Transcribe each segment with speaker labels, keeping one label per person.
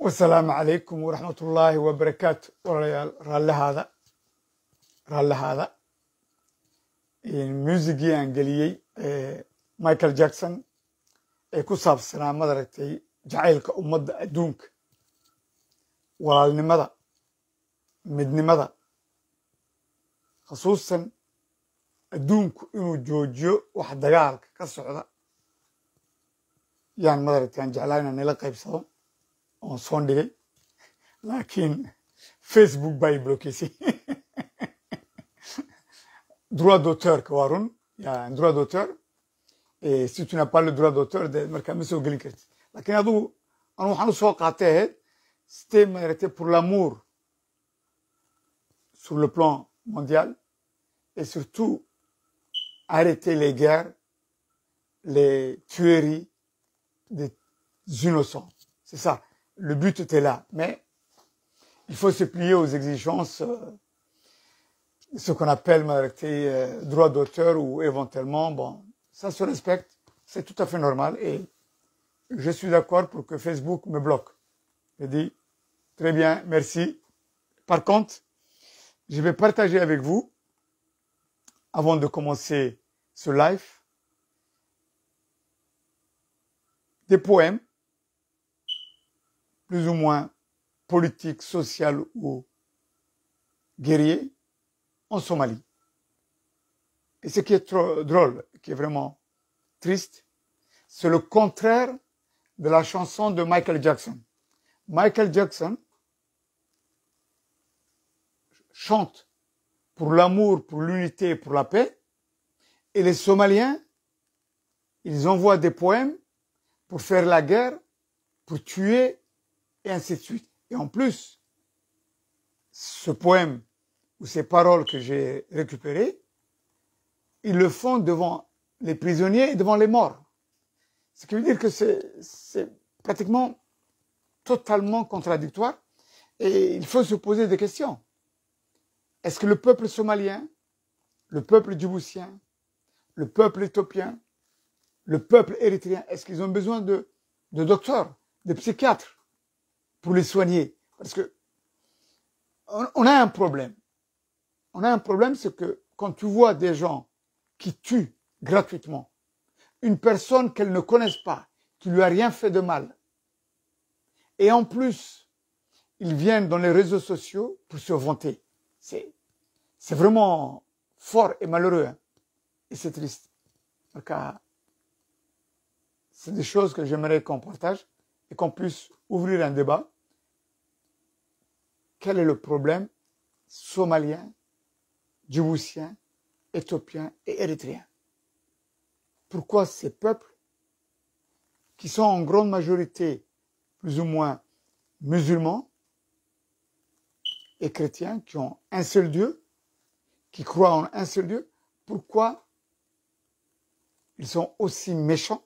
Speaker 1: wasalaamu calaykum waraxmatullaahi wabarakaatu walaalayaal raallihaada raallihaada muusigii aan geliyey michael jackson ee ku saabsanaa madaragtay jacaylka ummadda adduunka walaalnimada midnimada khusuusan adduunku inuu joojiyo wax dagaalka ka socda yaan madaragtay aan jeclaa inaan nila qaybsado oon soo dhigay laakiin facebook baa i blokeysay droit d'auteur waa run ya droit d'auteur si tu n'as pas le droit d'auteur de markaa ma soo gelin kartid laakiin adugu anu waxaan u soo qaatay ahayd c'était maaragtay pour l'amour sur le plan mondial et surtout arrêter les guerres les tueries des innocents c'est ça le but était là. Mais il faut se plier aux exigences, euh, ce qu'on appelle euh, droit d'auteur ou éventuellement, bon, ça se respecte, c'est tout à fait normal et je suis d'accord pour que Facebook me bloque. Je dis, très bien, merci. Par contre, je vais partager avec vous, avant de commencer ce live, des poèmes plus ou moins politique, social ou guerrier en Somalie. Et ce qui est trop drôle, qui est vraiment triste, c'est le contraire de la chanson de Michael Jackson. Michael Jackson chante pour l'amour, pour l'unité, pour la paix, et les Somaliens, ils envoient des poèmes pour faire la guerre, pour tuer et ainsi de suite. Et en plus, ce poème ou ces paroles que j'ai récupérées, ils le font devant les prisonniers et devant les morts. Ce qui veut dire que c'est pratiquement totalement contradictoire et il faut se poser des questions. Est-ce que le peuple somalien, le peuple djiboutien, le peuple éthiopien, le peuple érythréen, est-ce qu'ils ont besoin de, de docteurs, de psychiatres pour les soigner. Parce que on a un problème. On a un problème, c'est que quand tu vois des gens qui tuent gratuitement une personne qu'elles ne connaissent pas, qui lui a rien fait de mal, et en plus, ils viennent dans les réseaux sociaux pour se vanter. C'est, c'est vraiment fort et malheureux. Hein? Et c'est triste. Donc, c'est des choses que j'aimerais qu'on partage et qu'on puisse ouvrir un débat quel est le problème somalien, djiboutien, éthiopien et érythréen Pourquoi ces peuples, qui sont en grande majorité plus ou moins musulmans et chrétiens, qui ont un seul Dieu, qui croient en un seul Dieu, pourquoi ils sont aussi méchants,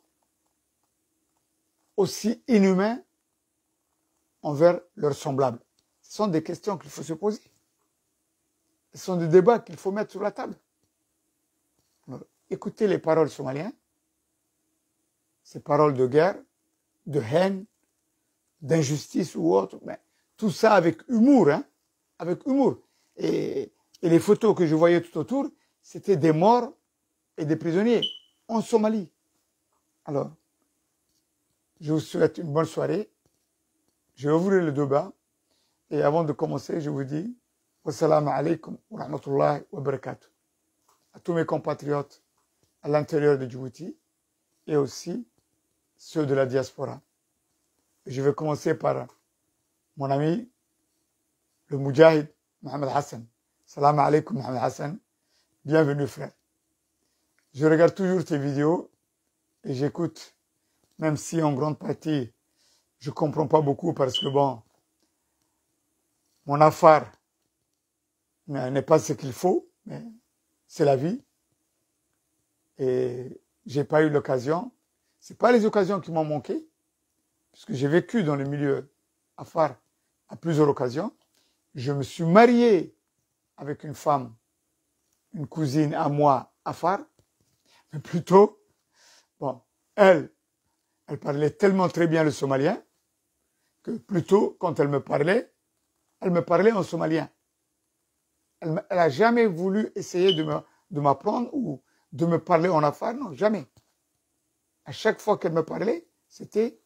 Speaker 1: aussi inhumains envers leurs semblables ce sont des questions qu'il faut se poser. Ce sont des débats qu'il faut mettre sur la table. Alors, écoutez les paroles somaliennes, ces paroles de guerre, de haine, d'injustice ou autre, mais tout ça avec humour, hein, avec humour. Et, et les photos que je voyais tout autour, c'était des morts et des prisonniers en Somalie. Alors, je vous souhaite une bonne soirée. Je vais ouvrir le débat. Et avant de commencer, je vous dis Wassalamu alaikum wa rahmatullahi wa barakatuh. À tous mes compatriotes à l'intérieur de Djibouti et aussi ceux de la diaspora. Et je vais commencer par mon ami, le Moudjahid Mohamed Hassan. Salam alaikum Mohamed Hassan. Bienvenue frère. Je regarde toujours tes vidéos et j'écoute, même si en grande partie je comprends pas beaucoup parce que bon, mon affaire n'est pas ce qu'il faut, mais c'est la vie. Et j'ai pas eu l'occasion. C'est pas les occasions qui m'ont manqué, puisque j'ai vécu dans le milieu affaire à plusieurs occasions. Je me suis marié avec une femme, une cousine à moi, affaire, mais plutôt, bon, elle, elle parlait tellement très bien le somalien que plutôt quand elle me parlait, elle me parlait en somalien. Elle n'a jamais voulu essayer de me de m'apprendre ou de me parler en affaires, non, jamais. À chaque fois qu'elle me parlait, c'était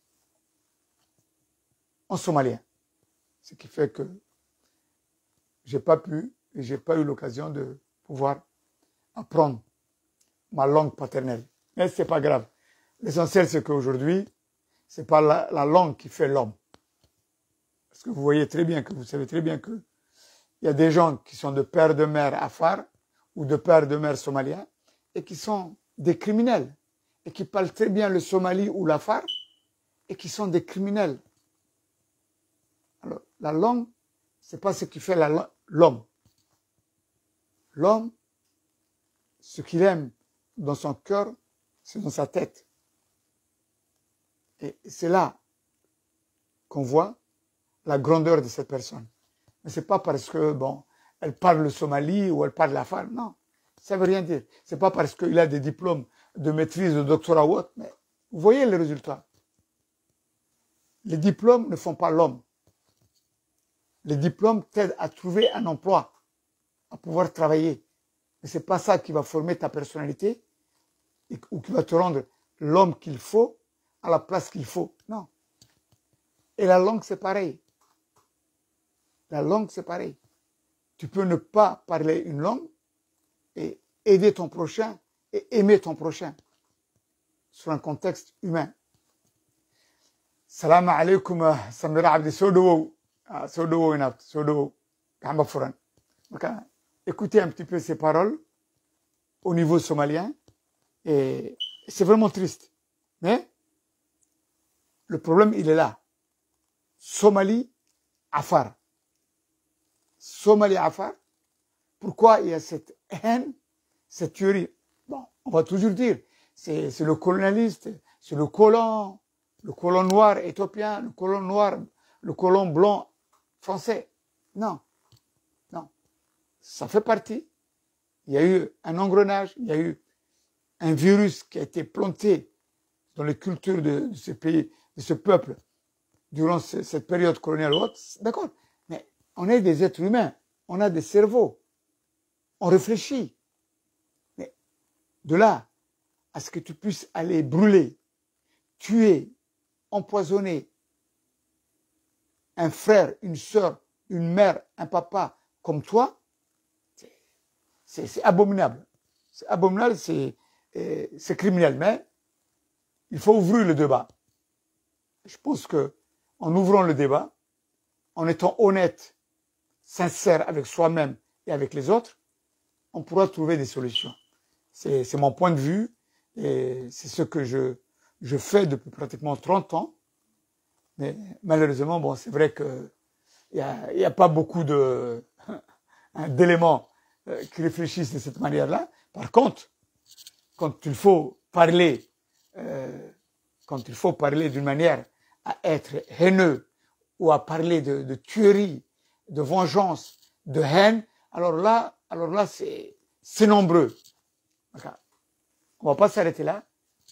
Speaker 1: en somalien. Ce qui fait que j'ai pas pu et j'ai pas eu l'occasion de pouvoir apprendre ma langue paternelle. Mais c'est pas grave. L'essentiel, c'est qu'aujourd'hui, c'est pas la, la, langue qui fait l'homme. Parce que vous voyez très bien que vous savez très bien que il y a des gens qui sont de père de mère afar ou de père de mère somalien et qui sont des criminels et qui parlent très bien le somali ou l'afar et qui sont des criminels. Alors, la langue, c'est pas ce qui fait l'homme. L'homme, ce qu'il aime dans son cœur, c'est dans sa tête. Et c'est là qu'on voit la grandeur de cette personne. Mais c'est pas parce que, bon, elle parle le Somalie ou elle parle la femme, non. Ça veut rien dire. C'est pas parce qu'il a des diplômes de maîtrise, de doctorat ou autre, mais vous voyez les résultats. Les diplômes ne font pas l'homme. Les diplômes t'aident à trouver un emploi, à pouvoir travailler. Mais c'est pas ça qui va former ta personnalité ou qui va te rendre l'homme qu'il faut à la place qu'il faut. Non. Et la langue, c'est pareil. La langue, c'est pareil. Tu peux ne pas parler une langue et aider ton prochain et aimer ton prochain sur un contexte humain. Salam alaikum, Samira Abdi Sodowo. Sodowo inat, Sodowo. Gamba Furan. Écoutez un petit peu ces paroles au niveau somalien et c'est vraiment triste. Mais le problème, il est là. Somalie, Afar. Somalie, Afar. Pourquoi il y a cette haine, cette tuerie Bon, on va toujours dire, c'est le colonialiste, c'est le colon, le colon noir éthiopien, le colon noir, le colon blanc français. Non, non. Ça fait partie. Il y a eu un engrenage, il y a eu un virus qui a été planté dans les cultures de, de ce pays, de ce peuple, durant ce, cette période coloniale haute, d'accord. Mais on est des êtres humains, on a des cerveaux, on réfléchit. Mais de là à ce que tu puisses aller brûler, tuer, empoisonner un frère, une sœur, une mère, un papa comme toi, c'est abominable. C'est abominable, c'est c'est criminel, mais il faut ouvrir le débat. Je pense que en ouvrant le débat, en étant honnête, sincère avec soi-même et avec les autres, on pourra trouver des solutions. C'est mon point de vue et c'est ce que je, je fais depuis pratiquement 30 ans. Mais malheureusement, bon, c'est vrai que il n'y a, y a pas beaucoup de d'éléments qui réfléchissent de cette manière-là. Par contre, quand il faut parler, euh, quand il faut parler d'une manière à être haineux ou à parler de, de tuerie, de vengeance, de haine, alors là, alors là, c'est, c'est nombreux. Okay. On va pas s'arrêter là.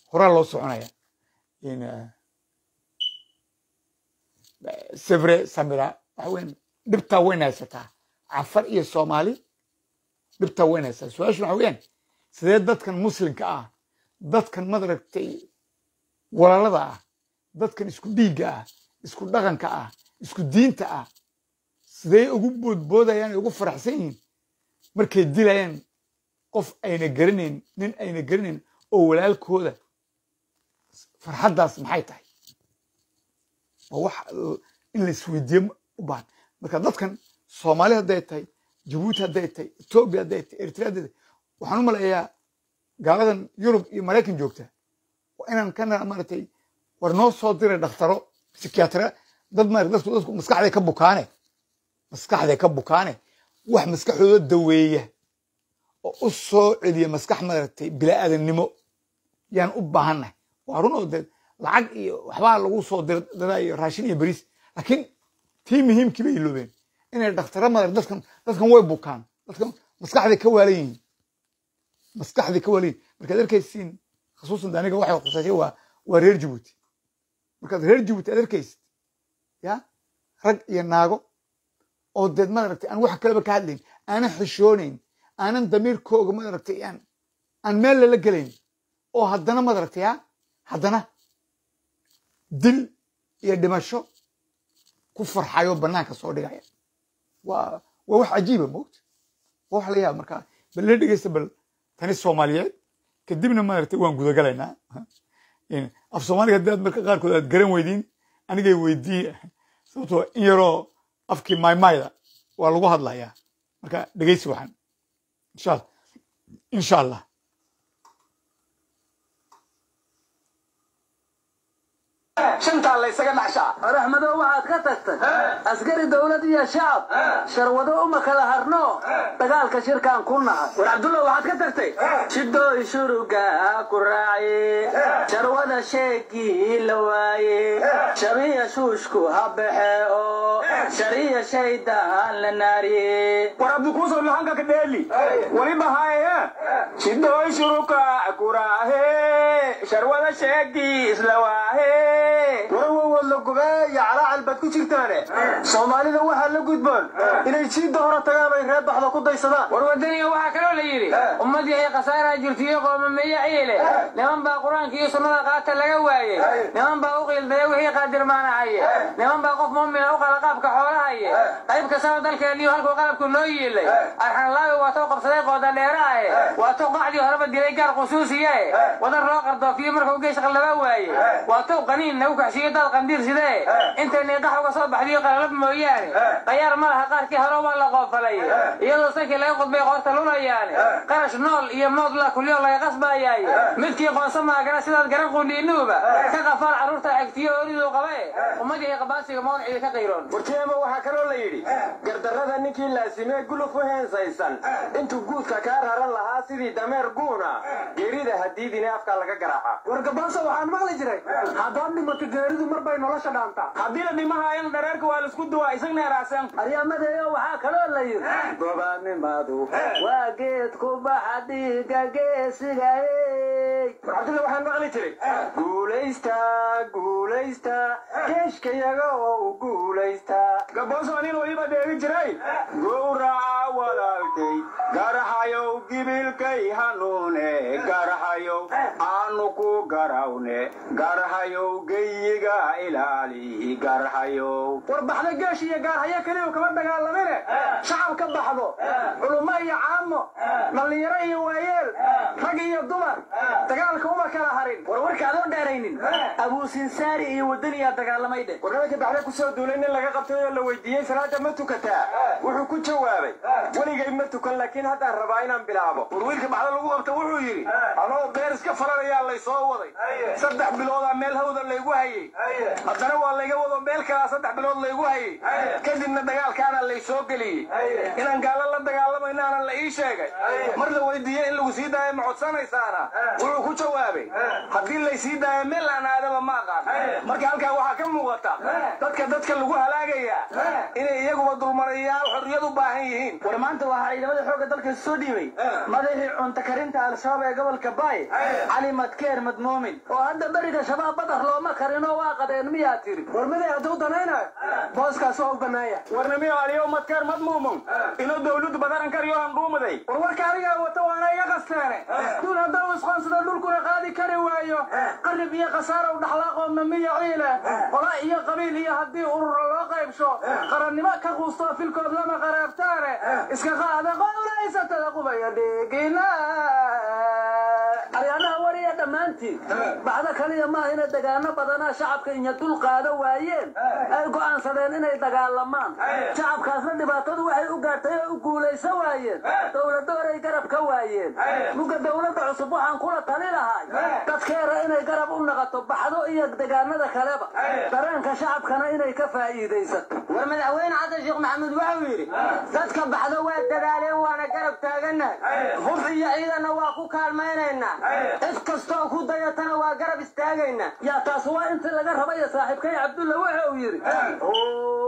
Speaker 1: C'est vrai, Samira, dhibtaa weyn haysataa cafar iyo soomaali dhibtaa weyn haysataa su-aashu waxa weeyaan sidee dadkan muslimka ah dadkan madaragtay walaalada ah dadkan isku dhiigga ah isku dhaqanka ah isku diinta ah sidee ugu boodboodayaan ugu faraxsan yihiin markay dilayaan qof ayna garanayn nin ayna garanayn oo walaalkooda farxaddaas maxay tahay waa wax in la isweydiiyo u baahan marka dadkan soomaali hadday tahay jabuuti hadday tahay etoobiya hadday tahay eritrea hadday tahay waxaan u malayaa gaaladan yurub iyo maraykan joogta waa inaan kana maaragtay war noo soo diray dhakhtaro psikiatra dad ma dadku dadku maskaxday ka bukaane maskaxday ka bukaane wax maskaxdooda daweeya oo u soo celiya maskax maaragtay bilaaadannimo yaan u baahannahay waa run oo dee lacag iyo waxbaa lagu soo diraa iyo raashin iyo beriis laakiin tii muhiimkii bay iloobeen inay dhakhtara maarag dadkan dadkan way bukaan dadkan maskaxday ka waalan yihiin maskaxday ka waalan yihiin markaad arkaysiin khasuusan aniga waxay khusashay waa waa reer jabuuti markaad reer jabuuti aad arkaysid ya rag iyo naago oo deed maaragtay aan wax kaleba ka hadlayn aanan xishoonayn aanan damiirkooga maaragtay aan aan meel lala gelayn oo haddana maaragtay ya haddana dil iyo dhimasho ku farxayo bannaanka soo dhigaya waa waa wax cajiiba moogta waa wax la yaaba marka bal la dhegeysta bal tani soomaaliyeed kadibna maaragtay waan gudagalaynaa af soomaaliga haddii aad marka qaarkood aad garan weydiin anigay weydii sababtoo in yaroo afkii maymayda waa lagu hadlayaa marka dhegeysi waxaan insha allah insha allah
Speaker 2: shantaa laysaga dhacshaa
Speaker 3: raxmadow waxaad ka tagtay askari dowlad iyo shacab sharwado uma kala harno dagaalka shirkaan ku nahay
Speaker 2: war cabdullah waxaad ka tagtay
Speaker 3: shidooy shuruga ku raaci sharwada sheegii la waaye shabiya shuushku ha baxe oo shariya shaydaan la naariye
Speaker 2: war abdikuusow lahanka ka dheeli waliba haye shidooy shuruka kuraahe sharwada sheegii isla waahe
Speaker 3: warwawood la gobeeya calaacal baad ku jirtaane soomaalida waxaa la gudboon inay jiidda hore tagaan ay reer baxda ku daysadaan
Speaker 4: war wadaniga waxaa kaloo la yidhi ummadii ay khasaaraa jirtiyo qoomameeye ciile niman baa qur-aanka iyo sunnada qaata laga waayey niman baa u qiildaya wixii qaadirmaanahaye niman baa qof muumina u qala qaabka xoolahaye qayb kastaba dalkeeniyo halkuu qalabku noo yiilay arxanlaawi waa tou qabsaday qooda dheeraahe waa tou qacdii horeba dilay gaar qusuusiyae wadan loo qardoofiyo markuu geesh qallaba waaye waa tou qaniin nagu kaxshiyo daad qandiir sidee intay niiqax uga soo baxdiyo qalalab mooyaane qayaar ma laha qaarkii hore waa la qoofalay iyadoo sankii laga qudbay qoorta lulayaane qarash nool iyo mood la kulyo laga qasbaayaaye midkii qoonsa maagana sidaad garan qundhiinuuba ka qafaal carruurta xigtiyo oriduu qabae ummadii qabaasiga mawncida ka qayroon
Speaker 2: warjeema waxaa kaloo la yidhi gardarrada ninkii laasimee guluf u heensaysan intuu guudka kaa raran lahaa sidii dameer guuna geerida hadiidine afkaa laga garaaca
Speaker 3: wargabaasa waxaan maqli jiray haddaad dhimato geeridu mar bay nolosha dhaantaa
Speaker 2: haddii la dhimahayan dhareerka waa laisku duwaa isagna eraaseen
Speaker 3: aryamadeeyo waxaa kaloo la yidhi gobaannimadu waa geed ku baxa dhiiga geesigaey
Speaker 2: war cabdulla waxaan maqli jiray guulaysta guulaysta geeshkayaga oo u guulaysta gabooso anin waliba dheegi jiray gowraca walaalkay garahayow gibilkay hanuune garahayow aanu ku garawne garahayow geyiga ilaali garahayow
Speaker 3: war baxda geesh iyo gaarhayo keliyu kama dagaalamine shacab ka baxdo culummo iyo caamo dhallinyaro iyo waayeel rag iyo dumar dagaalka uma kala harin war warka adoo dheeraynin abuusinsaari iyo wadaniyaa dagaalamay dheh
Speaker 2: warnamaka baxda kusoo duulay nin laga qabtay oo la weydiiyey salaada ma tukataa wuxuu ku jawaabay weligay ma tukan laakiin haddaan rabaa inaan bilaabo war wiilka baxda lagu qabta wuxuu yidhi anoo beer iska falanayaa lay soo waday saddex biloodaa meel hawda laygu hayey haddana waa layga wado meel kalaa saddex bilood laygu hayey kadibna dagaalkaana lay soo geliyey inaan gaalo la dagaalamaynaana la ii sheegay mar la weydiiyey in lagu sii daayo ma codsanaysaana wuxuu ku jawaabay haddii lay sii daayo meel aan aadaba ma aqaan marka halkaa waxaa ka muuqata dadka dadka lagu halaagayaa inay iyaguba dulmarayaal xorriyad u baahan yihiin
Speaker 3: war maanta waxaa ciidamada xoogga dalka soo dhiibay madaxii cunto karinta al-shabaab ee gobolka baay cali madkeer madmuumin oo hadda beriga shabaab badar looma karinoo waa qadeen miyaa tiri war miday hadduu danaynayo booskaas waa u bannaaya
Speaker 2: warnimiyo aliyo madkeer madmuumum inuu dawladu badaran kariyo aan dhuumaday
Speaker 3: war warka anigaa wata waana iga qasteene duul haddau isqoonsado dhulkuna qaadi kari waayo qarib iyo khasaara u dhaxlaaqoodna miya ciile qola iyo qabiil iyo haddii urura loo qaybsho qarannimo ka quustoo filkood lama qaraabtaane iska qaada qowlaysatada qubaya dhiigina aryaanaha wariya dhammaantiin bacdo kaliya maaha inay dagaano badanaa shacabka inya dul qaado waayeen ay go'aansadeen inay dagaalamaan shacabkaasna dhibaatadu waxay u gaartay oo u guulaysan waayeen dowlado horay garab ka waayeen muga dowladda cusub waxaan kula tali lahay dadkeera inay garab u naqato baxdo iyo degaanada kaleba dareenka shacabkana inay ka faa'iidaysato
Speaker 4: war madaxweyne xasan sheekh maxamuud wuxuu yidhi dadka baxdo waa dadaaleen waana garab taagannahay hub iyo ciidanna waa ku kaalmaynaynaa cid kastoo ku dayatana waa garab istaagaynaa
Speaker 3: yaa taas waa intii laga rabaya saaxiibkay cabdulla waxa uu yidhi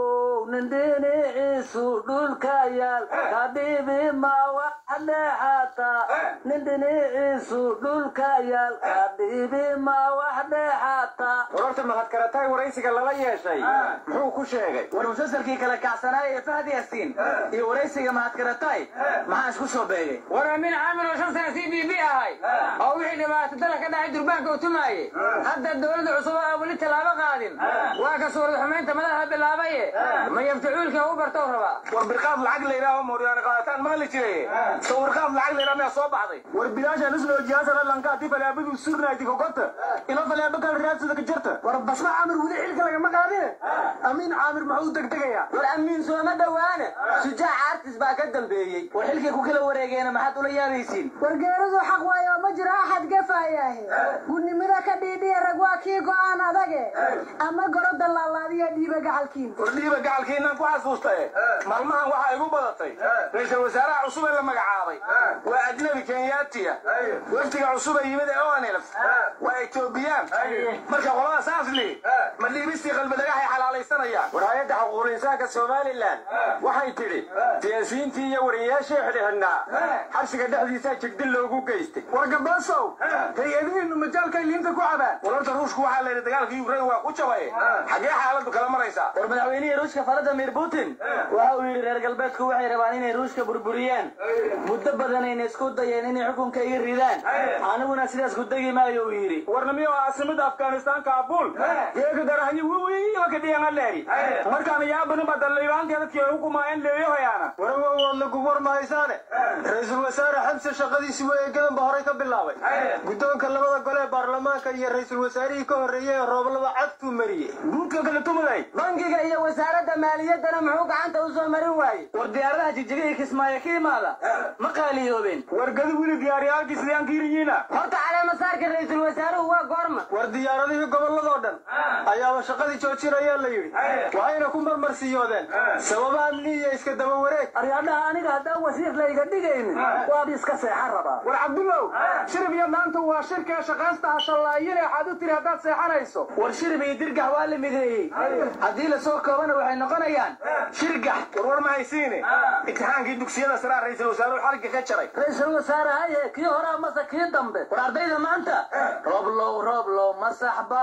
Speaker 3: nin dhinaciisu dhulka yaal kadhibi ma wax dheexata nin dhinaciisu dhulka yaal kadhibi ma wax dheexata
Speaker 2: warorta mahadkaratay waraysiga lala yeeshay muxuu ku sheegay
Speaker 4: war musalsalkii kala kacsanaay ee fahad yaasiin iyo waraysiga mahadkaratay maxaa isku soo beegay war amin caamir oo shan sana c b b ahay oo wixii dhibaato dala ka dhacay durbaanka u tumaayey hadda dowladda cusub oo weli tallaabo qaadin waa ka suurad xumaynta madaxa bilaabaye ma yaftacuulka u bartow rabaa
Speaker 2: war birqaad lacag layidhaaho mooryaane qaadataan maqli jiray sawirqaad lacag layidhaha miyaa soo baxday war bilaashaan isnoo jihaasana lankaati falaabadu surnayti kokota ilo falaaba kala raadsada ka jirta war basma caamir weli xilka lagama qaadine amiin caamir muxuu degdegayaa
Speaker 4: war amiin sooma dhowaane shujaac artis baa ka dambeeyey war xilkay ku kala wareegeena maxaad ula yaabaysiin
Speaker 5: wargeeridu xaq waayo ma jiro axad gafayaahe gudnimada ka dhiidhiya rag waa kii go'aan adage ama goroda laalaadiya dhiiba gacalkiin
Speaker 2: war dhiiba gacalkiinaan ku xasuustae maalmahan waxaa igu badatay ra-iisul wasaaraha cusub ee la magacaabay waa ajnabi kenyaatiya wafdiga cusub ee yimid ee onelf waa etoobiyaan marka qolada saasli ma dhiibistii qalbidagaxay xalaalaysanayaan war hay-adda xuquuqul insaanka somalilan waxay tidhi siyaasiyiintii iyo wariyayaashii xidhxidhnaa xabsiga dhexdiisaa jigdil loogu geystay war gabasow hay-adihiinu majaalkay liinta ku cabaan wararta ruushku waxaa la yidhi dagaalka ukrain waa ku jabay xaggee xaaladdu kala maraysaa
Speaker 4: war madaxweynihii ruushka valadimir putin waxa uu yidhi reer galbeedku waxay rabaan inay ruushka burburiyaan muddo badanayna isku dayeen inay xukunka iga ridaan aniguna sidaas ku degi maayo uu yidhi
Speaker 2: warnamiyo caasimada afghanistan kaabul geega garahanyi wiwiiba ka dhiyanaleeri markaan yaabani badallibaantii dadkii hukumaayeen leeyahoyaana warwoodla gubwar mahaysaane ra-iisul wasaare xamse shaqadiisi way eegadanba horay ka bilaabay guddoonka labada gole ee baarlamaanka iyo ra-iisul wasaarihii ka horreeyey ee rooblaba cagtuu mariyey buudka kale tumaday
Speaker 4: bangiga iyo wasaaradda maaliyaddana muxuu gacanta u soo marin waaye war diyaaradaha jigjiga iyo kismaayo ka imaada ma qaaliyoobeen
Speaker 2: wargadi wili diyaariyaalkii sidaan kiiriyiina
Speaker 4: horta caleemasaarka ra-iisul wasaaruhu waa goorma
Speaker 2: war diyaaradihii gobolladoo dhan ayaaba shaqadii joojinayaa la yidhi waxayna ku marmarsiiyoodeen sababa amni iyo iska daba wareeg
Speaker 3: aryadhaha aniga haddaan wasiir layga dhigaynin waaba iska seexan rabaa
Speaker 2: war cabdulow shirib iyo maanta waa shirkee shaqaysta hashallaayine waxaad u tiri haddaad seexanayso
Speaker 4: war shirib iyo dirgax waa la mideeyey haddii lasoo koobana waxay noqonayaan shirgax
Speaker 2: war war ma haysiine imtixaankii dugsiyada saraa ra-iisul wasaaruhu xarigga ka jaray
Speaker 3: ra-iisul wasaare haye kii horaa mase kii dambe
Speaker 4: war ardayda maanta roblow roblow masaxba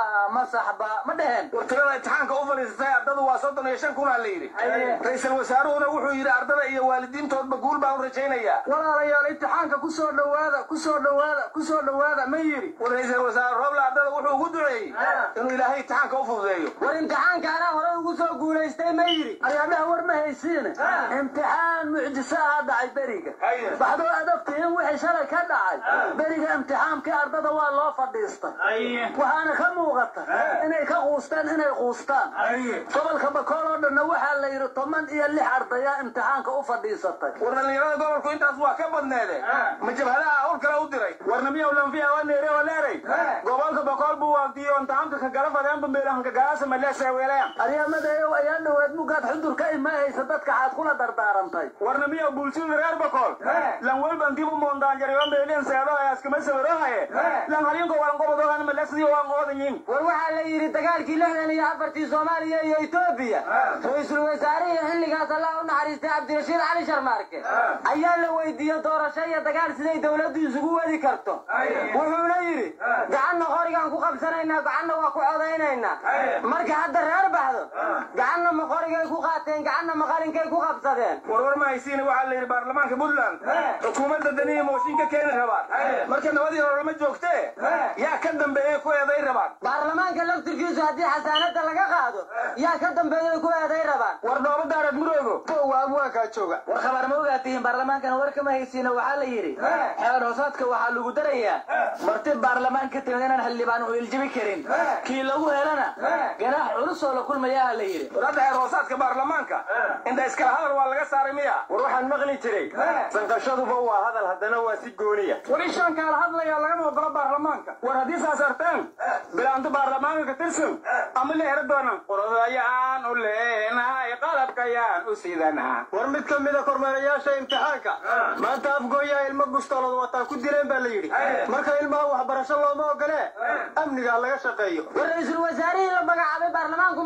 Speaker 4: masaxba ma dheheen
Speaker 2: war tirada imtixaanka u fadhiisatay ardadu waa soddon iyo shan kunaa la yidhi ra-iisul wasaaruhuna wuxuu yidhi ardada iyo waalidiintoodba guul baan u rajaynayaa walaalayaal imtixaanka ku soo dhowaada ku soo dhowaada ku soo dhowaada ma yidhi war ra-iisul wasaare roble ardada wuxuu ugu duceeyey inuu ilaahay imtixaanka u fududeeyo
Speaker 4: war imtixaanka anaa hore ugu soo guulaystay ma yidhi
Speaker 3: aryadhaha war ma haysiine imtixaan mucjiso ah dhacay beriga baxdoo adogtihiin wixii shalay ka dhacay beriga imtixaankii ardada waa loo fadhiistay waxaana ka muuqata inay ka quusteen inay quustaan gobolka bakool oo dhanna waxaa la yidhi toban iyo lix ardaya imtixaanka u fadhiisatay
Speaker 2: war dhallinyarada gobolku intaas waa ka badneede ma jabhadaha hawl kale u diray warnamiyow lanfiya waa neere oo leeray gobolka bakool buu waafdiyo imtixaanka ka gala fadeenba meelahanka galaasa maleesa weelayan
Speaker 3: aryamadeeyow ayaa dhoweed mugaad xudur ka imaahaysa dadka xaad kula dardaarantay
Speaker 2: warnamiyow bulshada reer bakool lan welban dib u moondaanjariyo meelian seedo ayaskama sawirohaye lan halinko waan qobodogan malesiyo waan qoodayin
Speaker 4: war waxaa la yidhi dagaalkii lixdan iyo afartii soomaaliya iyo etoobiya ra-iisul wasaarihii xilligaas allah u naxariistay cabdirashiid cali sharmaarke ayaa la weydiiyey doorasho iyo dagaal siday dowladdu isugu wadi karto wuxuuna yidhi gacanna qorigaan ku qabsanaynaa gacanna waa ku codaynaynaa marka hadda reer baxdo gacanna ma qorigay ku qaateen gacanna ma qalinkay ku qabsadeen
Speaker 2: war war ma haysiina waxaa la yidhi baarlamaanka puntland xukuumadda daniya mooshin ka keeni rabaan marka nabadii hore lama joogtee yaa ka dambeeyey ku eeday rabaan
Speaker 4: baarlamaanka laftirkiisu haddii xasaanada laga qaado yaa ka dambeeyay ku eeday rabaan
Speaker 2: war dhooba daarad muroogo waa abwaankaa jooga
Speaker 4: war khabaar ma ogaatihiin baarlamaankana war kama haysiina waxaa la yidhi xeer hoosaadka waxaa lagu darayaa marti baarlamaan ka timid inaan xildhibaan u iljibi karin kii lagu helana ganaax culus oo la kulmayaa la yidhi
Speaker 2: war hadda xeer hoosaadka baarlamaanka inta iskala hadal waa laga saaray miya war waxaan maqli jiray sanqashaduba waa hadal haddana waa si gooniya war ishaan kaala hadlayaa lagama ogolo baarlamaanka war haddii saas arteen bilaanto baarlamaanka ka tirsan ama la hera doonan qorodayaan u leenahay qalabkayaan u sidanaa war mid ka mida kormeerayaasha imtixaanka maanta afgooyaa ilmo bustoolad wataa ku dileen baa la yidhi marka ilmaha waxbarasho looma ogolee amnigaa laga shaqeeyo
Speaker 4: war ra-iisul wasaarihii la magacaabay baarlamaanku ma ansixin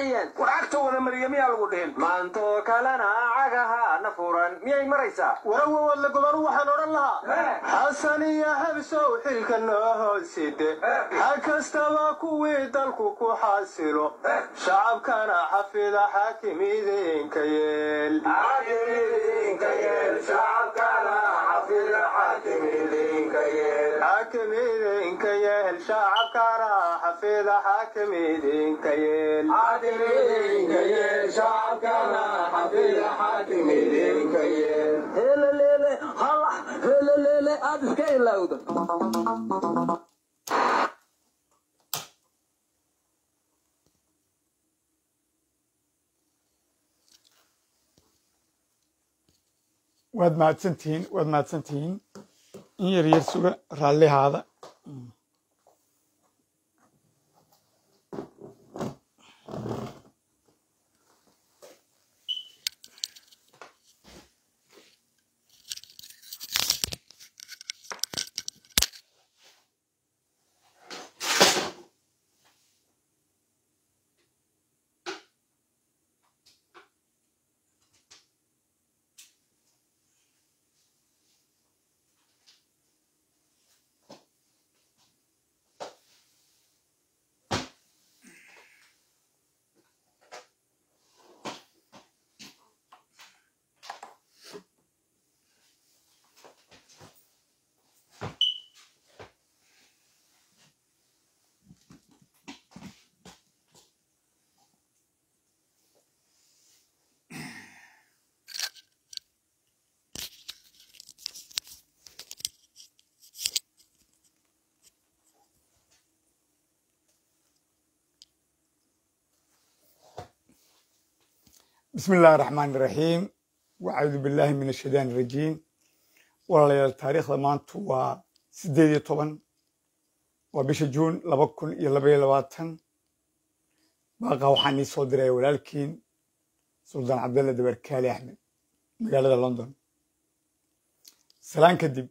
Speaker 3: mariyeen
Speaker 2: war cagta wada mariya miyaa lagu dhihin maantoo kalena cagahaana furan miyay maraysaa
Speaker 6: warawawadla gobaru waxaan odhan lahaa xasan iyo habsow xilka noo hooside ha kastaba kuwii dalku ku xasilo shacabkana xafida xaakimidiinka yeel xaakimidiinka yeel shacabkana xafida xaakimidiinka yeel
Speaker 3: heleleele halax heleleele aad iska ilowda
Speaker 1: waad mahadsantihiin waad mahadsantihiin in yar yar suga raallihaada بسم الله الرحمن الرحيم وأعوذ بالله من الشيطان الرجيم walaalayaal taariikhda maanta waa sideed iyo toban waa bisha juun laba kun iyo laba iyo labaatan baaqa waxaan ii soo diray walaalkiin suldaan cabdalle dabarkaali axmed magaalada london salaan kadib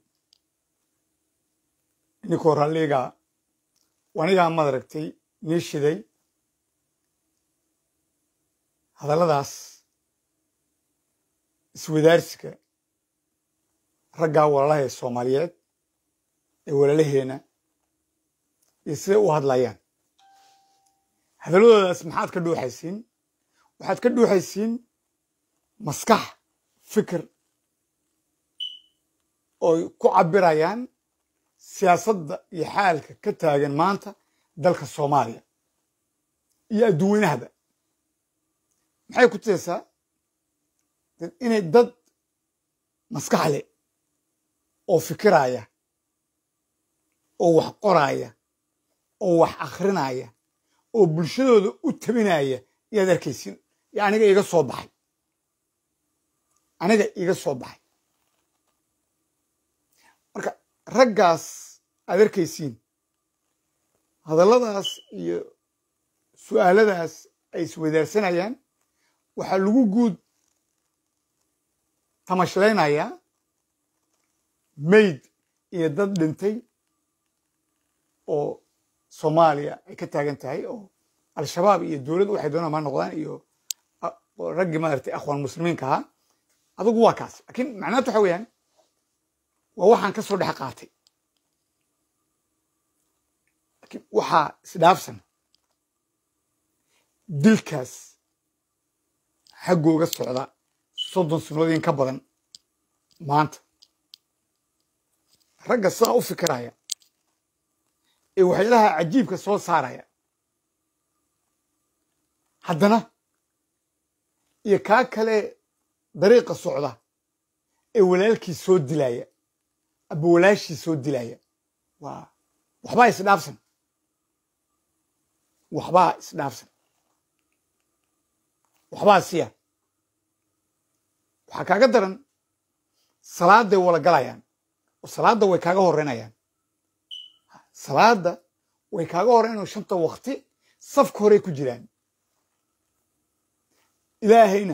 Speaker 1: ninkoo ralliga anigaa madaragtay nii shiday hadalladaas iswadaarsiga raggaa walaalaha ee soomaaliyeed ee walaalaheena iyo siday u hadlayaan hadalladoodaas maxaad ka dhuuxaysiin waxaad ka dhuuxaysiin maskax fikir ooy ku cabirayaan siyaasadda iyo xaalka ka taagan maanta dalka soomaaliya iyo adduunweynahaba maxay ku tusaysaa inay dad maskax leh oo fikiraya oo wax qoraya oo wax akhrinaya oo bulshadooda u tabinaya yaad arkaysiin yo aniga iga soo baxay aniga iga soo baxay marka raggaas aad arkaysiin hadalladaas iyo su'aaladaas ay iswadaarsanayaan waxaa lagu guud tamashleynayaa mayd iyo dad dhintay oo soomaaliya ay ka taagan tahay oo al-shabaab iyo dowladda waxay doonaan ma noqdaan iyo raggii maaragtay akhwaan muslimiinka ahaa adugu waa kaas laakiin macnaatu waxa weeyaan waa waxaan ka soo dhex qaatay laakiin waxaa isdhaafsan dilkaas xaggooga socda soddon sannadood in ka badan maanta ragga sidaa u fikiraya ee waxyaalaha cajiibka soo saaraya haddana iyo kaa kale dariiqa socda ee walaalkii soo dilaya aba walaashii soo dilaya waa waxbaa isdhaafsan waxbaa isdhaafsan waxbaa siya waxaa kaaga daran salaaday wala galayaan oo salaadda way kaaga horreynayaan salaadda way kaaga horreynayaan shanta wakti safka horey ku jiraan ilaahayna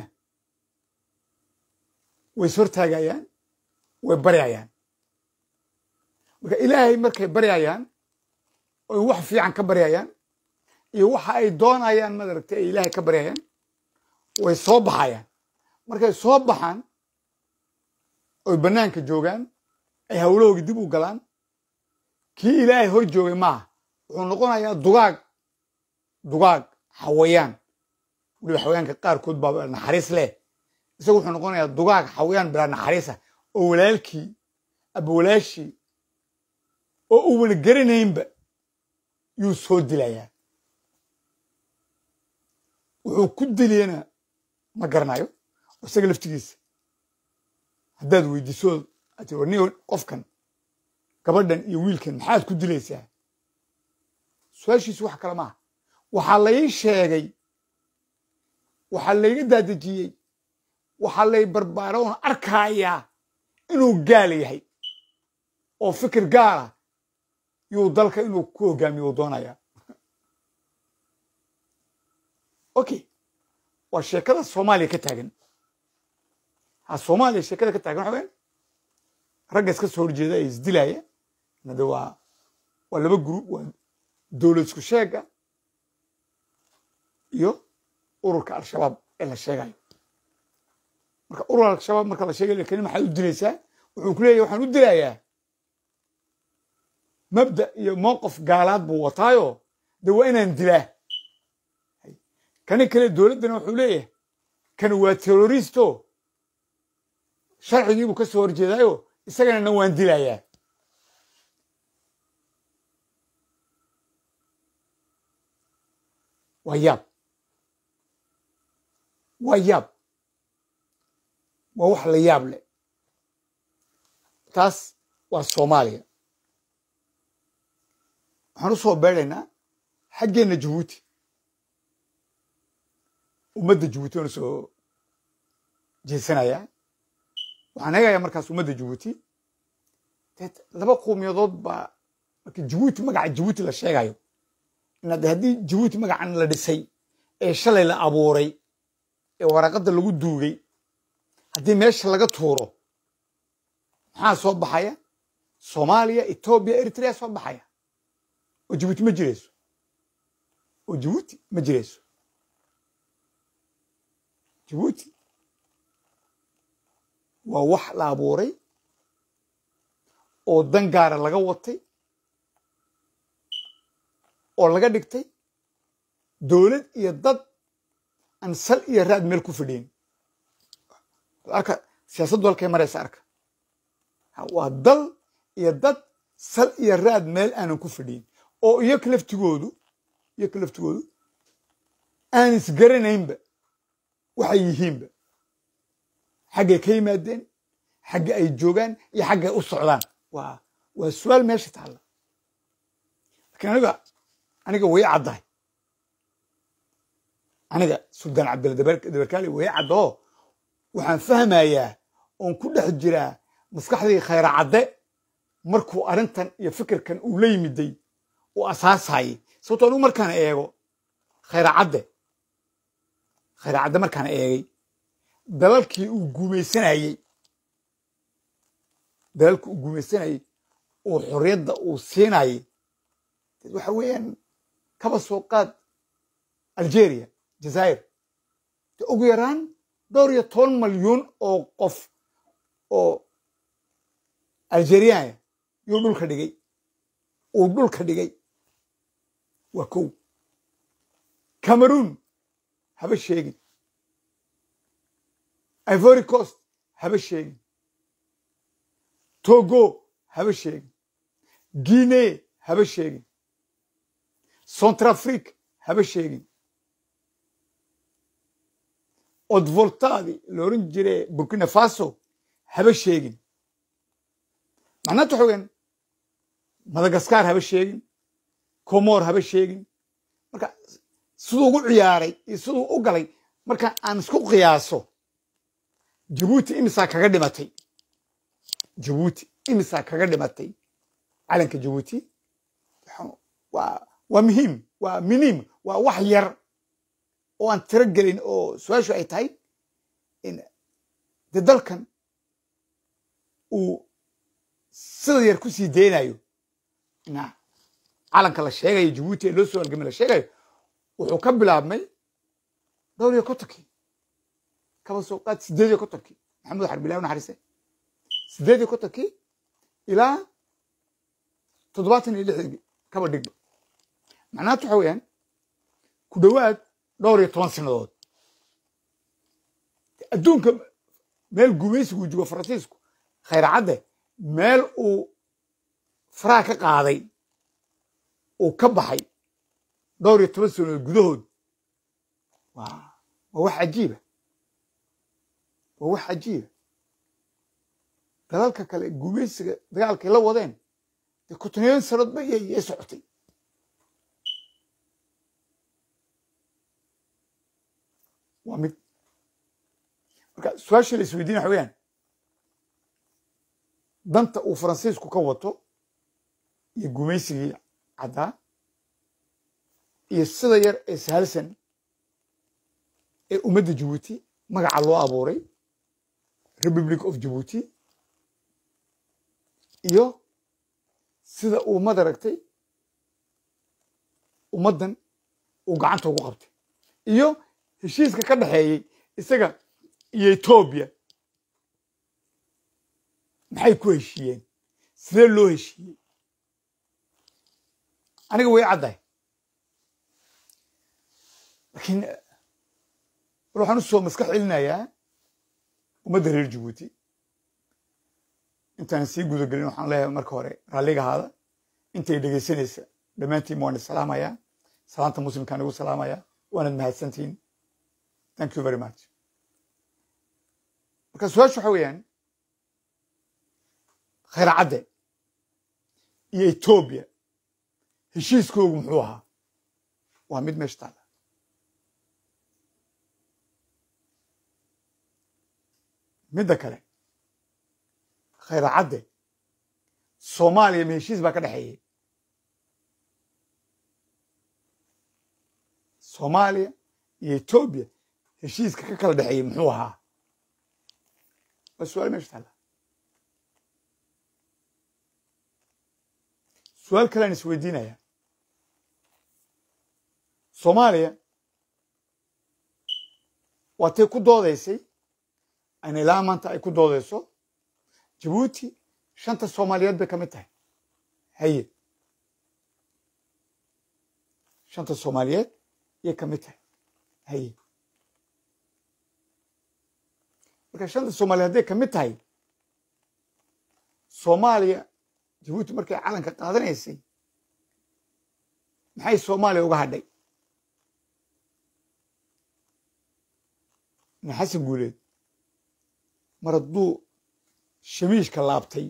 Speaker 1: way ishortaagayaan way baryayaan marka ilaahay markay baryayaan oy wax fiican ka baryayaan iyo waxa ay doonayaan madaragtay ay ilaahay ka baryayaan way soo baxayaan markay soo baxaan oy bannaanka joogaan ay hawlahooga dib u galaan kii ilaahay hor joogay maaha wuxuu noqonayaa dugaag dugaag xawayaan weliba xawayaanka qaarkood baa naxariis leh isagu wuxuu noqonayaa dugaag xawayaan bilaa naxariisa oo walaalkii aba walaashii oo uuna garanaynba yuu soo dilayaa wuxuu ku diliyana ma garanayo isaga laftigiisa haddaad weydiiso ati ni qofkan gabadhan iyo wiilkan maxaad ku dilaysaa su-aashiisu wax kale maaha waxaa lai sheegay waxaa layga daadejiyey waxaa lay barbaara oon arkayaa inuu gaal yahay oo fikir gaala yuu dalka inuu ku hogaamiyo u doonayaa okay waa sheekada soomaaliya ka taagan ha soomaaliya sheekada ka taagan waxa weyan ragga iska soo horjeeda ee isdilaya nade waa waa laba guru waa dowlad isku sheega iyo ururka al-shabaab ee la sheegayo marka urur al-shabaab marka la sheegayo kani maxaad u dilaysaa wuxuu ku leeyahy waxaan u dilayaa mabda iyo mowqif gaalaad buu wataayo de waa inaan dilaa kani kale dowladdana wuxuu leeyahay kani waa terroristo sharcigiibuu ka soo horjeedaayo isagana na waan dilayaa waa yaab waa yaab waa wax la yaab leh taas waa soomaaliya waxaan u soo beedhaynaa xaggeenna jabuuti ummadda jabuuti waan usoo jeesanayaa waxaan eegayaa markaas ummadda jabuuti dee laba qowmiyadood baa marka jabuuti magaca jabuuti la sheegayo inaad haddii jabuuti magacan la dhisay ee shalay la abuuray ee waraqadda lagu duugay haddii meesha laga tuuro maxaa soo baxaya soomaaliya etoobiya eritrea soo baxaya oo jabuuti ma jirayso oo jabuuti ma jirayso jabuuti waa wax la abuuray oo dan gaara laga watay oo laga dhigtay dowlad iyo dad aan sal iyo raad meel ku fidhiin arka siyaasaddu halkay maraysa arka waa dal iyo dad sal iyo raad meel aanan ku fidhiin oo iyoka laftigoodu iyoka laftigoodu aan isgaranaynba waxay yihiinba xaggay ka yimaadeen xagga ay joogaan iyo xaggay u socdaan waa waa su-aal meesha taalla lakiin aniga aniga way caddahay aniga suldaan cabdilla dabarkaali way caddoo waxaan fahmayaa oon ku dhex jiraa maskaxdii khayra cadde markuu arrintan iyo fikirkan uu la yimiday uu asaasayay sababto anigu markaan eego khayra cadde khayra cadde markaan eegay dalalkii uu guumaysanayey dalalkii uu guumaysanayey oo xorriyadda uu siinayay waxa weeyaan kaba soo qaad algeria jazaa'ir de ugu yaraan dhowr iyo toban malyuun oo qof oo algeriaaya yuu dhulka dhigay uu dhulka dhigay waa kow cameroon haba sheegin ivory coast haba sheegin togo haba sheegin guinee haba sheegin centrafrique haba sheegin odvoltadi la oran jire burkina faso haba sheegin macnaata waxa weyan madagaskar haba sheegin comor haba sheegin marka siduu ugu ciyaaray iyo siduu u galay marka aan isku qiyaaso jabuuti imisaa kaga dhimatay jabuuti imisaa kaga dhimatay calanka jabuuti waa waa muhiim waa miniim waa wax yar oo aan tiro gelin oo su-aashu ay tahay de dalkan uu sida yar ku sii deynayo calanka la sheegayo jabuuti ee loo soo halgamay la sheegayo wuxuu ka bilaabmay dhowr iyo kontonkii kaba soo qaad sideed iyo kontonkii maxamed xarbilahi naxariise sideed iyo kontonkii ilaa toddobaatan iyo lixdii kaba dhigba macnaatu waxa weeyaan ku dhowaad dhowr iyo toban sanadood adduunka meel gumaysigu joogo faransiisku khayracadde meel uu faraha ka qaaday uu ka baxay dhowr iyo toban sanadood gudahood waa waa wax cajiiba waa wax cajiiba dalalka kale gumaysiga dagaalkay la wadeen dee kontoneeyan sanadood ba yay socotay waa mid marka su-aasha la isweydiina waxa weyaan danta uu faransiisku ka wato iyo gumaysigii caddaa iyo sida yar ee sahalsan ee ummadda jabuuti magaca loo abuuray republic of jabuuti iyo sida uu madaragtay ummaddan uu gacanta ugu qabtay iyo heshiiska ka dhexeeyey isaga iyo etoobiya maxay ku heshiiyeen sidee loo heshiiyey aniga way caddahay laakiin war waxaan u soo maskax celinayaa ummadda reer jabuuti intaan sii gudagelin waxaan leeyahay marka hore raalliga ahaada intay dhegaysanaysa dhammaantiin waan salaamayaa salaanta muslimkaan igu salaamayaa waanad mahadsantihiin thank you very much marka su-aasha waxa weeyaan khayracadde iyo etoobiya heshiiskoogu muxuu ahaa waa mid meesha taala midda kale khayracadde soomaaliya ma heshiis baa ka dhexeeyey soomaaliya iyo etoobiya heshiiska ka kala dhexeeyey muxuu ahaa waa su-aal meesha taalla su-aal kalean isweydiinaya soomaaliya waatay ku doodaysay ayna ilaa maanta ay ku doodayso jabuuti shanta soomaaliyeed bay ka mid tahay haye shanta soomaaliyeed yay ka mid tahay haye marka shanta soomaaliyeed hadday ka mid tahay soomaaliya jabuuti markay calanka qaadanaysay maxay soomaaliya uga hadhay nin xasan guuleed mar hadduu shamiishka laabtay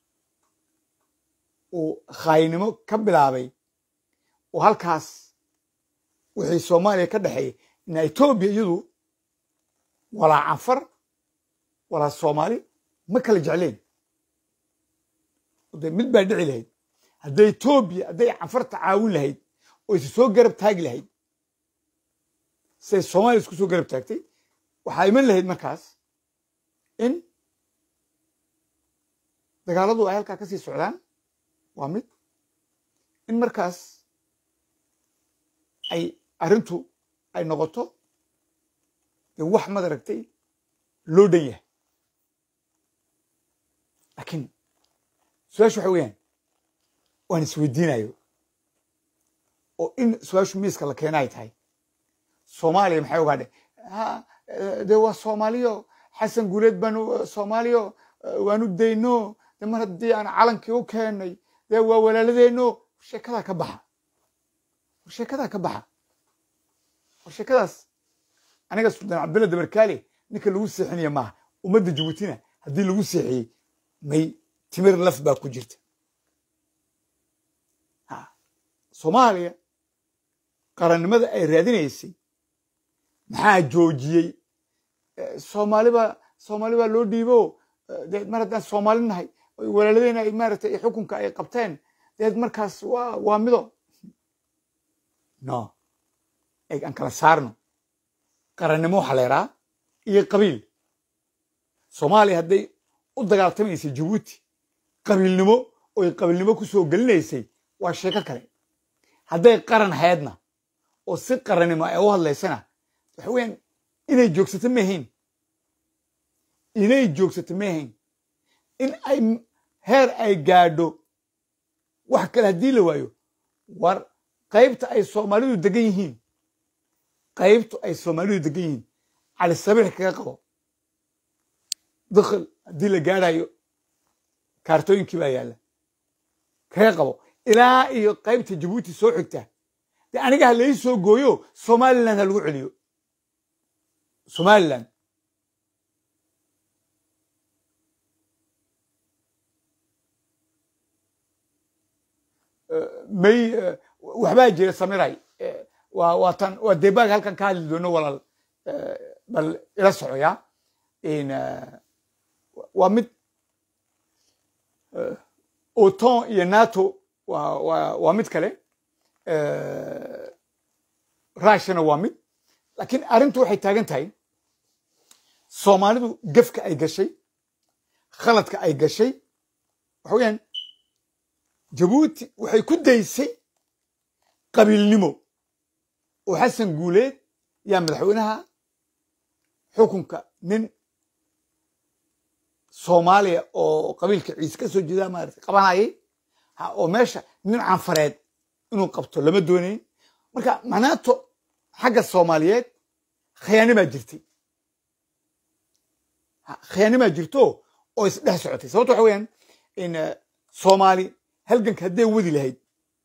Speaker 1: uu khaayinimo ka bilaabay oo halkaas wixii soomaaliya ka dhexeeyay ina etoobiya iyadu walaa canfar walaa soomaali ma kala jecleen de mid baa dhici lahayd hadday etoobiya hadday canfarta caawin lahayd oo isu soo garab taagi lahayd siday soomaaliya isku soo garab taagtay waxaa iman lahayd markaas in dagaaladu ay halkaa ka sii socdaan waa mid in markaas ay arrintu ay noqoto dee wax madaragtay loo dhan yahay laakiin su-aashu waxa weeyaan waan isweydiinayo oo in su-aashu miiska la keena ay tahay soomaaliya maxay ogaadhe dee waa soomaaliyo xasan guuleed baanu soomaaliyo waanu dayno de mar haddii aan calankii u keennay dee waa walaaladeenno sheekadaa ka baxa war sheekadaa ka baxa war sheekadaas aniga sultaan cabdulla dabarkaale ninka lagu seexinaya maaha ummadda jabuutina haddii lagu seexiyey may timir laf baa ku jirta soomaaliya qarannimada ay raadinaysay maxaa joojiyey soomaaliba soomaali baa loo dhiibo de mar haddaan soomaali nahay walaaladeyna ay maaragtay xukunka ay qabteen deed markaas waa waa mido no eg aan kala saarno qarannimo waxaa la yaraa iyo qabiil soomaaliya hadday u dagaaltamaysay jabuuti qabiilnimo oy qabiilnimo ku soo gelinaysay waa sheeko kale hadday qaran haydna oo si qarannimo ay u hadlaysana waxa weeyaan inay joogsato maahayn inay joogsato maahayn in ay heer ay gaadho wax kale haddii la waayo war qaybta ay soomaalidu degan yihiin qaybtu ay soomaalidu degan yihiin cali sabiix kaga qabo dakhil haddii la gaadhayo kaartooyinkii baa yaalla kaga qabo ilaa iyo qaybta jabuuti soo xigta dee aniga ha lai soo gooyo somaliland ha lagu celiyo somaliland may waxbaa jira samiray waa waa tan waa debaag halkan ka hadli doono walaal bal ila socoya waa mid oton iyo nato waa waa waa mid kale russiana waa mid laakiin arrintu waxay taagan tahay soomaalidu gefka ay gashay khaladka ay gashay waxa weeyaan jabuuti waxay ku daysay qabiilnimo oo xasan guuleed yaa madaxweynaha xukunka nin soomaaliya oo qabiilka ciise ka soo jeeda maarata qabanayay oo meesha nin canfareed inuu qabto lama doonayn marka manaato xagga soomaaliyeed khiyaanimaa jirtay khiyaanimaa jirto oo isdhex socotay sababto waxa weeyaan in soomaali halganka hadday wadi lahayd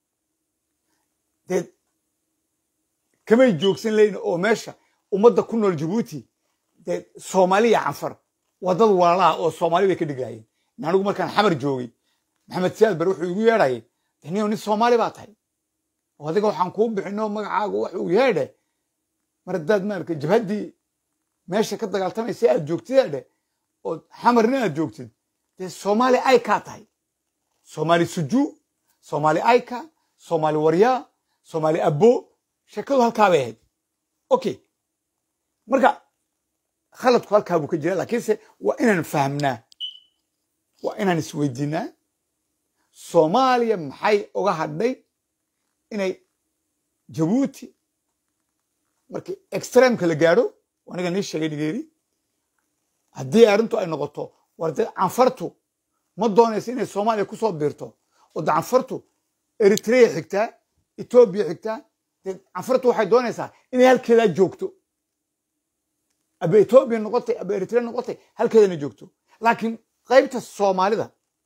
Speaker 1: dee kamay joogsan layn oo meesha ummadda ku nool jabuuti dee soomaaliya canfar waa dad walaalaha oo soomaali bay ka dhig lahayeen anigu markaan xamar joogay maxamed siyaad bar wuxuu igu yeedhayay daniyo nin soomaali baa tahay oo adiga waxaan kuu bixino magacaagu waxuu yeedhe mar haddaad maarka jabhaddii meesha ka dagaaltamaysa aad joogtid adhe oo xamarna aad joogtid dee soomaali ay kaa tahay soomaali sujuu soomaali ayka soomaali waryaa soomaali abbo sheekadu halkaa bay ahayd okay marka khaladku halkaa buu ka jira laakiinse waa inaan fahmnaa waa inaan isweydiinaa soomaaliya maxay uga hadhay inay jabuuti markii extremeka la gaadho aniga nii sheegay nigeeri haddii arrintu ay noqoto war dee canfartu ma doonaysa inay soomaaliya ku soo biirto oo de canfartu eritrea xigtaa etoobiya xigtaa dee canfartu waxay doonaysaa inay halkeedaa joogto aba etoobiya noqotay aba eritrea noqotay halkeedana joogto laakiin qaybta soomaalida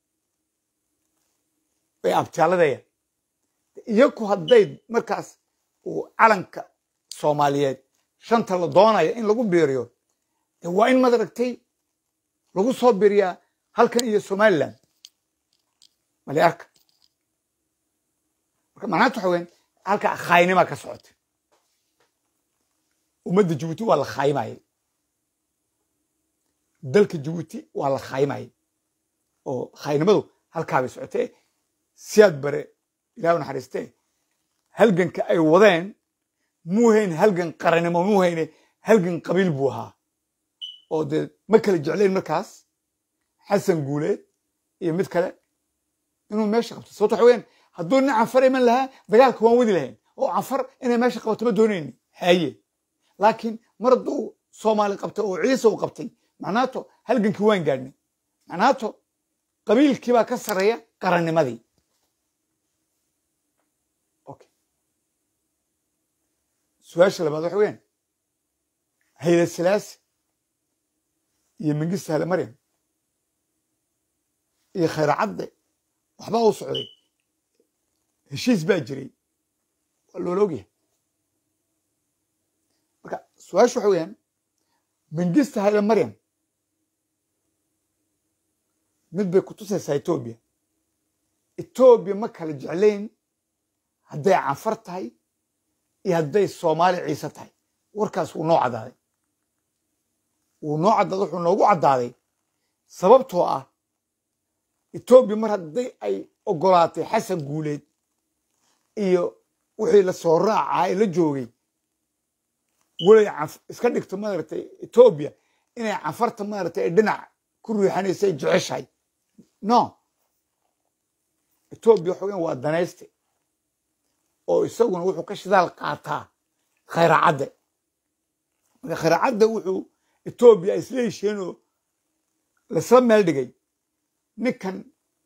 Speaker 1: bay abtaaladaya iyaku hadday markaas uu calanka soomaaliyeed shanta la doonaya in lagu biiriyo de waa in madaragtay lagu soo biiriyaa halkan iyo somaliland mali arka marka macnaanta waxa weyan halka khaaynimaa ka socota ummadda jabuuti waa la khaayimayay dalka jabuuti waa la khaayimayay oo khaaynimadu halkaabay socotee siyaad bare ilah naxariistee halganka ay wadeen muu hayn halgan qarannimo muu hayne halgan qabiil buu ahaa oo dee ma kala jeclayn markaas xasan guuleed iyo mid kale inuu meesha qabto sababto waxa weyaan hadduu nin canfar iman lahaa dagaalka waan wadi lahayn oo canfar inay meesha qabato ma doonayni haye laakiin mar hadduu soomaali qabtay oo ciise u qabtay macnaato halgankii waan gaadhnay macnaato qabiilkii baa ka sarreeya qarannimadii su-aasha labaad waxa weyaan hayda silaasi iyo mingista hale maryam iyo khayr cadde waxbaa u socday heshiis baa jiray waa loola ogyahay marka su-aasha waxa weyaan mingista hale maryam mid bay kutusaysaa etoobiya etoobiya ma kala jeclayn hadday canfar tahay iyo hadday soomaali ciise tahay warkaas wuu noo caddaaday wuu noo caddaaday wuxuu noogu caddaaday sababtoo ah etoobiya mar hadday ay ogolaatay xasan guuleed iyo wixii la soo raacaa ee la joogay welay iska dhigto maaragtay etoobiya inay canfarta maaragtay ay dhinac ku riixanaysa ay jeceshahay no etoobiya waxa weyan waa danayste oo isaguna wuxuu ka shidaal qaataa khayracadde marka khayracadde wuxuu etoobiya ay isla hesheenoo laisla meel dhigay ninkan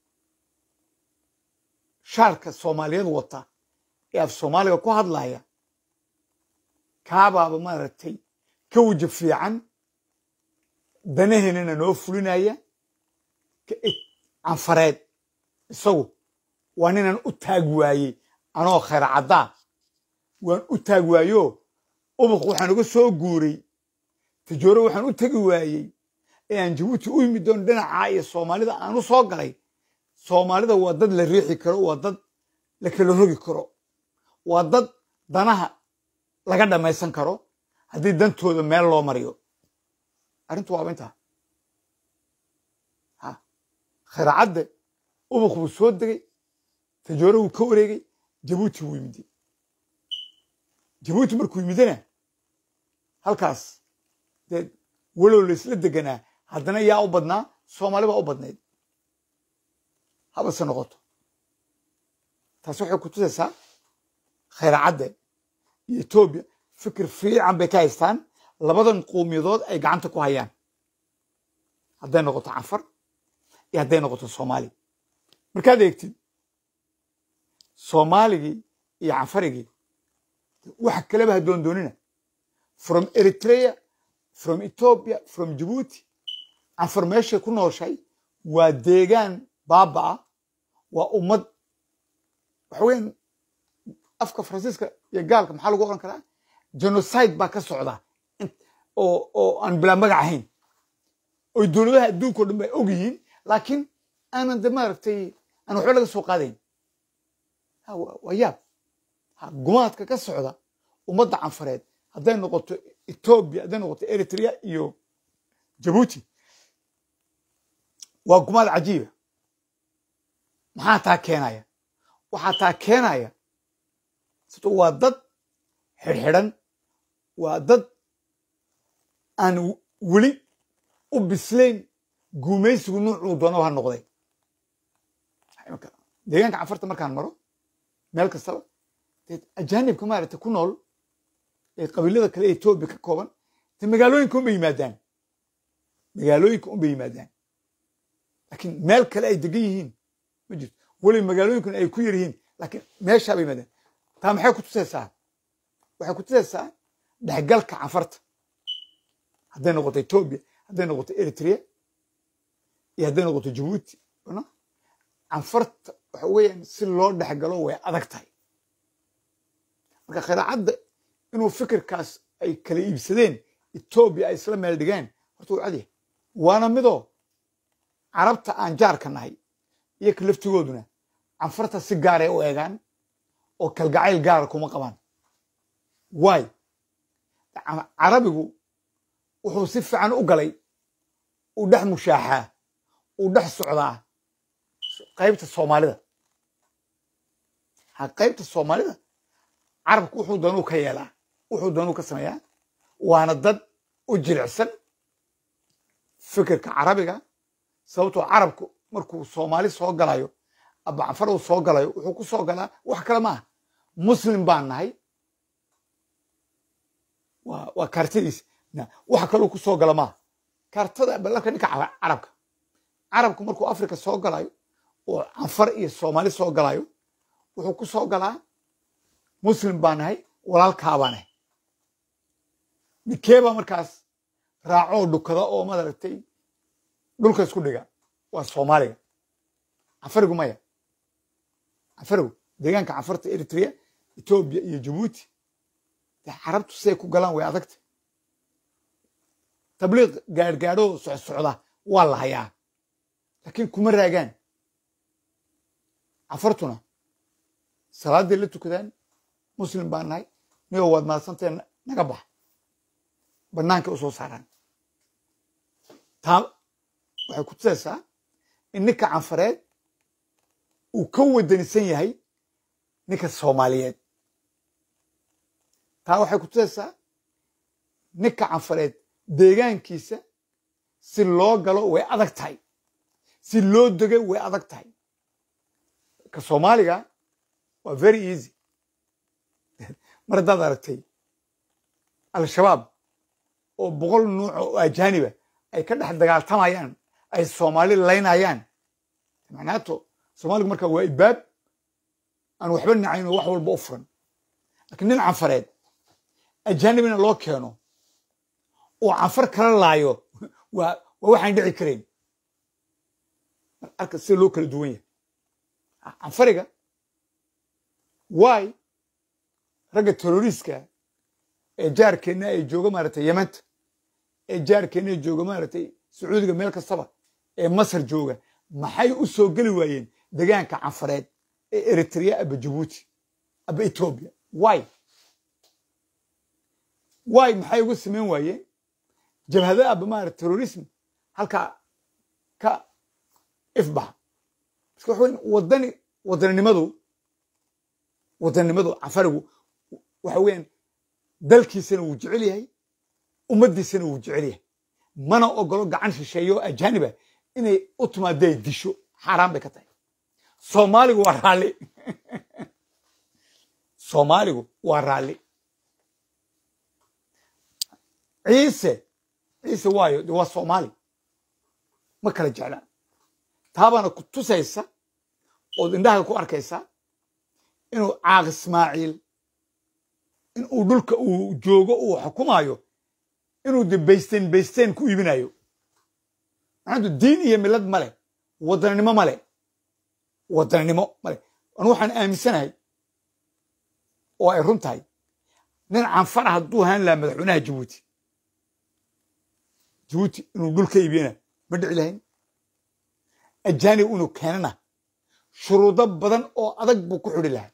Speaker 1: shaarka soomaaliyeed wata ee af soomaaliga ku hadlaya kaabaaba maaragtay ka weji fiican danaheenana noo fulinaya canfareed isagu waa ninaan u taag waayey anoo khayr caddaa waan u taag waayo ubuq waxaan uga soo guuray tajooro waxaan u tegi waayey ee aan jabuuti u yimid doon dhinacaa iyo soomaalida aan u soo galay soomaalida waa dad la riixi karo waa dad la kala rogi karo waa dad danaha laga dhammaysan karo haddii dantooda meel loo mariyo arrintu waaba intaa ha khayracadde ubuq buu soo degay tajoore wuu ka wareegay jabuuti wuu yimide jabuuti markuu yimidena halkaas dee walow laysla deganaa haddana yaa u badnaa soomaali baa u badnayd habase noqoto taasi waxay ku tusaysaa khayracadde iyo etoobiya fikir fiican bay ka haystaan labadan qowmiyadood ay gacanta ku hayaan hadday noqoto canfar iyo hadday noqoto soomaali markaad eegtid soomaaligii iyo canfarigii waxa kaleba ha doondoonina from eritrea from ethiopia from jabuuti canfar meeshay ku nooshay waa deegaan baaba ah waa ummad waxa weyan afka faransiiska iyo gaalka maxaa lagu oran karaa genocide baa ka socda oo oo aan bilaa magac ahayn oy dowladaha adduunka o dhan bay og yihiin laakiin aanan de maaragtay aan waxba laga soo qaadayn waa yaab gumaadka ka socda ummadda canfareed hadday noqoto etoobiya hadday noqoto eritrea iyo jabuuti waa gumaad cajiiba maxaa taa keenaya waxaa taa keenaya sabto waa dad xidhxidhan waa dad aan weli u bislayn guumaysigu nuucuu doonaba ha noqday deegaanka canfarta markaan maro meel kastaba dee ajaanibka maaragta ku nool ee qabiilada kale ee etoobiya ka kooban dee magaalooyinka unbay yimaadaan magaalooyinka unbay yimaadaan laakiin meel kale ay degan yihiin ma jirto weli magaalooyinkuna ay ku yar yihiin laakiin meeshaa bay yimaadaan taa maxay ku tusaysaa waxay ku tusaysaa dhexgalka canfarta hadday noqoto etoobiya hadday noqoto eritrea iyo hadday noqoto jabuuti canfarta waxa weeyaan si loo dhexgalo way adag tahay marka khiraacadda inuu fikirkaas ay kala iibsadeen etoobiya ay isla meel dhigeen horta wuu cadyahay waana midoo carabta aan jaarka nahay iyo ka laftigooduna canfarta si gaaray u eegaan oo kalgacayl gaara kuma qabaan waay carabigu wuxuu si fiican u galay uu dhex mushaaxaa uu dhex socdaa qaybta soomaalida ha qaybta soomaalida carabku wuxuu doonuu ka yeelaa wuxuu doonuu ka sameeyaa waana dad u jilicsan fikirka carabiga sababtoo carabku markuu soomaali soo galayo aba canfar uu soo galayo wuxuu ku soo galaa wax kale maaha muslim baan nahay waa kaartadiisa wax kaluu ku soo gala maaha kaartada balarka ninka carabka carabku markuu africa soo galayo oo canfar iyo soomaali soo galayo wuxuu ku soo galaa muslim baa nahay walaalkaa baa nahay ninkeebaa markaas raacoo dhukada oo madaragtay dhulka isku dhiga waa soomaaliga canfarigu maya canfarigu deegaanka canfarta eritrea etoobiya iyo jabuuti dee carabtu siday ku galaan way adagta tabliiq gaadhgaadhoo socsocda waa la hayaa laakiin kuma raagaan canfartuna salaaday la tukadaan muslim baan nahay nigoo waad mahadsantae naga bax bannaankay u soo saaraan taa waxay ku tusaysaa in ninka canfareed uu ka wadanisan yahay ninka soomaaliyeed taa waxay ku tusaysaa ninka canfareed deegaankiisa si loo galo way adag tahay si loo dego way adag tahay ka soomaaliga waa very easy mar haddaad aragtay al-shabaab oo boqol nuuc oo ajaaniba ay ka dhex dagaaltamayaan ay soomaali laynayaan macnaato soomaaligu marka waa ibaab aan waxba nacayn oo wax walba u furan laakiin nin canfareed ajaanibina loo keeno oo canfar kala laayo waa waa waxaan dhici karayn arka sida loo kala duwan yahay canfariga waay ragga terroriska ee jaarkeenna ay jooga maaragtay yemanta ee jaarkeenna ay jooga maaragtay sacuudiga meel kastaba ee masar jooga maxay u soo geli waayeen degaanka canfareed ee eritrea aba jabuuti aba etoobiya waay waay maxay uga samayn waayeen jabhada aba maarata terrorism halkaa ka ifbaxa iska waxa weyn wadani wadaninimadu wadaninimadu canfarigu waxa weeyaan dalkiisana wuu jecel yahay ummaddiisana wuu jecel yahay mana ogolo gacan shisheeyo oo ajaaniba inay u timaadee disho xaaraan bay ka tahay soomaaligu waa raalli soomaaligu waa raalli ciise ciise waayo de waa soomaali ma kala jeclaan taabaana ku tusaysa ood indhaha ku arkaysaa inuu caaq ismaaciil in uu dhulka uu joogo uu xukumaayo inuu de baysteen baysteen ku iibinayo maxaantu diin iyo milad male wadannimo male wadannimo male anu waxaan aaminsanahay oo ay run tahay nin canfara hadduu ahaan lahaa madaxweynaha jabuuti jabuuti inuu dhul ka iibiyana ma dhici lahayn ajaanib inuu keenana shuruudo badan oo adag buu ku xidhi lahaa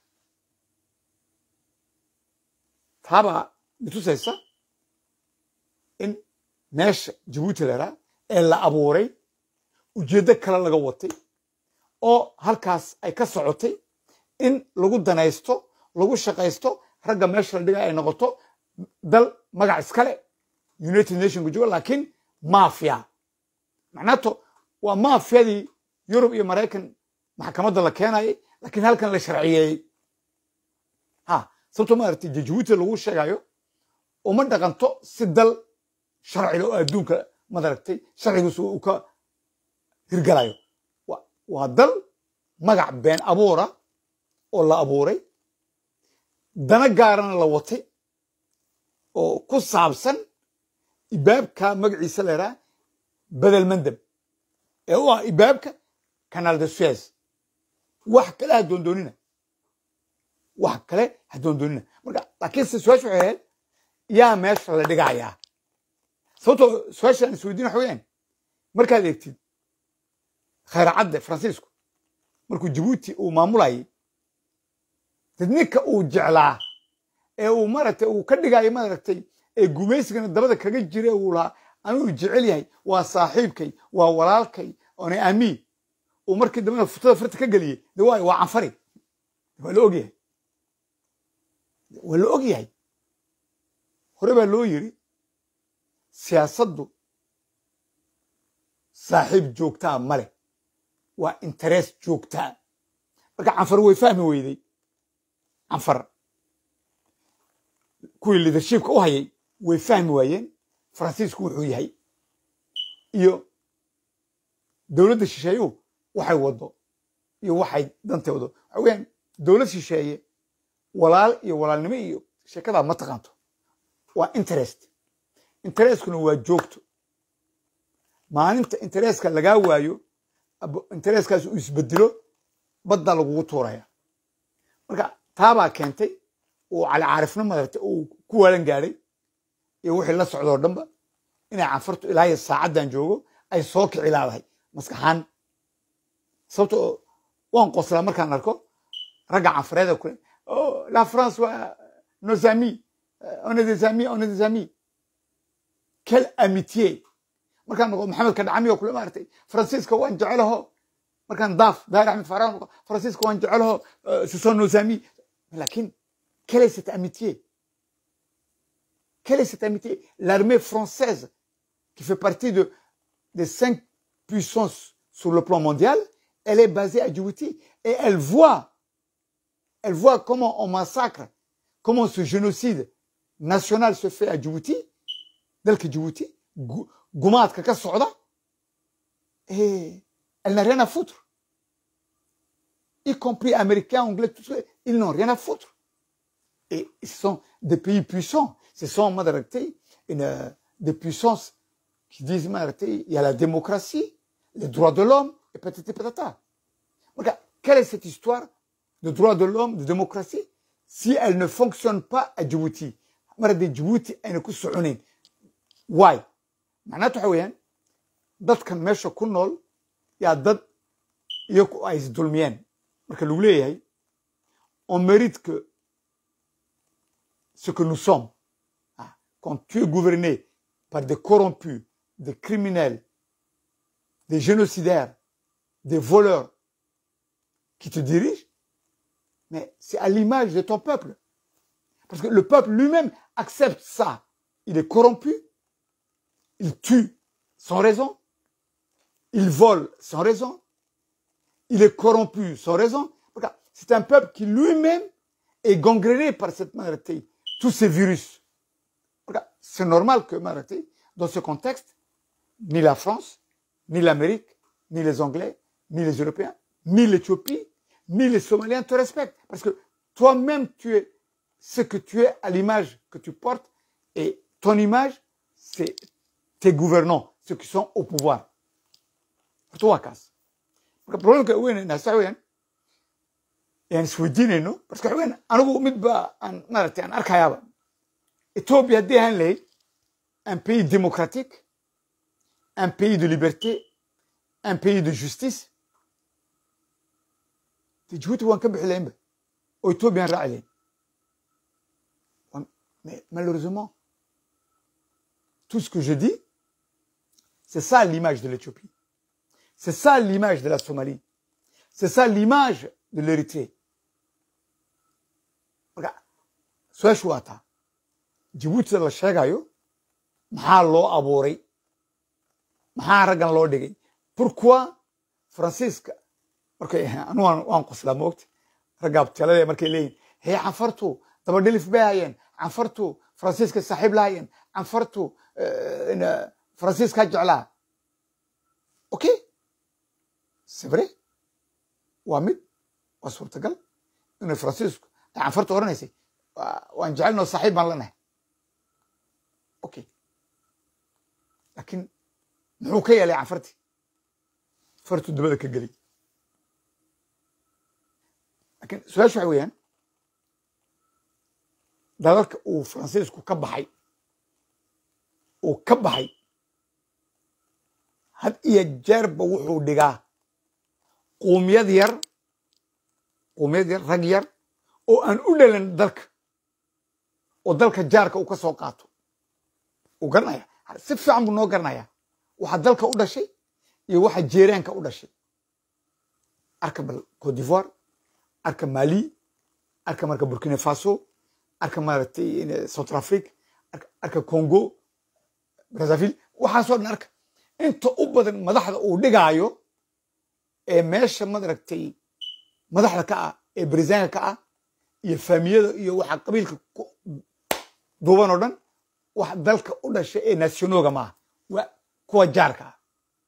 Speaker 1: taabaa mitusaysa in meesha jabuuti laraa ee la abuuray ujeeddo kale laga watay oo halkaas ay ka socotay in lagu danaysto lagu shaqaysto ragga meesha la dhiga ay noqoto dal magac iskale united nationka jooga laakiin mafia macnaato waa mafiyadii yurub iyo maraykan maxkamadda la keenayay laakiin halkan la sharciyeeyey ha sababto maaragtay jabuuti lagu sheegayo uma dhaqanto si dal sharcile oo adduunka madaragtay sharcigiisu uu ka hirgalayo waa dal magac been abuura oo la abuuray dana gaarana la watay oo ku saabsan ibaabka magaciisa la yidhaha bedel mandab ee u ah ibaabka canal de suez wax kale ha doondoonina wax kale ha doondoonina marka laakiin se su-aasha waxay ahayd yaa meesha la dhigayaa sababtoo su-aashaan isweydiin waxa weyaan markaad eegtid khayracadde faransiisku markuu jabuuti uu maamulayay dad ninka uu jeclaa ee uu maaragtay uu ka dhigayo maaragtay ee gumaysigana dabada kaga jira uu lahaa anuu jecel yahay waa saaxiibkay waa walaalkay oona aamiin uu markii dambena futada farta ka geliyey de waayo waa canfari waa la ogyahay waa la og yahay hore baa loo yiri siyaasaddu saaxiib joogtaa male waa interes joogtaa marka canfar way fahmi weyday canfar kuwii liadershipka u hayay way fahmi waayeen faransiisku wuxuu yahay iyo dowladda shisheeyuhu waxay wado iyo waxay dantay wado waxa weyaan dowlad shisheeye walaal iyo walaalnimo iyo sheekadaa ma taqaanto waa interest intereskuna waa joogto maalinta intereska lagaa waayo intereskaas uu isbedelo badda lagugu tuuraya marka taabaa keentay uu calicaarifno madarta uu ku waalan gaadhay iyo wixii la socdoo dhanba inay canfartu ilaahay saacaddan joogo ay soo kici laadahay maskaxaan sababto waan qoslaa markaan arko ragga canfareeda kule la france waa nos amis on est des amis on est des amis quelle amitié markaan noqo maxamed kadhacami oo kule maaragtay faransiiska waan jecelaho markaan daaf daahir axmed faarax noqo faransiiska waan jecelaho ce sont nos amis lakin quelle est cette amitié quelle est cette amitié l'armée française qui fait partie de des cinq puissances sur le plan mondial elle est basée à Djibouti et elle voit elle voit comment on massacre comment on se génocide national se fait à Djibouti dalka Djibouti gu- gumaadka ka socda et elle n'a rien à foutre y compris américains anglais tout ça ils n'ont rien à foutre et ce sont des pays puissants ce sont madaragtay une euh, des puissances qui disent madaragtay il y a la démocratie les droits de l'homme et patati patata Regarde, quelle est cette histoire de droits de l'homme, de démocratie, si elle ne fonctionne pas à Djibouti maradi Djibouti ayna ku soconayn why macnaheetu waxa weeyaan dadkan meesha ku nool yaa dad iyagu ay isdulmiyeen marka lagu leeyahay on mérite que ce que nous sommes ah, quand tu es gouverné par des corrompus des criminels des génocidaires des voleurs qui te dirigent mais c'est à l'image de ton peuple. Parce que le peuple lui-même accepte ça. Il est corrompu, il tue sans raison, il vole sans raison, il est corrompu sans raison. Regarde, C'est un peuple qui lui-même est gangréné par cette maladie, tous ces virus. Regarde, C'est normal que maladie, dans ce contexte, ni la France, ni l'Amérique, ni les Anglais, ni les Européens, ni l'Éthiopie, ni les Somaliens te respectent. Parce que toi-même, tu es ce que tu es à l'image que tu portes. Et ton image, c'est tes gouvernants, ceux qui sont au pouvoir. Toi, casse. Le problème que oui, na sawen yani isweydiinayno parce que haween anigu mid ba aan maaragtay aan arkayaaba ethiopia haddii ahaan lahayd un pays démocratique un pays de liberté un pays de justice dee Djibouti waan ka bixi lahaynba oo Ethiopian raaci lahayn Wan- mais malheureusement tout ce que je dis c'est ça l'image de l'Éthiopie c'est ça l'image de la Somalie c'est ça l'image de l'Érythrée marka su-aashu waa taa Djibouti la sheegayo maxaa loo abuuray maxaa raggan loo dhigay pourquoi faransiiska markay anu waan waan qoslaa moogta ragga abtalada markay leeyihin hee canfartu daba dhilif bay hayeen canfartu faransiiska saaxiib la hayeen canfartu eh, ina- faransiiska jeclaa okay c'est vrai waa mid waa suurtagal inay faransiisku ay canfartu odhanaysay "Waa- waan jecelnoo saaxiib baan lanahay okay laakiin muxuu ka yeelay canfartii fartu dabada ka geliy laakiin su-aashu waxa weeyaan dalalka uu faransiisku ka baxay uu ka baxay had iyo jeerba wuxuu dhigaa quumiyad yar quumiyad yar rag yar oo aan u dhalan dalka oo dalka jaarka uu ka soo qaato uu garanaya si fiican buu noo garanaya waxa dalka u dhashay iyo waxa jeeraanka u dhashay arka bal cote d'ivoire arka mali arka marka burkina faso arka maaragtay in- south africa arka, arka congo brazzaville waxaasoo dhan arka inta u badan madaxda uu dhigaayo ee meesha maaragtay madaxda ka ah ee barisaanka ka ah iyo faamiyada iyo waxa qabiilka ku duuban oo dhan wax dalka u dhashay ee nationoga maaha waa kuwa jaarka ah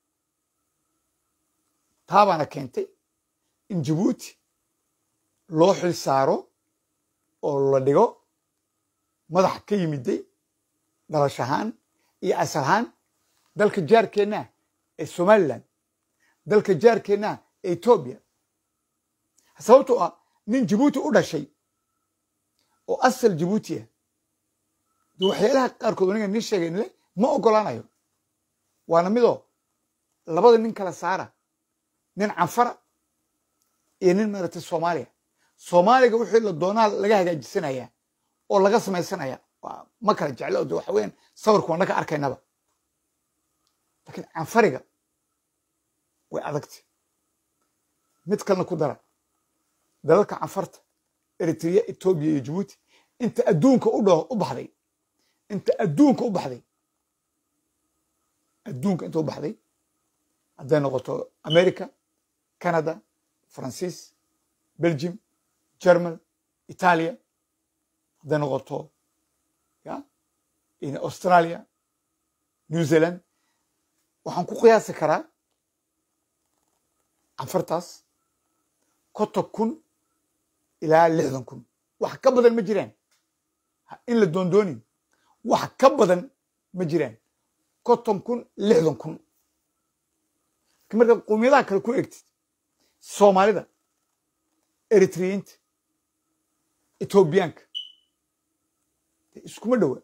Speaker 1: taabaana keentay in jabuuti loo xil saaro oo la dhigo madax ka yimiday dhalash ahaan iyo asal ahaan dalka jaarkeenna ee somaliland dalka jaarkeenna ee etoobiya sababtoo ah nin jabuuti u dhashay oo asal jabuuti ah de waxyaalaha qaarkood aniga nin sheegaynle ma ogolaanayo waana midoo labada nin kala saara nin canfara iyo nin maaragtay soomaaliya soomaaliga wixii la doonaa laga hagaajisanaya oo laga samaysanaya waa ma kala jeclo de waxa weeyaan sawirka waan naga arkaynaba laakiin canfariga way adagtay mid kalena ku dara dalalka canfarta eritrea etoobiya iyo jabuuti inta adduunka u dho u baxday inta adduunka u baxday adduunka inta u baxday hadday noqoto america canada faransiis belgium german italia hadday noqoto in australia new zealand waxaan ku qiyaasi karaa canfartaas konton kun ilaa lixdan kun wax ka badan ma jiraan Ha- in la doondoonin wax ka badan ma jiraan konton kun lixdan kun laakiin markaad qowmiyadaha kale ku egtid soomaalida eritriyiinta etoobiyaanka dee iskuma dhowa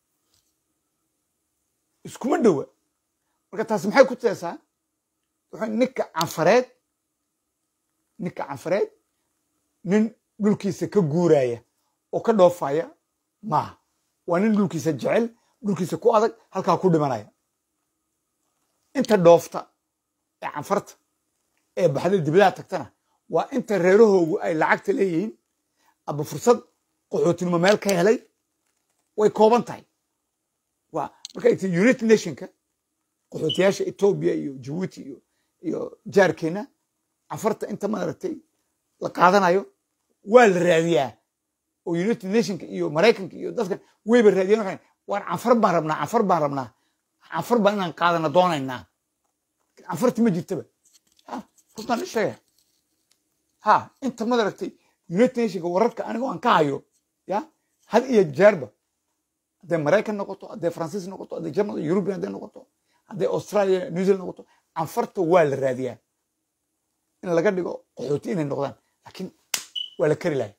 Speaker 1: iskuma dhowa marka taasi maxay ku teesaa wuxuu ninka canfareed ninka canfareed nin dhulkiisa ka guuraya oo ka dhoofaya maaha waa nin dhulkiisa jecel dhulkiisa ku adag halkaa ku dhimanaya inta dhoofta ee canfarta ee baxda dibadaha tagtana waa inta reerahoogu ay lacagta leeyihiin aba fursad qaxootinimo meel ka helay way kooban tahay waa marka egta united nationka qaxootiyaasha etoobiya iyo jabuuti iyo iyo jaarkeena canfarta inta maaragtay la qaadanayo waa la raadiyaa oo united nationka iyo maraykanka iyo dadkan wayba raadiyaan waxay waan canfar baan rabnaa canfar baan rabnaa canfar baan inaan qaadana doonaynaa canfarti ma jirtaba ha runtaan sheegaya ha inta madaragtay united nationka wararka anigoo aan ka hayo ya had iyo jeerba hadday maraykan noqoto hadday faransiis noqoto hadday german european hadday noqoto hadday australia new zealand noqoto canfarta waa la raadiyaa in laga dhigo qaxooti inay noqdaan laakiin waa la kari lahay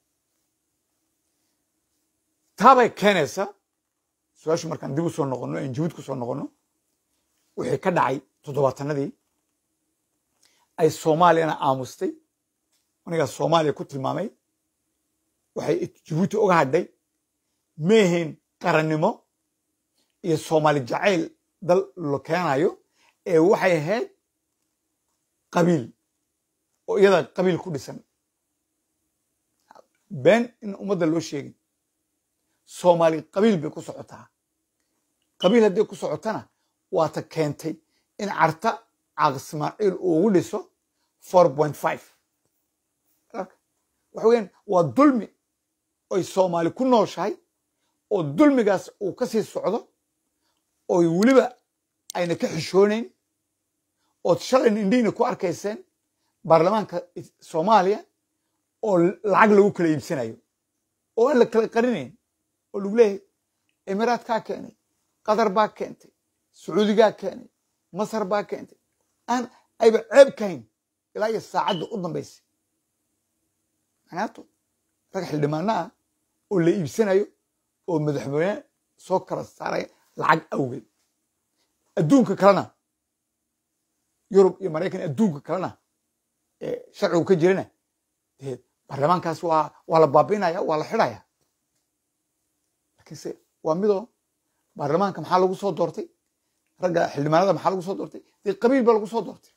Speaker 1: taabay keenaysaa su-aashu markaan dib u soo noqono en jabuud ku soo noqono wixii ka dhacay toddobaatanadii ay soomaaliyana aamustay anigaa soomaaliya ku tilmaamay waxay jabuuti uga hadhay meehayn qarannimo iyo soomaali jacayl dal lo keenayo ee waxay ahayd qabiil oo iyada qabiil ku dhisan been in ummadda loo sheegin soomaali qabiil bay ku socotaa qabiil hadday ku socotana waata keentay in carta caaq ismaaciil uu ugu dhiso four point five waxa weyaan waa dulmi oy soomaali ku nooshahay oo dulmigaas uu ka sii socdo oy weliba ayna ka xishoonayn ood shalayna indhihiina ku arkayseen baarlamaanka soomaaliya oo lacag lagu kala iibsanayo oo aan la kala qarinayn oo lagu leeyahay emiraadkaa keenay qatar baa keentay sacuudigaa keenay masar baa keentay aan ayba ceeb kahayn ilaa iyo saacadda u dambaysay macnaato rag xildhibaana ah oo la iibsanayo oo madaxweyne soo kala saaraya lacag awgeed adduunka kalena yurub iyo maraykan adduunka kalena ee sharcigu ka jirana dee baarlamaankaas waa waa la baabiinaya waa la xidhaya lakiinse waa midoo baarlamaanka maxaa lagu soo doortay ragga xildhibaanada maxaa lagu soo doortay dee qabiil baa lagu soo doortay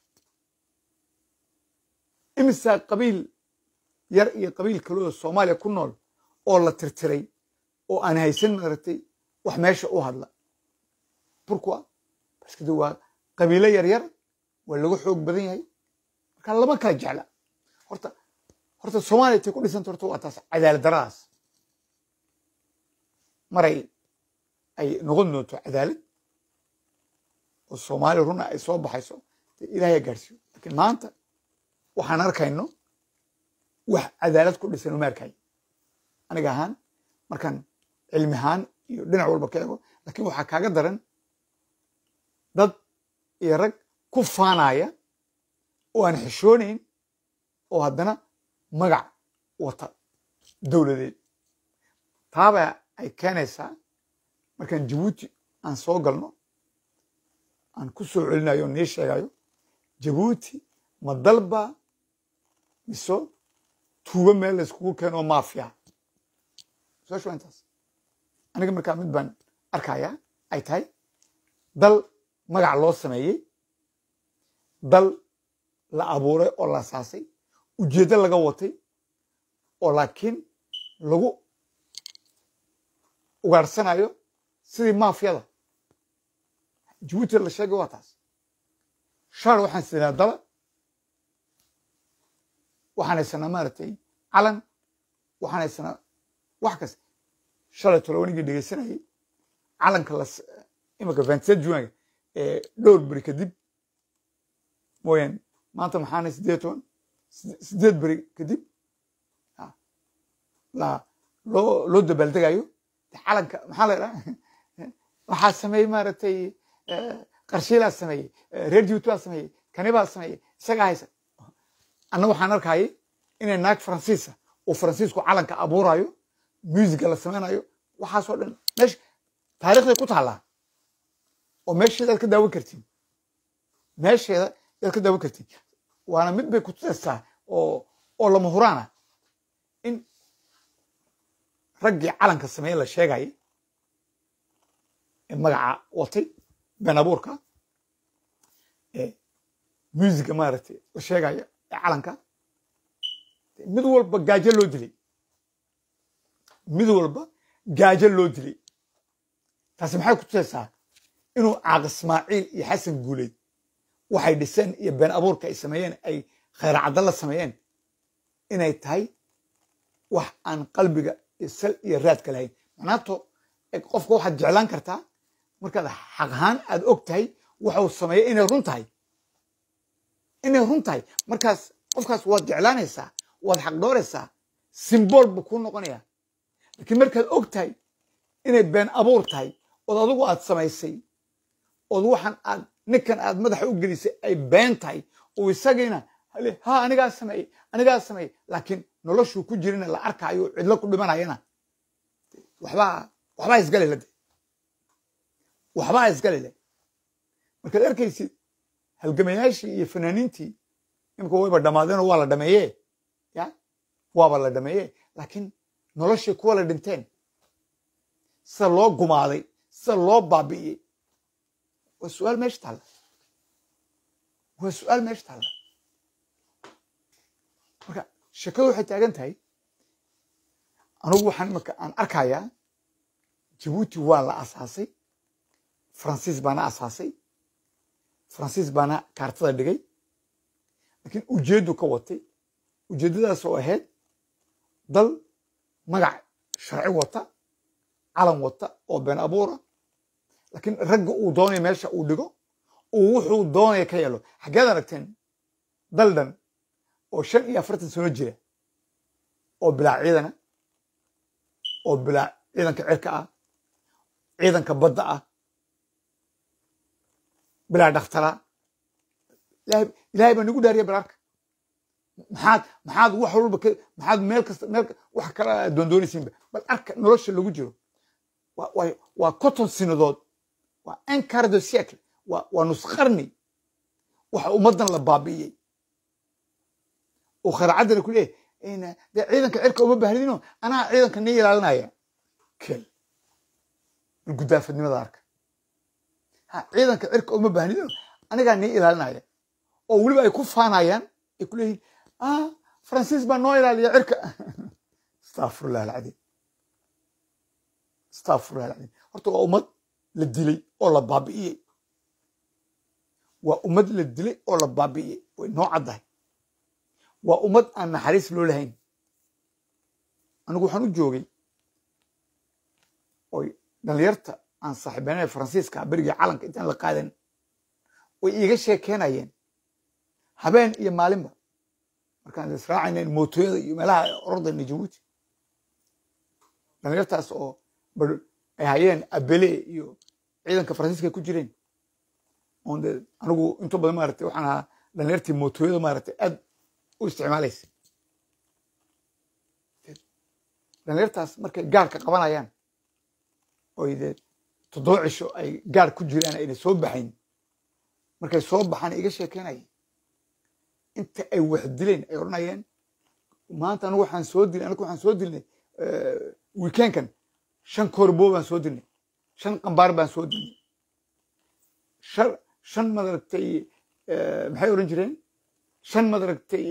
Speaker 1: imisaa qabiil yar iyo qabiil kaloo soomaaliya ku nool oo la tirtiray oo aan haysan maaragtay wax meesha u hadla burkua baske de waa qabiilo yar yar waa lagu xoog badan yahay marka lama kala jecla horta horta soomaaliya intay ku dhisanta horta waa taas cadaalad daradaas maray ay noqon doonto cadaalad oo soomaaliya runa ay soo baxayso dee ilaahay gaarsiiyo laakiin maanta waxaan arkayno wax cadaalad ku dhisan uma arkayo aniga ahaan markaan cilmi ahaan iyo dhinac walba ka ego laakiin waxaa kaaga daran dad iyo rag ku faanaya oo aan xishoonayn oo haddana magac wata dowladeed taaba ay keenaysaa markaan jabuuti aan soo galno aan ku soo celinayo o nii sheegayo jabuuti ma dalba miso tuubo meel la iskugu keeno oo maafiya su-aashu waa intaas aniga markaa mid baan arkayaa ay tahay dal magac loo sameeyey dal la abuuray oo la asaasay ujeeddo laga watay oo laakiin lagu ugaadhsanayo sidii maafiyada jabuuti la sheegay waa taas shaar waxaan siinaa dala waxaan haysanaa maaragtay calan waxaan haysanaa wax kasta shalay tolo wanigii dhegeysanayay calanka las imika vingt-sept juin ee dhowr beri kadib mooyaan maanta maxaana siddeed toban siddeed beri kadib la loo loo dabaaldegayo calanka maxaa la idhaha waxaa sameeyey maaragtay qarshiilaa sameeyey reer jibuuti baa sameeyey kani baa sameeyey isagaa haysa anna waxaan arkayay inay naag faransiisa uu faransiisku calanka abuurayo muusiga la samaynayo waxaasoo dhan meesha taarikhday ku taallaa oo meesheedaad ka daawan kartiin meesheeda yaad ka daawan kartiin waana mid bay ku tusaysaa oo oo lama huraana in raggii calanka sameeye la sheegayay ee magaca watay been abuurka ee muusiga maaragtay la sheegaya ee calanka mid walba gaajo loo dilay mid walba gaajo loo dilay taasi maxay ku tusaysaa inuu caaq ismaaciil iyo xasan guuleyd waxay dhiseen iyo been abuurka ay sameeyeen ay khayr cadda la sameeyeen inay tahay wax aan qalbiga iyo sal iyo raadka lahayn macnaato qofka waxaad jeclaan kartaa markaad xaq ahaan aad og tahay waxuu sameeyey inay run tahay inay run tahay markaas qofkaas waad jeclaanaysaa waad xaq dhooraysaa simbool buu kuu noqonaya laakiin markaad og tahay inay been abuur tahay ood adigu aad samaysay ood waxaan aad ninkan aad madaxa u gelisay ay been tahay oo isagiina ha anigaa sameeyey anigaa sameeyey laakiin noloshuu ku jirina la arkaayo cidlo ku dhimanayana waxbaa waxbaa isgalile de waxbaa isgalile markaad arkaysid halgamayaashii iyo fanaaniintii imika wayba dhammaadeenoo waa la dhameeye ya waaba la dhameeye laakiin noloshii kuwa la dhinteen sida loo gumaaday sida loo baabi'iyey waa su-aal meesha taalla waa su-aal meesha taalla marka sheekadu waxay taagan tahay anugu waxaan imika aan arkayaa jabuuti waa la asaasay faransiis baana asaasay faransiis baana kaartada dhigay laakiin ujeeddu ka watay ujeeddadaas oo ahayd dal magac sharci wata calan wata oo been abuura laakiin ragga uu doonaya meesha uu dhigo uu wuxuu doonaya ka yeelo xaggeed aragteen dal dhan oo shan iyo afartan sano jira oo bilaa ciidana oo bilaa ciidanka cirka ah ciidanka badda ah bilaa dhakhtara ilaahay baa nagu dhaariya balaarka maxaad maxaad wax walba maxaad meel kasta meel wax kala doondoonaysiinba bal arka nolosha lagu jiro waa conton sinadood waa un quart de siècle waa nus qarni waxa ummaddan la baabi'iyey oo kharacaddana ku leeyahy dee ciidanka cirka uma baahnino anaa ciidanka nii ilaalinaya kel bal guddaafadnimada arka ha ciidanka cirka uma baahnino anigaa nii ilaalinaya oo weliba ay ku faanayaan ay ku leeyihin ah faransiis baa noo ilaaliya cirka astafirullah alcadiim astafirullah alcadiim horta waa ummad la dilay oo la baabi'iyey waa ummad la dilay oo la baabi'iyey way noo caddahay waa ummad aan naxariis loo lahayn anigu waxaan u joogay oy dhalinyarta aan saaxiibanay faransiiska berigii calanka intaan la qaadan way iiga sheekeynayeen habeen iyo maalinba markaan israacayna mootooyada iyo meelaha ordayna jabuuti dhalinyartaas oo ay hayeen abele iyo ciidanka faransiiska ay ku jireen on de anigu inta badan maaragtay waxaan ahaa dhalinyartii mootooyada maaragtay aad u isticmaalaysa dhalinyartaas markay gaarka qabanayaan oy dee toddoba cisho ay gaar ku jiraan ayna soo baxayn markay soo baxaan iga sheekeynayeen inta ay wax dileen ay odhanayeen maanta anigu waxaan soo dilnay anigu waxaan soo dilnay weekendkan shan koorbo baan soo dilnay shan qambaar baan soo dilnay shan shan madaragtay maxay odhan jireen shan madaragtay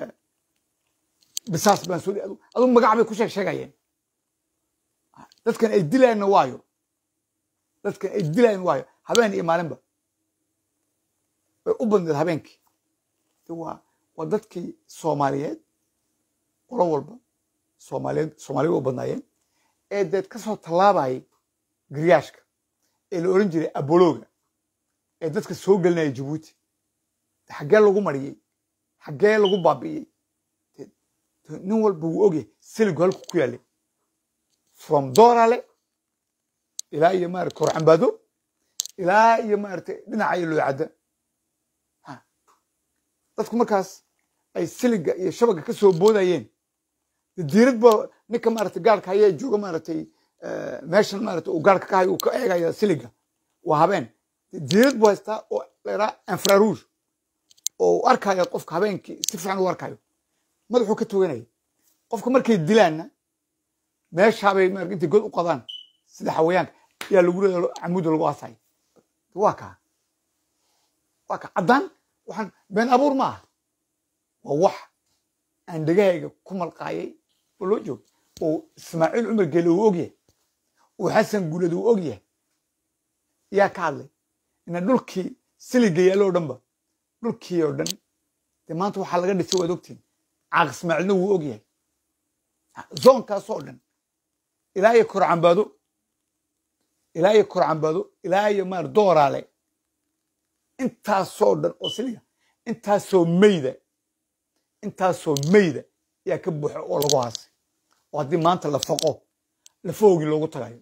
Speaker 1: bisaas baan soo adu magac bay ku sheeg sheegayeen dadkan ay dilayanna waayo dadkan ay dilayan waayo habeen iyo maalinba way u badneed habeenkii waa waa dadkii soomaaliyeed qolo walba soomaaliyeed soomaaliya u badnaayeen ee deed ka soo tallaabayay garyaashka ee la oran jiray abologa ee dadka soo gelinaya jabuuti xaggee lagu mariyey xaggee lagu baabi'iyey De- de nin walba wuu ogyahay siligu halku ku yaallay from doorale ilaa iyo maarata korcambaado ilaa iyo maarata dhinaca iyo loocadda Ha. dadku markaas ay siliga iyo shabaga ka soo boodayeen de diirad ba ninka maarata gaarka haya jooga maaratay eh, meeshan maarata uu gaarka ka hayo uu ka eegaya siliga waa habeen De diirad buu haystaa oo la yidhaha infrarouge oo uu arkaya qofka habeenkii si fiican u arkayo madaxuu ka toganaya qofka markay dilaanna meeshaabay maarata intay god u qadaan sida xawayaanka yaa lagu leeya camuuda lagu aasay waa kaa waa kaa caddaan waxaan been abuur ma aha waa wax aan dhegahayga ku malqaayay oo loo joogo oo ismaaciil cumar geele uu ogyahay oo xasan guulad uu ogyahay yaa ka hadlay ina dhulkii siliga yaallo o dhanba dhulkii oo dhan dee maanta waxaa laga dhisay waad ogtiin caaq ismaaciilna wuu ogyahay zoonkaasoo dhan ilaa iyo korcambaado ilaa iyo korcambaado ilaa iyo maar dooraale intaasoo dhan oo siliga intaasoo meyda intaasoo meyda ayaa ka buuxa oo lagu haasay oo haddii maanta la faqo lafahoogii loogu tagayo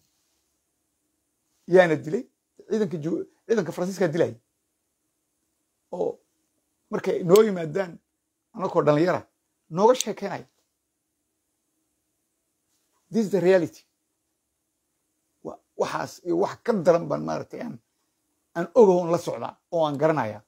Speaker 1: yaana dilay ciidanka ju- ciidanka faransiiskaa dilaya oo markay noo yimaadaan anakoo dhalinyara nooga sheekeynaya this is the reality Wa- waxaas iyo wax ka daran baan maaragtay aan aan ogahoon la socdaa oo aan garanaya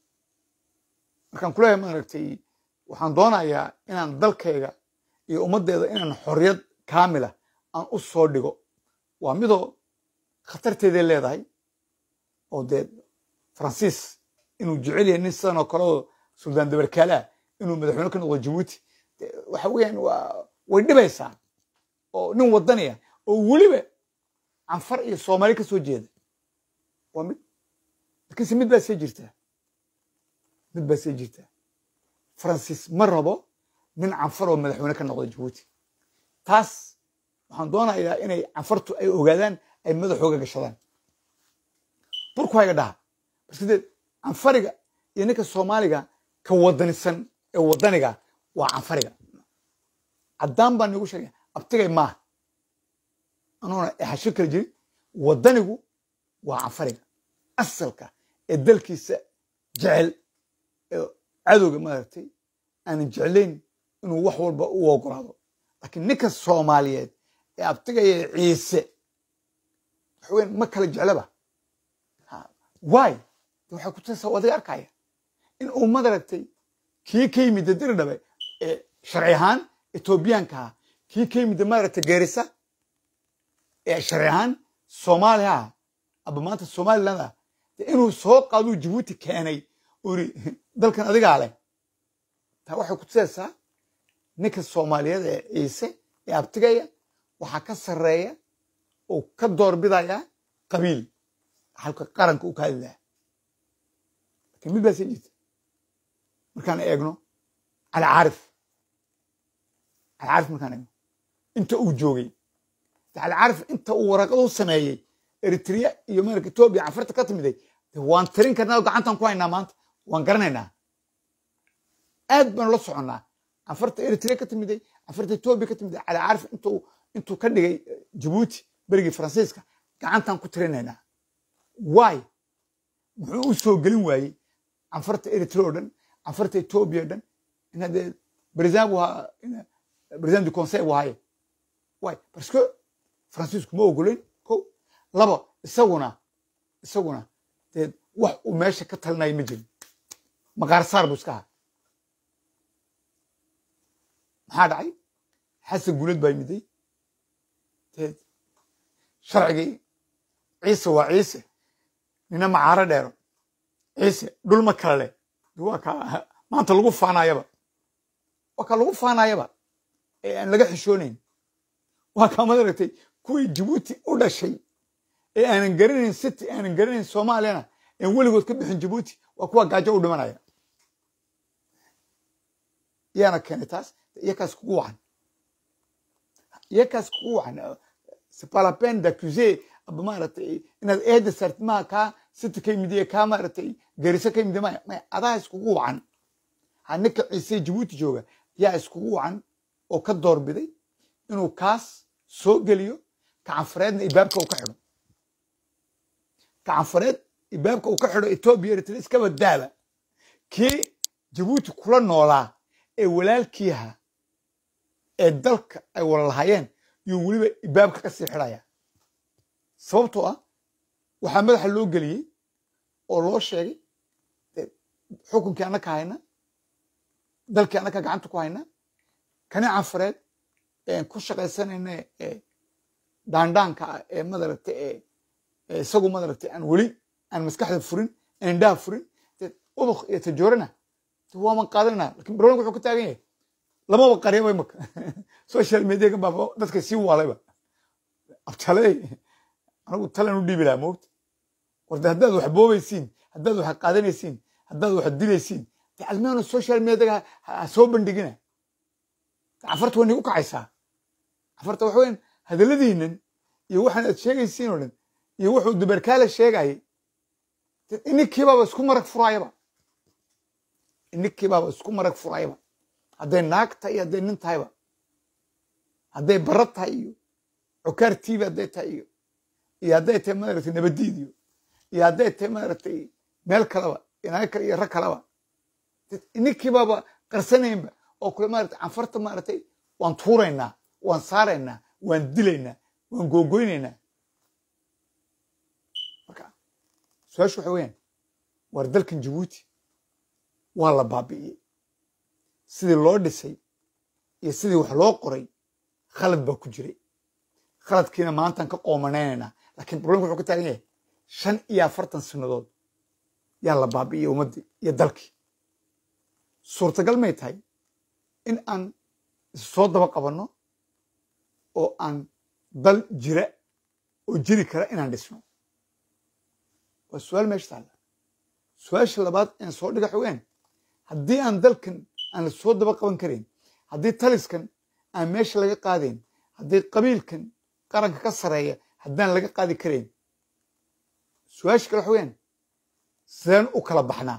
Speaker 1: markaan kuleeyahay maaragtay waxaan doonayaa inaan dalkayga iyo ummaddeeda inaan xorriyad kaamila aan u soo dhigo waa midoo khatarteeday leedahay oo dee faransiis inuu jecel yahay nin sidan oo kale oo suldaan dabarkaalaah inuu madaxweyne ka noqdo jabuuti dee waxa weeyaan waa way dhibaysaa oo nin wadaniya oo weliba canfar iyo soomaali ka soo jeeda waa mid laakiinse mid baa sii jirtaa mid baa sii jirtaa faransiis ma rabo nin canfar oo madaxweyne ka noqdo jabuuti taas waxaan doonayaa inay canfartu ay ogaadaan ay madaxooga gashadaan burku hayga dhaha barsideed canfariga iyo ninka soomaaliga ka wadanisan ee wadaniga waa canfariga caddaan baan nigu sheegaya abtigay maaha anuuna exasho kala jirin wadanigu waa canfariga asalka ee dalkiisa jecel ee cadowga maaragtay aanan jeclayn inuu wax walba u ogolaado laakiin ninka soomaaliyeed ee abtigaya ciise waxweyn ma kala jeclaba waay waxay ku tasa adiga arkaya in uu madaragtay kii ka yimid diri dhabe ee sharci ahaan etoobiyaanka ah kii ka yimid maaragtay geerisa ee sharci ahaan soomaaliya ah aba maanta somaliland ah dee inuu soo qaaduu jabuuti keenay uu yidhi dalkan adigaa leh taa waxay ku tusaysaa ninka soomaaliyeed ee ciise ee abtigaya waxaa ka sarreeya oo ka doorbidaya qabiil halka qaranka uu ka hadli lahaa lakiin mid baa sii jirta markaan eegno cali caarif cali caarif markaan eegno inta uu joogay cali caarif inta uu waraqad u sameeyey eritrea iyo maarka etoobiya canfarta ka timiday de waan tirin karnaa oo gacantaan ku haynaa maanta waan garanaynaa aad baanu la soconnaa canfarta eritrea ka timiday canfarta etoobiya ka timiday cali caarif intuu intuu ka dhigay jabuuti berigii faransiiska gacantaan ku tirinaynaa waay muxuu u soo gelin waayey canfarta eritrea o dhan canfarta etoobiya o dhan ina dee president bu ahaa president du conseil bu ahaye waay parce que faransiisku ma ogolayn ko laba isaguna isaguna dee wax uu meesha ka talinayo ma jirin maqaarsaar buu iska ahaa maxaa dhacay xasan guulad baa yimiday dee sharcigii ciise waa ciise nina macaaro dheero ciise dhul ma kale leh waa ka maanta lagu faanayaba waa ka lagu faanayaba ee aan laga xishoonayn waa kaa madaragtay kuwii jabuuti u dhashay ee aanan garanayn city aanan garanayn soomaaliyana aan weligood ka bixin jabuuti waa kuwa gaajo u dhimanaya yaana keenay taas iyakaas kugu wacan iyakaas kugu wacan c'est pas la peine d'accuser aba maaragtay inaad eeda saartid maha kaa sita ka yimid iyo kaa maaragtay gariso ka yimid maya maya adaa iskugu wacan ha ninka ciise jabuuti jooga yaa iskugu wacan oo ka doorbiday inuu kaas soo geliyo kacanfareedna ibaabka uu ka xidho kacanfareed ibaabka uu ka xidho etoobiya eritrea iskaba daaba kii jabuuti kula noolaa ee walaalkii ahaa ee dalka ay wala lahaayeen yuu weliba ibaabka ka sii xidhaya sababtoo ah waxaa madaxa loo geliyey oo loo sheegay dee xukunkii annaka hayna dalkii annaka gacanta ku hayna kani canfareed een ku shaqaysanayna ee daandhaanka ah ee madaragta ee ee isagu madaragta aan weli aan maskaxda furin aan indhaha furin dee ubaq iyo tajoorana dee waaman qaadanayna lakin barnaamijku wuxuu ka taagan yahay lamaba qariyaba imaka social mediagan baa dadka sii waalayba abtaley anigu talan u dhiibi lahaa moogta warde haddaad wax boobaysiin haddaad wax qaadanaysiin haddaad wax dilaysiin dee almeeno social mediaga ha soo bandhigina cafarta waa nigu kacaysaa cafarta waxa weyan hadalladiinan iyo waxaan aad sheegaysiin oo dhan iyo wuxuu duberkaale sheegayay ininkiibaaba isku marag furaayaba ininkiibaaba isku marag furaayaba hadday naag tahay iyo hadday nin tahayba hadday barad tahay iyo cukaar tiibi hadday tahay iyo iyo hadday tahay maaragtay nabadiid iyo iyo hadday tahay maaragtay meel kaleba inaag kale iyo rag kaleba ininkiibaaba qarsanaynba oo kule maaragtay canfarta maaragtay waan tuuraynaa waan saaraynaa waan dilaynaa waan googoynaynaa marka su-aashu waxa weeyaan waar dalkan jabuuti waa la baabi'iyey sidii loo dhisay iyo sidii wax loo qoray khalad baa ku jiray khaladkiina maantaan ka qoomanaynayna laakiin problemka wuxuu ka taagan yahay shan iyo afartan sanadood yaa la baabi'iyey ummaddii iyo dalkii suurtagal may tahay in aan isu soo daba qabanno oo aan dal jira oo jiri kara inaan dhisno waa su-aal meesha taalla su-aasha labaad een soo dhiga xogeen haddii aan dalkan aan la soo daba qaban karayn haddii taliskan aan meesha laga qaadayn haddii qabiilkan qaranka ka sareeya haddaan laga qaadi karayn su-aasha kale xogeen sideen u kala baxnaa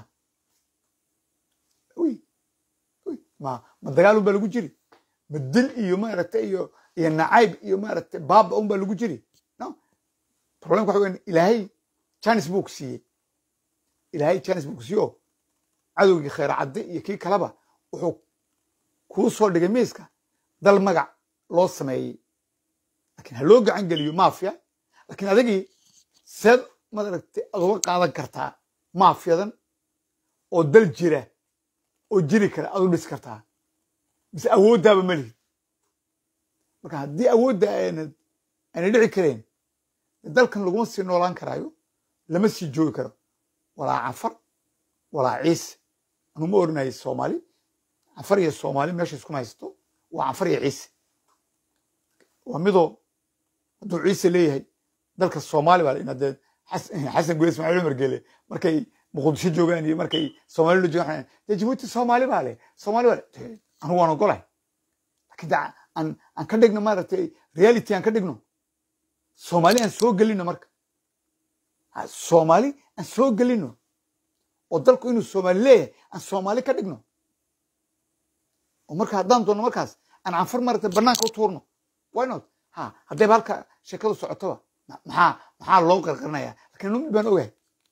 Speaker 1: wy wy ma ma dagaal unbaa lagu jiri ma dil iyo maaragtay iyo iyo nacayb iyo maaragtay baaba unbaa lagu jiri no problemka waxa weyan ilaahay janis buu ku siiyey ilaahay janis buu ku siiye oo cadowgii khayr cadde iyo kii kaleba wuxuu kuu soo dhigay miiska dal magac loo sameeyey lakiin ha loo gacan geliyo maafiya lakiin adigii seed maaragtay aad uga qaadan kartaa maafiyadan oo dal jira oo jiri kara aad u dhisi kartaa mise awooddaaba ma lihid marka haddii awoodda aanad aanay dhici kareen dalkan laguma sii noolaan karaayo lama sii joogi karo walaa cafar walaa ciise anu ma oranayo soomaali cafar iyo soomaali meesha iskuma haysto waa cafar iyo ciise waa midoo hadduu ciise leeyahay dalka soomaali baa ina dee xasan guye ismaaciil cumar gele markay muqdisho joogaan iyo markay soomaalila joogaan dee jabuuti soomaali baa le soomaali baa le anu waan ogolahay lakiin de aan aan ka dhigno maaragtay reality aan ka dhigno soomaali aan soo gelino marka soomaali aan soo gelino oo dalku inuu soomaali leeyahay aan soomaali ka dhigno oo marka haddaan doonno markaas aan canfar maaragtay banaanka u tuurno why not ha haddayba halka sheekadu socotoba maxaa maxaa loo qarqarinayaa lakiin anu mid baan ogahay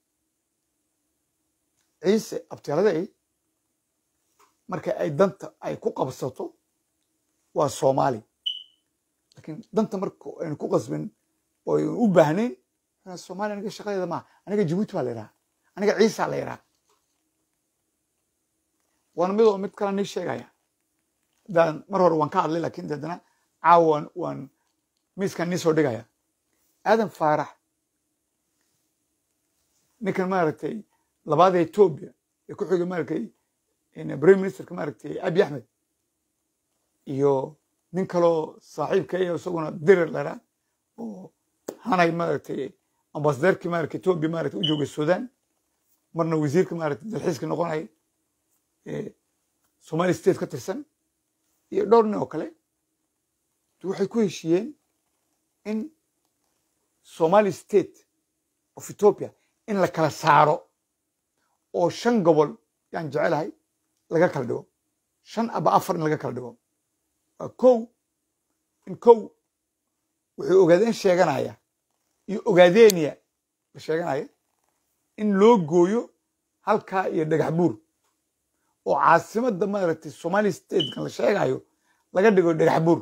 Speaker 1: ciise abtialaday marka ay danta ay ku qabsato waa soomaali lakiin danta marka aynu ku qasbin oo aynu u baahnayn somalia aniga shaqadeeda maaha aniga jabuuti baa la yidhaha aniga ciisa la yidhaha waana midoo mid kale nii sheegaya haddaan mar hore waan ka hadlay lakin haddana caawa waan waan miiskan nii soo dhigaya aadan faarax ninkan maaragtay labaada etoobiya ee ku xigay maaragtay prime ministerka maaragtay abi axmed iyo nin kaloo saaxiibka iyo isaguna dirir laraa oo hanay maaragtay ambasadeerkii maaragtay etoobiya maaragtay u joogay sudan marna wasiirka maaragtay dalxiiska noqonaya somali state ka tirsan iyo dhowr nin oo kale waxay ku heshiiyeen in somali state of ethiopia in la kala saaro oo shan gobol yaan jecelahay laga kala dhigo shan aba afar in laga kala dhigo waa kow in kow wuxuu ogaadeen sheeganaya iyo ogaadeeniya la sheeganaya in loo gooyo halkaa iyo dhagax buur oo caasimadda maaragtay somali statekan la sheegayo laga dhigo dhagax buur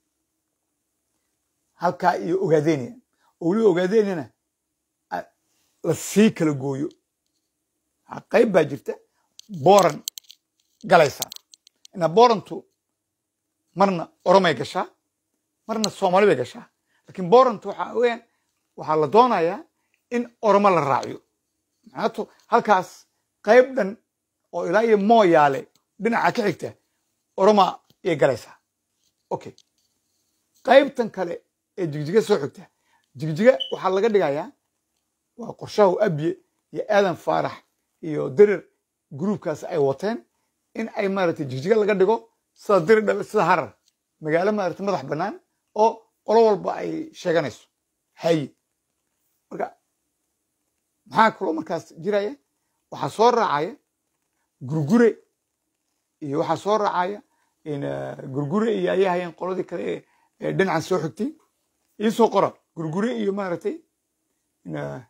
Speaker 1: halkaa iyo ogaadeeniya oo weliba ogaadeeniyana a- la sii kala gooyo Ha, qayb baa jirta booran galaysa ina boorantu marna oromay gashaa marna soomaali bay gashaa laakiin boorantu waxaa weyaan waxaa la doonayaa in oromo la raaciyo macnaatu halkaas qayb dhan oo ilaa iyo mooyaale dhinaca ka xigta oroma ayay galaysaa okay qaybtan kale ee jigjiga soo xigta jigjiga waxaa laga dhigayaa waa qorshahu abye iyo aadan faarax iyo dirir gruubkaas ay wateen in ay maaragtay jigjiga laga dhigo sida dirir dhabe sida harar magaalo maaragtay madax bannaan oo qolo walba ay sheeganayso haye marka maxaa kaloo markaas jiraya waxaa soo raacaya gurgure iyo waxaa soo raacaya in eh, gurgure iyo ayay hayeen qoladii kale ee- ee dhinacan soo xigtay iisoo qora gurgure iyo maaragtay in, eh,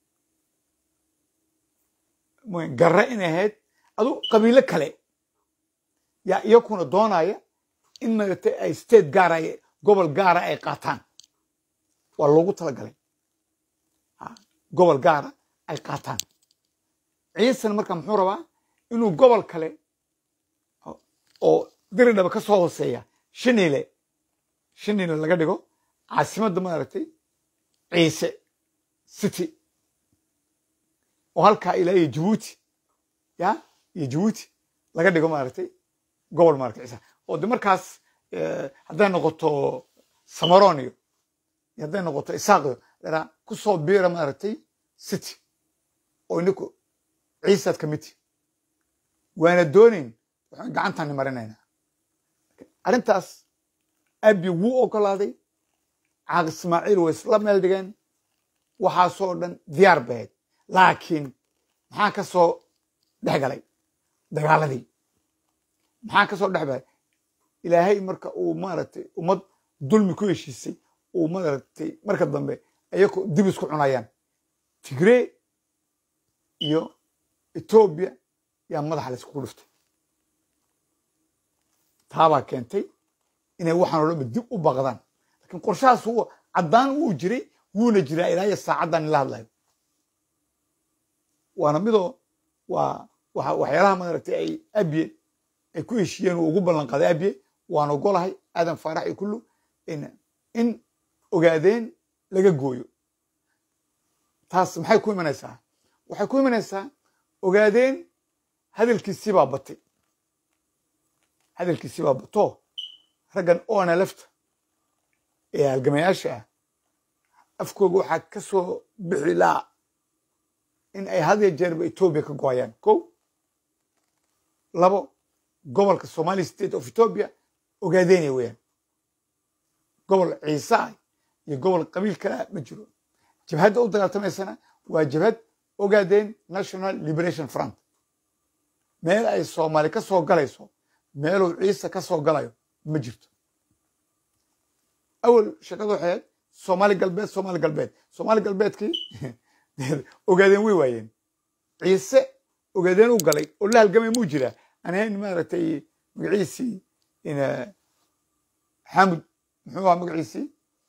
Speaker 1: mo- garre inay ahayd adu qabiilo kale yaa iyakuna doonaya in maaragtay ay state gaara ay- gobol gaara ay qaataan waa loogu talagalay Ha, gobol gaara ay qaataan ciisan marka muxuu rabaa inuu gobol kale oo- oo diridhaba ka soo hooseeya shiniile shiniile laga dhigo caasimadda maaragtay ciise city oo halkaa ilaa iyo jabuuti ya iyo jabuuti laga dhigo maaragtay gobol maaragtay ciise oo de markaas eh, hadday noqoto samaron iyo iyo hadday noqoto isaaqyo dhanaa ku soo biira maaragtay city oo ininku ciisaad ka mid tihi waana doonayn waxaan gacantaani marinaynaa arrintaas abi wuu ogolaaday caaq ismaaciil way isla meel dhigeen waxaasoo dhan diyaar bay ahayd laakiin maxaa ka soo dhex galay dagaaladii maxaa ka soo dhex galay ilaahay marka uu maaragtay ummad dulmi ku heshiisay uu maaragtay marka dambe ayaku dib isku cunayaan tigree iyo etoobiya yaa madaxa layskugu dhiftay taabaa keentay inay waxaan oo dhanba dib u baqdaan laakiin qorshahaas wuu caddaan wuu jiray wuuna jiraa ilaa iyo saacaddan ila hadlayo waana midoo waa waxa waxyaalaha maaragtay ay abye ay ku heshiiyeen uu ugu ballan qaaday abye waan ogolahay aadan faarax iyo kullu in in ogaadeen laga gooyo taas maxay ku imanaysaa waxay ku imanaysaa ogaadeen hadalkiisii baa batay hadalkiisii baa bato raggan oona lafta ee halgamayaasha ah afkooga waxaa ka soo bixi laa in ay had iyo jeerba etoobiya ka gooyaan kow labo gobolka somali state of ethiopia ogaadeynaya weeyaan gobol ciise ah iyo gobol qabiil kale ah ma jiro jabhadda u dagaaltamaysana waa jabhad ogaadeen national liberation front meel ay soomaali ka soo galayso meeluu ciise ka soo galayo ma jirto awal shaqadu waxay ahayd soomaali galbeed soomaali galbeed soomaali galbeedkii ogaadeen way waayeen ciise ogaadeen u galay oo la halgamay muu jiraa aan ahayn maaragtay magaciisii ina xamud muxuu ahaa magaciisii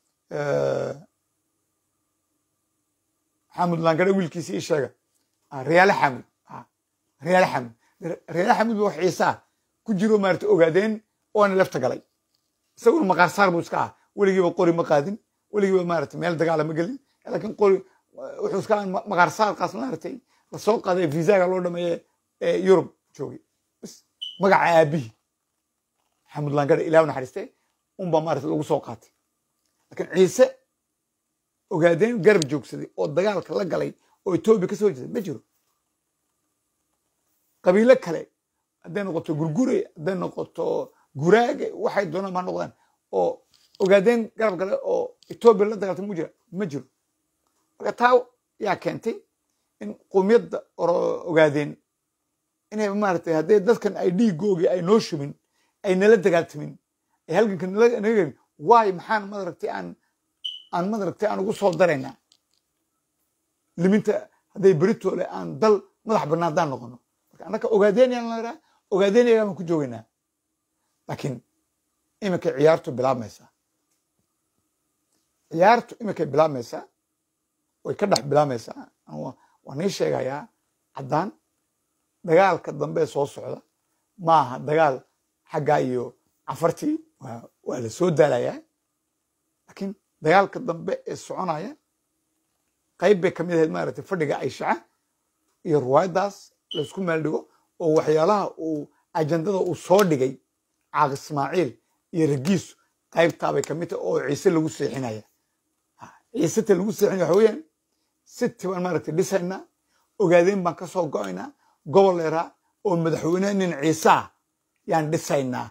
Speaker 1: xamud laangare wiilkiisii ii sheega Ah, riyaale xamud Ah, riyaale xamud riyaale xamud ba wax ciise ah ku jiro maaragtay ogaadeen oona lafta galay isaguna maqaar saar buu iska ah weligiiba qori ma qaadin weligiiba maaragtay meel dagaala ma gelin laakiin qori wuxuu iska ahaa ma- maqaar saarkaas maaragtay lasoo qaaday viisaga loo dhameeye ee yurub joogay bas magaca aabihii xamud laangare ilaah u naxariiste unbaa maaragtay lagu soo qaatay laakiin ciise ogaadeen garab joogsaday oo dagaalka la galay oo etoobiya ka soo jeeday ma jiro qabiilo kale hadday noqoto gurgure hadday noqoto guraage waxay doonaan ma noqdaan oo ogaadeen garab gale oo etoobiya la dagaaltay mu jira ma jiro marka taa yaa keentay in qowmiyadda oro- ogaadeen inay maaragtay haddii dadkan ay dhiigoogii ay noo shubin ay nala dagaaltamin ay halganka nala naga gelin waay maxaan madaragtay aan aan madaragtay aan ugu soo daraynaa liminta hadday beritoole aan dal madax bannaan haddaan noqono marka annaka ogaadeenyaan la idhaha ogaadeenyagaa baan ku joogaynaa laakiin iminkay ciyaartu bilaabmaysaa ciyaartu iminkay bilaabmaysaa way ka dhex bilaabmaysaa Anu- waan nii sheegayaa caddaan dagaalka dambe soo socda maaha dagaal xaggaa iyo cafartii waa waa la soo daalayaa laakiin dagaalka dambe ee soconaya qayb bay ka mid ahayd maaragtay fadhiga ayshaca iyo ruwaayadaas laysku meel dhigo oo waxyaalaha uu ajandada uu soo dhigay caaq ismaaciil iyo ragiisu qaybtaabay ka mid tahay oo ciise lagu seexinaya Ha, ciise ta lagu seexinaya waxa weeyaan siti baan maaragtay dhisaynaa ogaadeen baan ka soo go'aynaa gobol leeraa oo madaxweyne nin ciise ah yaan dhisaynaa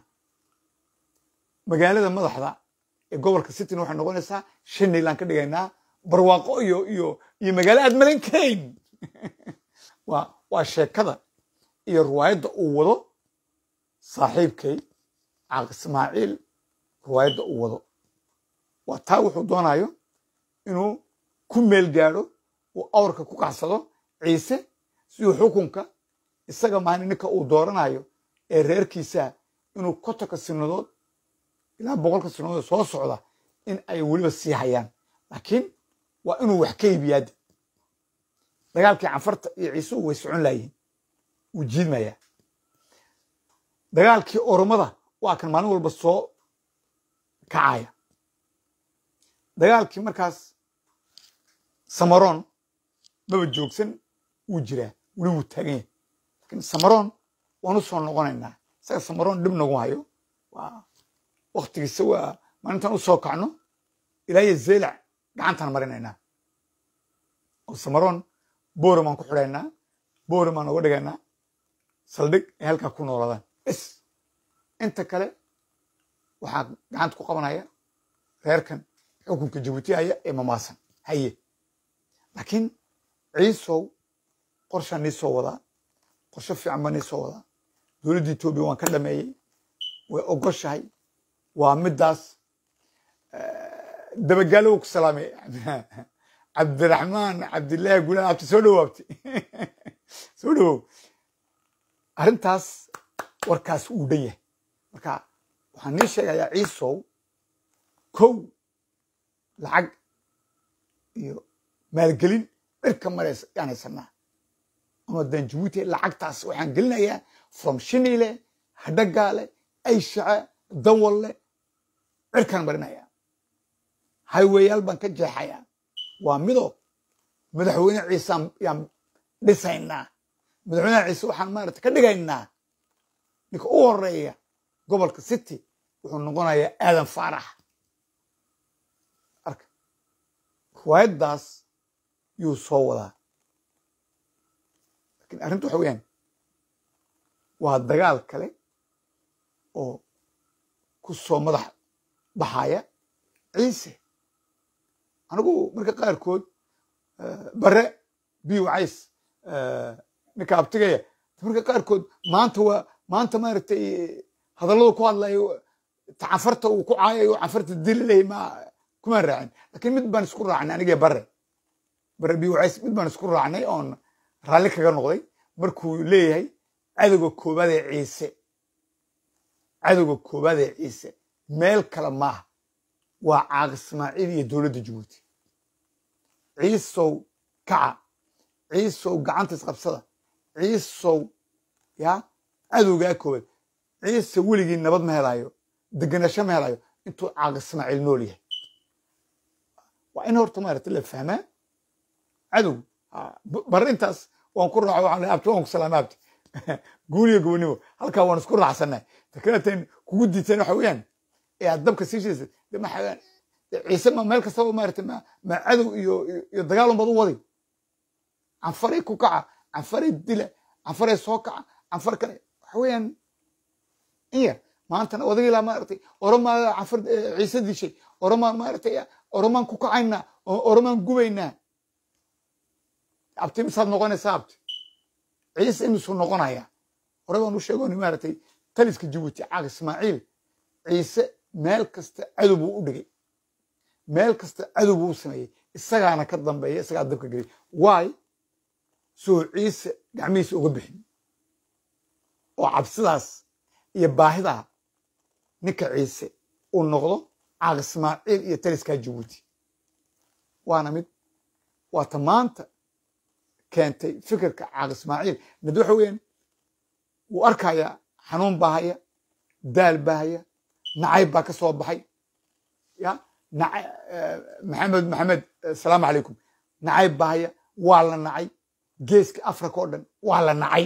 Speaker 1: magaalada madaxda ee gobolka cityna waxay noqonaysaa shanaylaan ka dhigaynaa barwaaqo iyo iyo iyo magaalo aad maran karayn waa waa sheekada iyo ruwaayadda uu wado saaxiibkay caaq ismaaciil ruwaayadda uu wado waa taa wuxuu doonayo inuu ku meel gaadho uu awrka ku kacsado ciise siduu xukunka isaga maani ninka uu dooranayo ee reerkiisa inuu kotonka sinadood ilaa boqolka sinadood soo socda in ay weliba sii hayaan laakiin waa inuu wax ka iibiyaade dagaalkii canfarta iyo ciisuhu way socon laayihin wuu jiidmayaa dagaalkii oromada waa kan maalin walba soo kacaya dagaalkii markaas samaroon maba joogsan wuu jiraa weli wuu taagan yahay laakiin samaroon waan u soo noqonaynaa isaga samaroon dhib nagu hayo waa waktigiisa waa maalintaan u soo kacno ilaa iyo zeylac gacantaan marinaynaa oo samaroon boore baan ku xidhaynaa boore baan uga dhigaynaa saldhig ay halkaa ku noolaadaan bes inta kale waxaa gacanta ku qabanaya reerkan xukunka jabuuti haya ee mamaasan haye laakiin ciisow qorshaan nii soo wadaa qorsho fiican baa nii soo wadaa dowladda etoobiya waan ka dhameeyey way ogoshahay waa middaas dabagaalo wuu ku salaamay cabdiraxmaan cabdillaahi gulaan abti soo dhawaabti soo dhawow arrintaas warkaas wuu dhan yahay marka waxaan nii sheegayaa ciisow kow lacag iyo maalgelin dhirka maraysa yaan haysanaa ama dan jabuuti lacagtaas waxaan gelinayaa from shinile hadhagaale ayshace dawalle cirkaan marinayaa hayweyaal baan ka jeexayaa waa mido madaxweyne ciise yaan dhisaynaa madaxweynaha ciise waxaan maarata ka dhigaynaa ninka u horeeya gobolka city wuxuu noqonayaa aadan faarax arka riwaayaddaas yuu soo wadaa lakiin arrintu waxa weeyaan waa dagaal kale oo ku soo madax baxaya ciise anigu marka qaarkood bare biw cays ninka abtigaya marka qaarkood maanta waa maanta maaragtay hadalladu ku hadlayo canfarta uu ku caayayo canfarta dili lehay ma kumaan raacin lakiin mid baan isku raacnay aniga bare bare biw cays mid baan isku raacnay oon raalli kaga noqday markuu leeyahay cadowga koobaad ee ciise cadowga koobaad ee ciise meel kale maaha waa caaq ismaaciil iyo dowladda jabuuti ciisow kaca ciisow gacanta isqabsada ciisow ya cadowgaa koobaad ciise weligii nabad ma helayo degenasho ma helayo intuu caaq ismaaciil nool yahay waa in horta maarata la fahmaa cadow bar intaas waan ku raaco waxaan leeyahay abti waan ku salaama abti guuliyo gobonimo halkaa waan isku raacsannahay takaleetan kugu diiteen waxa weeyaan ee aad dabka sii shiisay de maxaa ciise ma meel kastaba maarata ma ma cadow iyo iyo dagaal unbaad u wadi canfaray ku kaca canfaray dila canfaray soo kaca canfar kale waxa weeyaan in yar maantana odagii laa maaragtay oromaa canfar ciise dishay oromaa maaragtay oromaan ku kacaynaa oromaan gubaynaa abti misaad noqonaysaa abti ciise imisuu noqonayaa hore baan u sheegooni maaragtay taliska jabuuti caaq ismaaciil ciise meel kasta cadow buu u dhigay meel kasta cadow buu u sameeyey isagaana ka dambeeya isagaa dabka gelay waay soo ciise gacmihiisa uga bixin oo cabsidaas iyo baahidaa ninka ciise uu noqdo caaq ismaaciil iyo taliskaa jabuuti waana mid waata maanta keentay fikirka caaq ismaaciil mid waxa weeyaan wuu arkayaa xanuun baa haya daal baa haya nacayb baa ka soo baxay ya maxamed maxamed asalaamu calaykum nacayb baa haya waa la nacay geeska africa oo dhan waa la nacay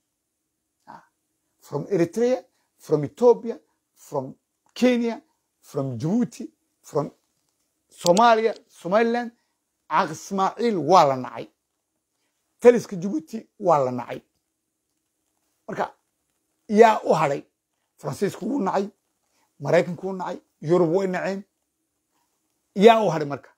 Speaker 1: from eritrea from ethiopia from kenya from djibouti from somalia somaliland caaq ismaaciil waa la nacay taliska djibouti waa la nacay marka yaa u hadhay faransiisku wuu nacay maraykanku wuu nacay yurub way naceen yaa u hadhay marka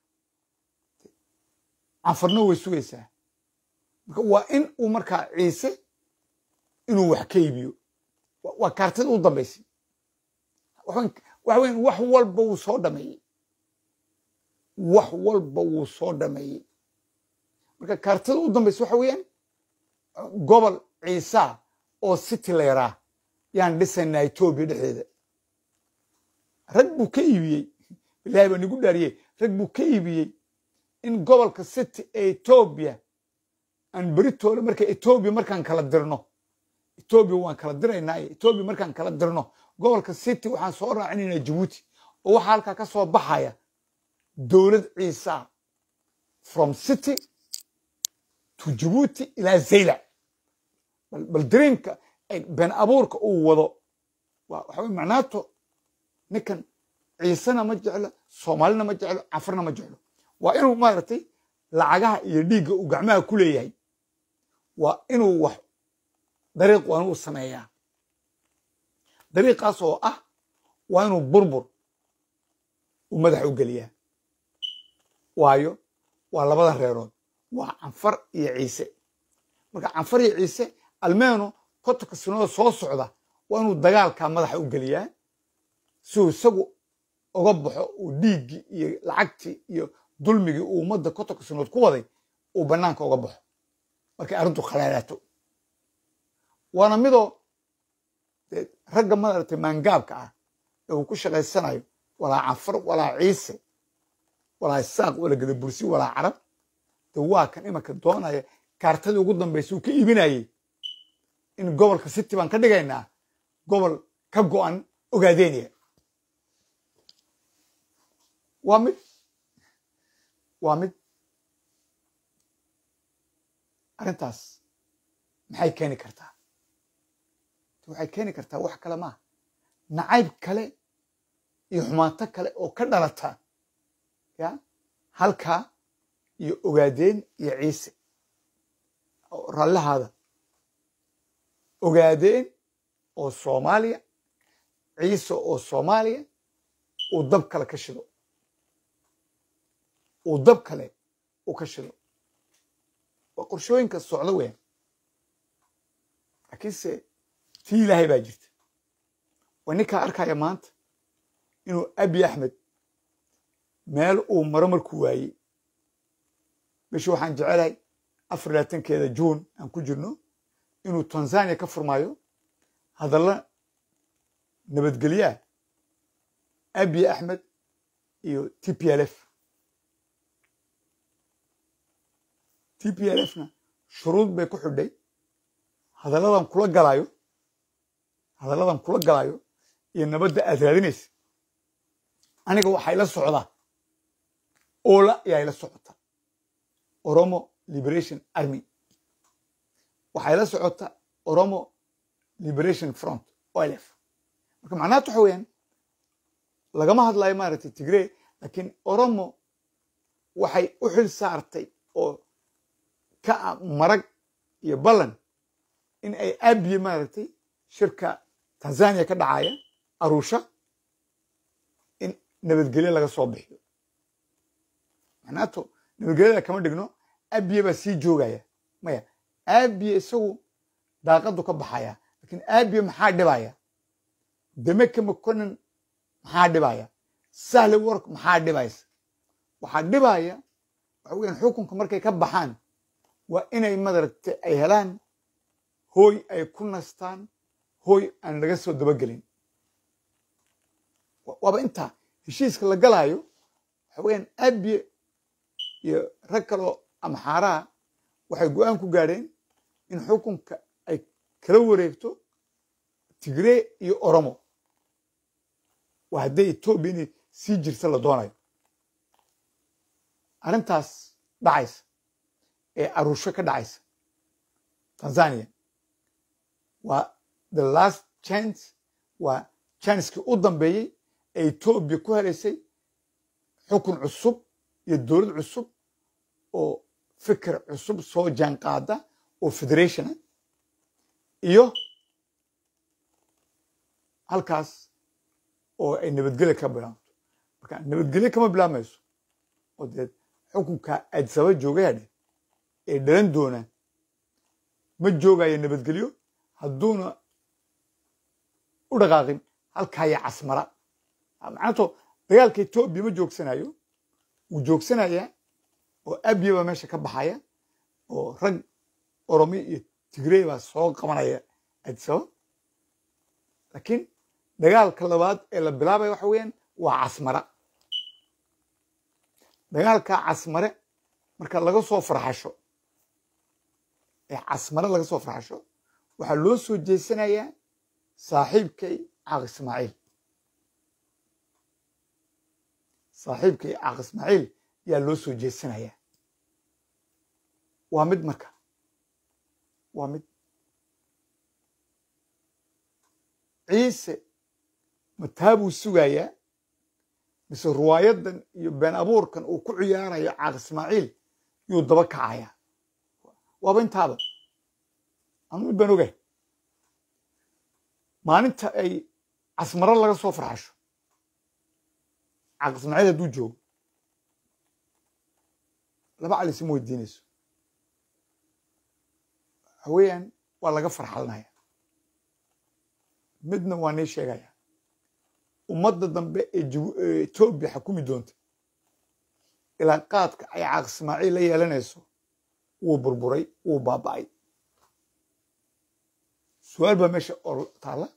Speaker 1: canfarna way sugaysaa marka waa in uu markaa ciise inuu wax ka iibiyo waa kaartida u dambaysay waxa weyan wax walba wuu soo dhameeyey wax walba wuu soo dhameeyey marka kaartida u dambaysa waxa weeyaan gobol ciisa oo city leeraa yaan dhisaynaa etoobiya dhexdeeda rag buu ka iibiyey ilahay baa nigu dhaariyey rag buu ka iibiyey in gobolka city ee etoobiya aan beritoole marka etoobiya markaan kala dirno etoobiya waan kala diraynaa etoobiya markaan kala dirno gobolka city waxaan soo raacinaynaa jabuuti oo waxaa halkaa ka soo baxaya dowlad ciisa from city to jabuuti ilaa zaylac bal dariimka been abuurka uu wado waxa macnaato ninkan ciisena ma jeclo soomaalina ma jeclo cafarna ma jeclo waa inuu maaragtay lacagaha iyo dhiigga uu gacmaha ku leeyahay waa inuu wax dariiq waa inuu sameeyaa dariiqaas oo ah waa inuu burbur uu madaxa u geliyaa waayo waa labada reerood waa canfar iyo ciise marka canfar iyo ciise almeeno kotonka sinooda soo socda waa inuu dagaalkaa madaxa u geliyaa si uu isagu uga baxo uu dhiiggii iyo lacagtii iyo dulmigii uu ummadda kotonka sinood ku waday uu bannaanka uga baxo markay arrintu khaleelaato waana midoo ragga maaragtay maangaabka ah ee uu ku shaqaysanayo walaa canfar walaa ciise walaa isaaq walaa gadabursi walaa carab de waa kan imanka doonaya kaartadii ugu dambaysa uu ka iibinayey in gobolka city baan ka dhigaynaa gobol ka go'an ogaadeynaya waa mid waa mid arrintaas maxay keeni kartaa waxay keeni kartaa wax kale maaha nacayb kale iyo xumaato kale oo ka dhalata ya halkaa iyo ogaadeen iyo ciise rallahaada ogaadeen oo soomaaliya ciise oo soomaaliya uu dab kale ka shido uu dab kale u ka shido waa qorshooyinka socdo weyn laakiinse tii ilaahay baa jirta waa ninkaa arkaya maanta inuu abi axmed meel uu maro markuu waayey bishi waxaan jecelahay afar labaatankeeda juun aan ku jirno inuu tanzania ka furmaayo hadalla nabadgelyaa abi axmed iyo t p l f t p l fna shuruud bay ku xidhay hadalladan kula galaayo hadalladan kula galaayo iyo nabadda aad raadinaysa aniga waxay la socdaa oola ayaa ila socota oromo liberation army waxay la socota oromo liberation front olf marka macnahat waxa weeyaan lagama hadlayo maaragtay tigrey laakiin oromo waxay u xil saartay oo ka marag iyo ballan in ay abiye maaragtay shirka tanzania ka dhacaya arusha in nabadgelyo laga soo bixiyo macnaato nabadgelyada kama dhigno abiye baa sii joogaya maya abiye isagu daaqadu ka baxaya laakiin abiye maxaa dhibaya demeke makonin maxaa dhibaya sahle work maxaa dhibaysa waxaa dhibaya waxa weeyaan xukunka markay ka baxaan waa inay madaragtay ay helaan hooy ay ku nastaan hooy aan laga soo dabagelin waaba intaa heshiiska la galaayo waxa weeyaan abiye iyo rag kaloo amxaaraha waxay go-aan ku gaadheen in xukunka ay kala wareegto tigree iyo oromo waa hadday etoobiya inay sii jirta la doonayo arrintaas dhacaysa ee arusho ka dhacaysa tanzania waa the last chance waa chancekii u dambeeyey ee etoobiya ku helaysay xukun cusub iyo dowlad cusub oo fikir cusub soo jaanqaada oo federationa iyo halkaas oo ay nabadgelya ka bilaabto marka nabadgelye kama bilaabmayso oo dee xukunka adsaba joogayadhe ee dhalan doonaan ma joogayo nabadgelyo hadduuna u dhaqaaqin halkaaya casmara macnato dagaalka etoobiya ma joogsanayo wuu joogsanayaa oo abiya baa meesha ka baxaya oo rag oromi iyo tigrey baa soo qabanaya adsaba laakiin dagaalka labaad ee la bilaabaya waxa weeyaan waa casmara dagaalka casmare marka laga soo farxasho ee casmare laga soo farxasho waxaa loo soo jeesanayaa saaxiibkay caaq ismaaciil saaxiibkay caaq ismaaciil yaa loo soo jeesanayaa waa mid marka waa mid ciise mataabuu sugayaa mise ruwaayadan iyo been abuurkan uu ku ciyaarayo caaq ismaaciil yuu daba kacayaa waaba intaaba anu mid baan ogahay maalinta ay casmaro laga soo farxasho caaq ismaaciil hadduu joogo laba cali isma weydiinayso waxa weeyaan waa laga farxalinaya midna waa nii sheegaya ummadda dambe ee etoobiya xakumi doonta ilaa qaadka ay caaq ismaaciil la yeelanayso wuu burburay wuu baaba'ay su-aal baa meesha oo taalla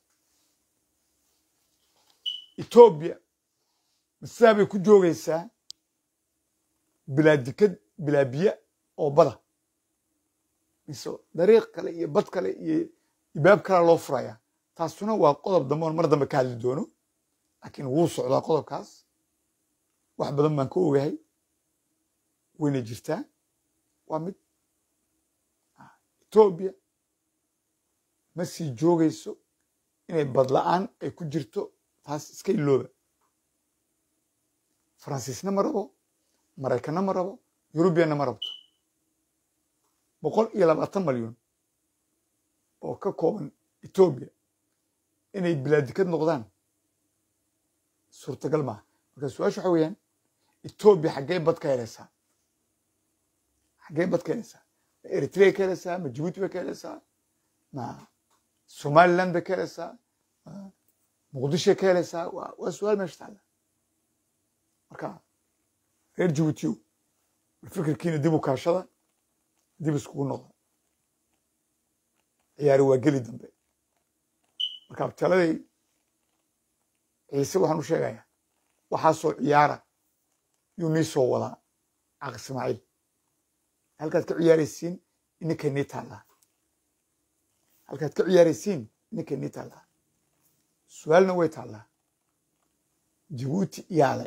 Speaker 1: etoobiya masidaa bay ku joogaysaa bilaa dikad bilaa biyo oo bada mise dariiq kale iyo bad kale iyo ibaab kalea loo furayaa taasuna waa qodob dambe oon mar dambe ka hadli doono laakiin wuu socdaa qodobkaas wax badan baan ka ogahay wayna jirtaa waa mid etoobiya ma sii joogayso inay badla-aan ay ku jirto taas iska ilooba faransiisna ma rabo maraykanna ma rabo yurubiyanna ma rabto boqol iyo labaatan malyan oo ka kooban etoobiya inay bilaadikad noqdaan suurtagal maaha marka su-aasha waxa weeyaan etoobiya xaggee bad ka helaysaa xaggee bad ka helaysaa ma eritrea ka helaysaa ma jibuuti bay ka helaysaa ma somaliland bay ka helaysaa ma muqdishoy ka helaysaa waa waa su-aal meesha taalla marka reer jibuutiyo bal fikirkiina dib u kaashada dib iskugu noqda ciyaari waa geli dambe marka abtaladay ciise waxaan u sheegayaa waxaasoo ciyaara yuu nii soo wadaa caaq ismaaciil halkaad ka ciyaaraysiin ininkay nii taallaa halkaad ka ciyaaraysiin ininkay nii taallaa su-aalna way taallaa jibuuti iyaale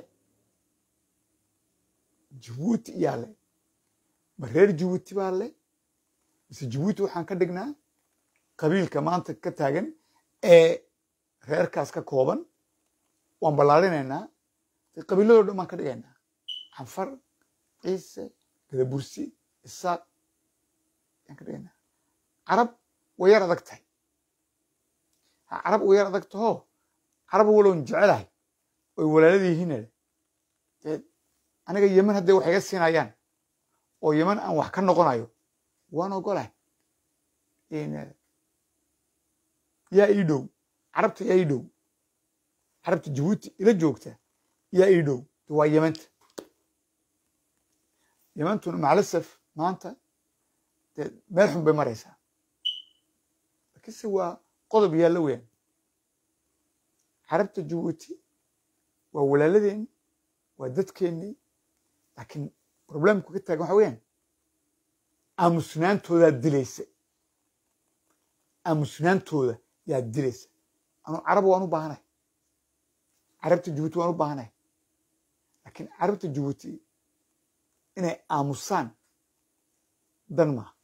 Speaker 1: jibuuti iyaale ma reer jibuuti baa le mise jibuuti waxaan ka dhignaa qabiilka maanta ka taagan ee reerkaas ka kooban waan ballaarinaynaa qabiiladoo dhan baan ka dhigaynaa canfar ciise gadabursi isaaq ayaan ka dhigaynaa carab way yar adag tahay ha carab way yar adag tahoo carab waloon jecelahay oy walaalada yihiin dee aniga yeman hadday wax iga siinayaan oo yeman aan wax ka noqonayo waan ogolahay yaa ii dhow carabta yaa ii dhow carabta jabuuti ila joogta yaa ii dhow waa yemanta yemantuna macalasaf maanta dee meel xun bay maraysaa lakiinse waa qodob yaalla weeyaan carabta jabuuti waa walaaladeenni waa dadkeennii laakiin problemku ka taagan waxa weeyaan aamusnaantoodaa dilaysa aamusnaantooda yaa dilaysa anu carab waan u baahanahay carabta jabuuti waan u baahanahay laakiin carabta jabuuti inay aamusaan dan maaha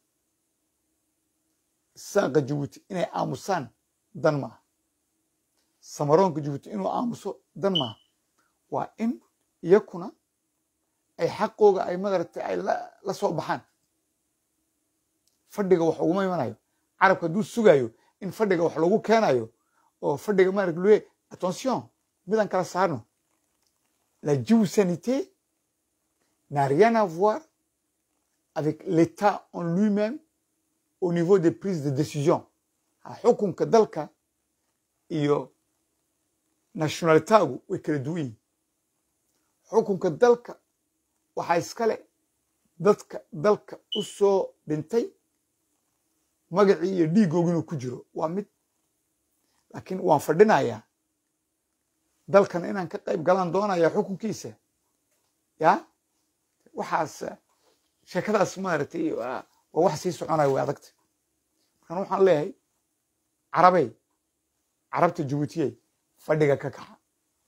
Speaker 1: saaqa jabuuti inay aamusaan dan maaha samaroonka jabuuti inuu aamuso dan maaha waa in iyakuna ay xaqooga ay madaragtay ay la soo baxaan fadhiga wax uguma imanayo carabka hadduu sugayo in fadhiga wax lagu keenayo oo fadhiga maarag lue attention midaan kala saarno la jiwsanité n'a rien à voir avec l'état en lui-même au niveau des prises de décision xukunka dalka iyo nationalitaagu way kala duwan yihin xukunka dalka waxaa iskale dadka dalka u soo dhintay magacii iyo dhiiggoogu inuu ku jiro waa mid laakiin waan fadhinayaa dalkana inaan ka qayb galaan doonaya xukunkiisa ya waxaas sheekadaas maaragtay waa wax sii soconaya way adagta markaan waxaan leeyahay carabey carabta jabuutiyey fadhiga ka kaca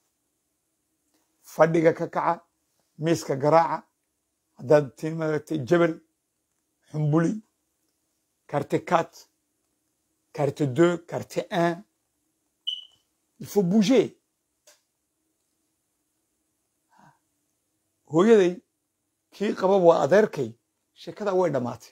Speaker 1: fadhiga ka kaca miiska garaaca haddaad tiin maaragtay jebel xumbuli carte quatre carte deux carte un il faut bouger hooyaday kii qaba waa adeerkay sheekada way dhammaatay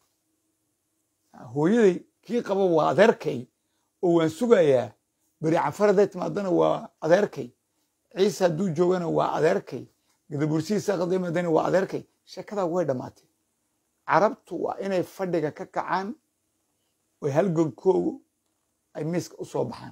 Speaker 1: hooyaday kii qaba waa adeerkay oo waan sugayaa beri canfar hadday timaadana waa adeerkay ciise hadduu joogana waa adeerkay gadabursihiisa hadday timaadana waa adeerkay sheekada way dhammaatay carabtu waa inay fadhiga ka kacaan oy halgankoogu ay miiska u soo baxaan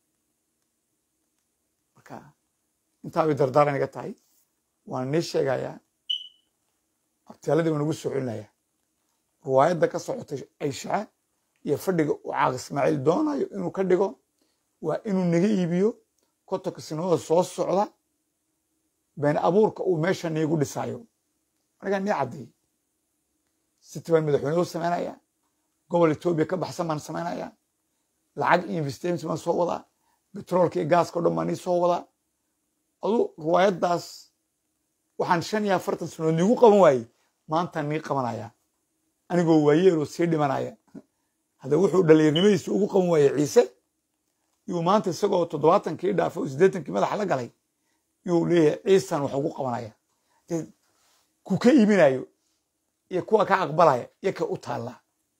Speaker 1: marka intaabay dardaaran iga tahay waan nii sheegayaa abtiyaaladii waan ugu soo celinayaa riwaayadda ka socotay ayshaca iyo fadhiga uu caaq ismaaciil doonayo inuu ka dhigo waa inuu naga iibiyo kotonka sinooda soo socda been abuurka uu meesha niigu dhisaayo anigaa nii caddeey city baan madaxweyne u samaynaya gobol etoobiya ka baxsan baan samaynaya lacag investment baan soo wadaa betroolka iyo gaaska o dhan baan nii soo wadaa adu riwaayaddaas waxaan shan iyo afartan sanood niigu qaban waayey maantaan nii qabanaya anigoo waayeeloo sii dhimanaya hadda wuxuu dhalinyarnimadiisa ugu qaban waayey ciise yuu maanta isagoo toddobaatankii dhaafay oo siddeetankii madaxa la galay yuu leeyahay ciisan wax ugu qabanaya ku ka iibinayo iyo kuwa ka aqbalaya iyo ka u taallaa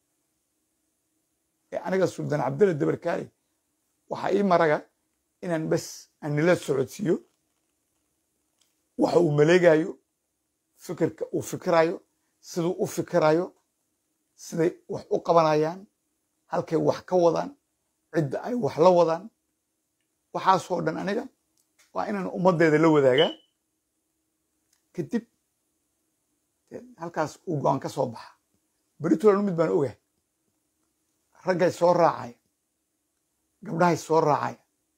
Speaker 1: aniga suldaan cabdilla dabarkaale waxaa ii maraga inaan bes aan nila socodsiiyo waxa uu maleegayo fikirka uu fikirayo siduu u fikirayo siday wax u qabanayaan halkay wax ka wadaan cidda ay wax la wadaan waxaasoo dhan aniga waa inaan ummaddeeda la wadaagaa kadib halkaas uu go-aan ka soo baxa beritolan mid baan ogahay raggay soo raacaya gabdhahay soo raacaya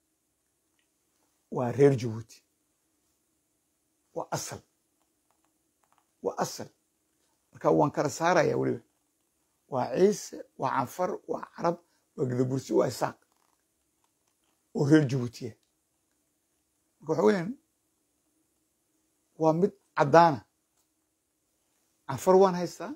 Speaker 1: waa reer jabuuti waa asal waa asal marka waan kala saaraya weliba waa ciise waa canfar waa carab waa gadabursi waa isaaq oo reer jabuutiya marka waxa weyaan waa mid caddaana canfar waan haystaa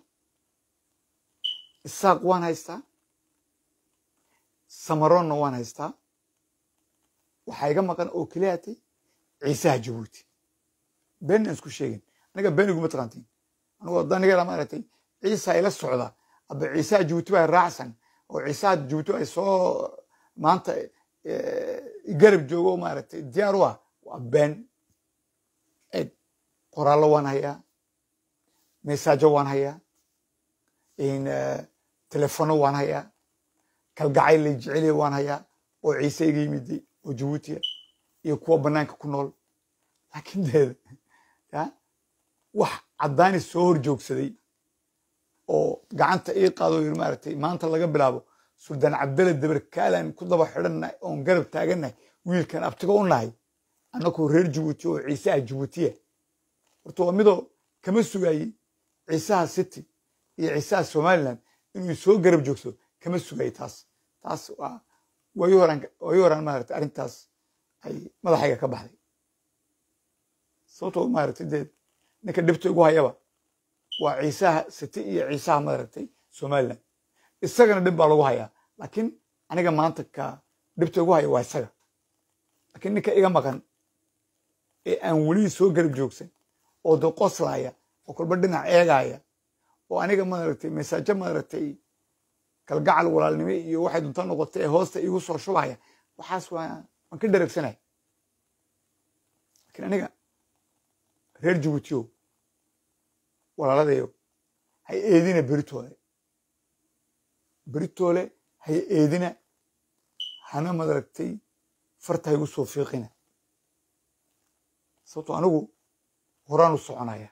Speaker 1: isaaq waan haystaa samaroonna waan haystaa waxaa iga maqan oo keliyaatay ciisaha jabuuti been aan isku sheegin aniga been iguma taqaantiin anigoo danigeeda maaragtay ciisa ila socda aba ciisaha jabuuti baa raacsan oo ciisaha jabuuti ay soo maanta garab joogo maaragtay diyaar u ah waa been eg qoraallo waan hayaa mesaajo waan hayaa in telefono waan hayaa kalgacayl lay jeceliya waan hayaa oo ciise iga yimiday oo jabuutiya iyo kuwa banaanka ku nool laakiin deed ya wax caddaani soo hor joogsaday oo gacanta ii qaado yiri maaragtay maanta laga bilaabo suldaan cabdalla dabar kaalaan ku daba xidhannahay oon garab taagannahay wiilkan abtiga u nahay annakoo reer jabuuti oo ciisaha jabuutiya horta waa midoo kama sugayey ciisaha city iyo ciisaha somaliland inuu soo garab joogsado kama sugayey taas taas waa wayi horaan wayi horaan maaragtay arrintaas ay madaxayga ka baxday sababtoo maaragtay dee ninka dhibta igu hayaba waa ciisaha city iyo ciisaha maaragtay somaliland isagana dhib baa lagu hayaa laakiin aniga maanta ka dhibta igu haya waa isaga laakiin ninka iga maqan ee aan weli soo garab joogsan oo de qoslaaya oo kolba dhinac eegaya oo aniga maaragtay masaajo maaragtay kalgacal walaalnimo iyo waxay dunta noqotay ee hoosta iigu soo shubaya waxaas waa waan ka dheregsanaya lakiin aniga reer jabuutiyo walaaladeyo hay eedina beritoole beritoole hay eedina hana madaragtay farta haygu soo fiiqina sababto anigu horaan u soconaya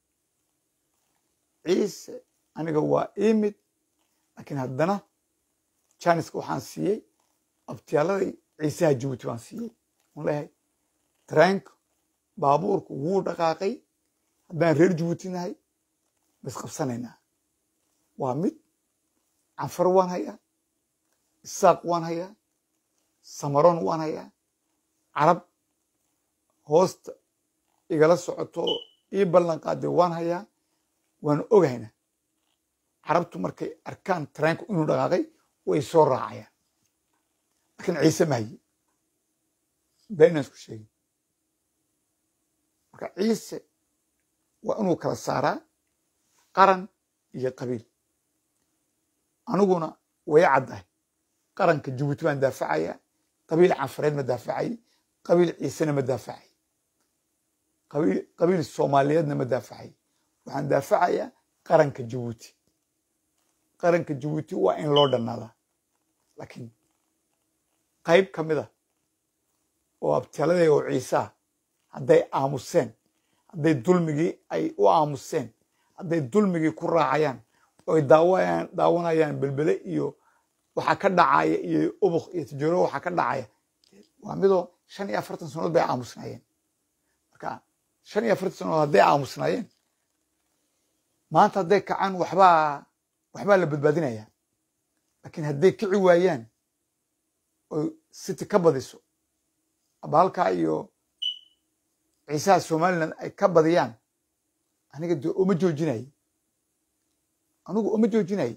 Speaker 1: ciise aniga waa imid laakiin haddana janiska waxaan siiyey abtiyaaladai ciisaha jabuuti baan siiyey on leeyahay tareenka baabuurku wuu dhaqaaqay haddaan reer jabuuti nahay ma isqabsanaynaa waa mid canfar waan hayaa isaaq waan hayaa samaroon waan hayaa carab hoosta igala socoto oo ii ballan qaadee waan hayaa waan ogayna carabtu markay arkaan tareenku inuu dhaqaaqay way soo raacayaan laakiin ciise ma haye beenaan isku sheegin marka ciise waa inuu kala saaraa qaran iyo qabiil aniguna way caddahay qaranka jabuuti baan daafacaya qabiil canfareed ma daafacay qabiil ciisena ma daafacay qabiil qabiil soomaaliyeedna ma daafacay waxaan daafacayaa qaranka jabuuti qaranka jabuuti waa in loo dhannaadaa laakiin qayb ka mid a oo abtiyaladay oo ciisaha hadday aamuseen hadday dulmigii ay u aamuseen hadday dulmigii ku raacayaan oy daawayaan daawanayaan belbele iyo waxaa ka dhacaya iyo ubuk iyo tijooro waxaa ka dhacaya waa midoo shan iyo afartan sanood bay aamusnaayeen marka shan iyo afartan sanood hadday aamusnaayeen maanta hadday kacaan waxbaa waxbaa la badbaadinaya laakiin hadday kici waayaan oy city ka badiso aba halkaa iyo ciisaha somaliland ay ka badiyaan aniga dee uma joojinaye anigu uma joojinaye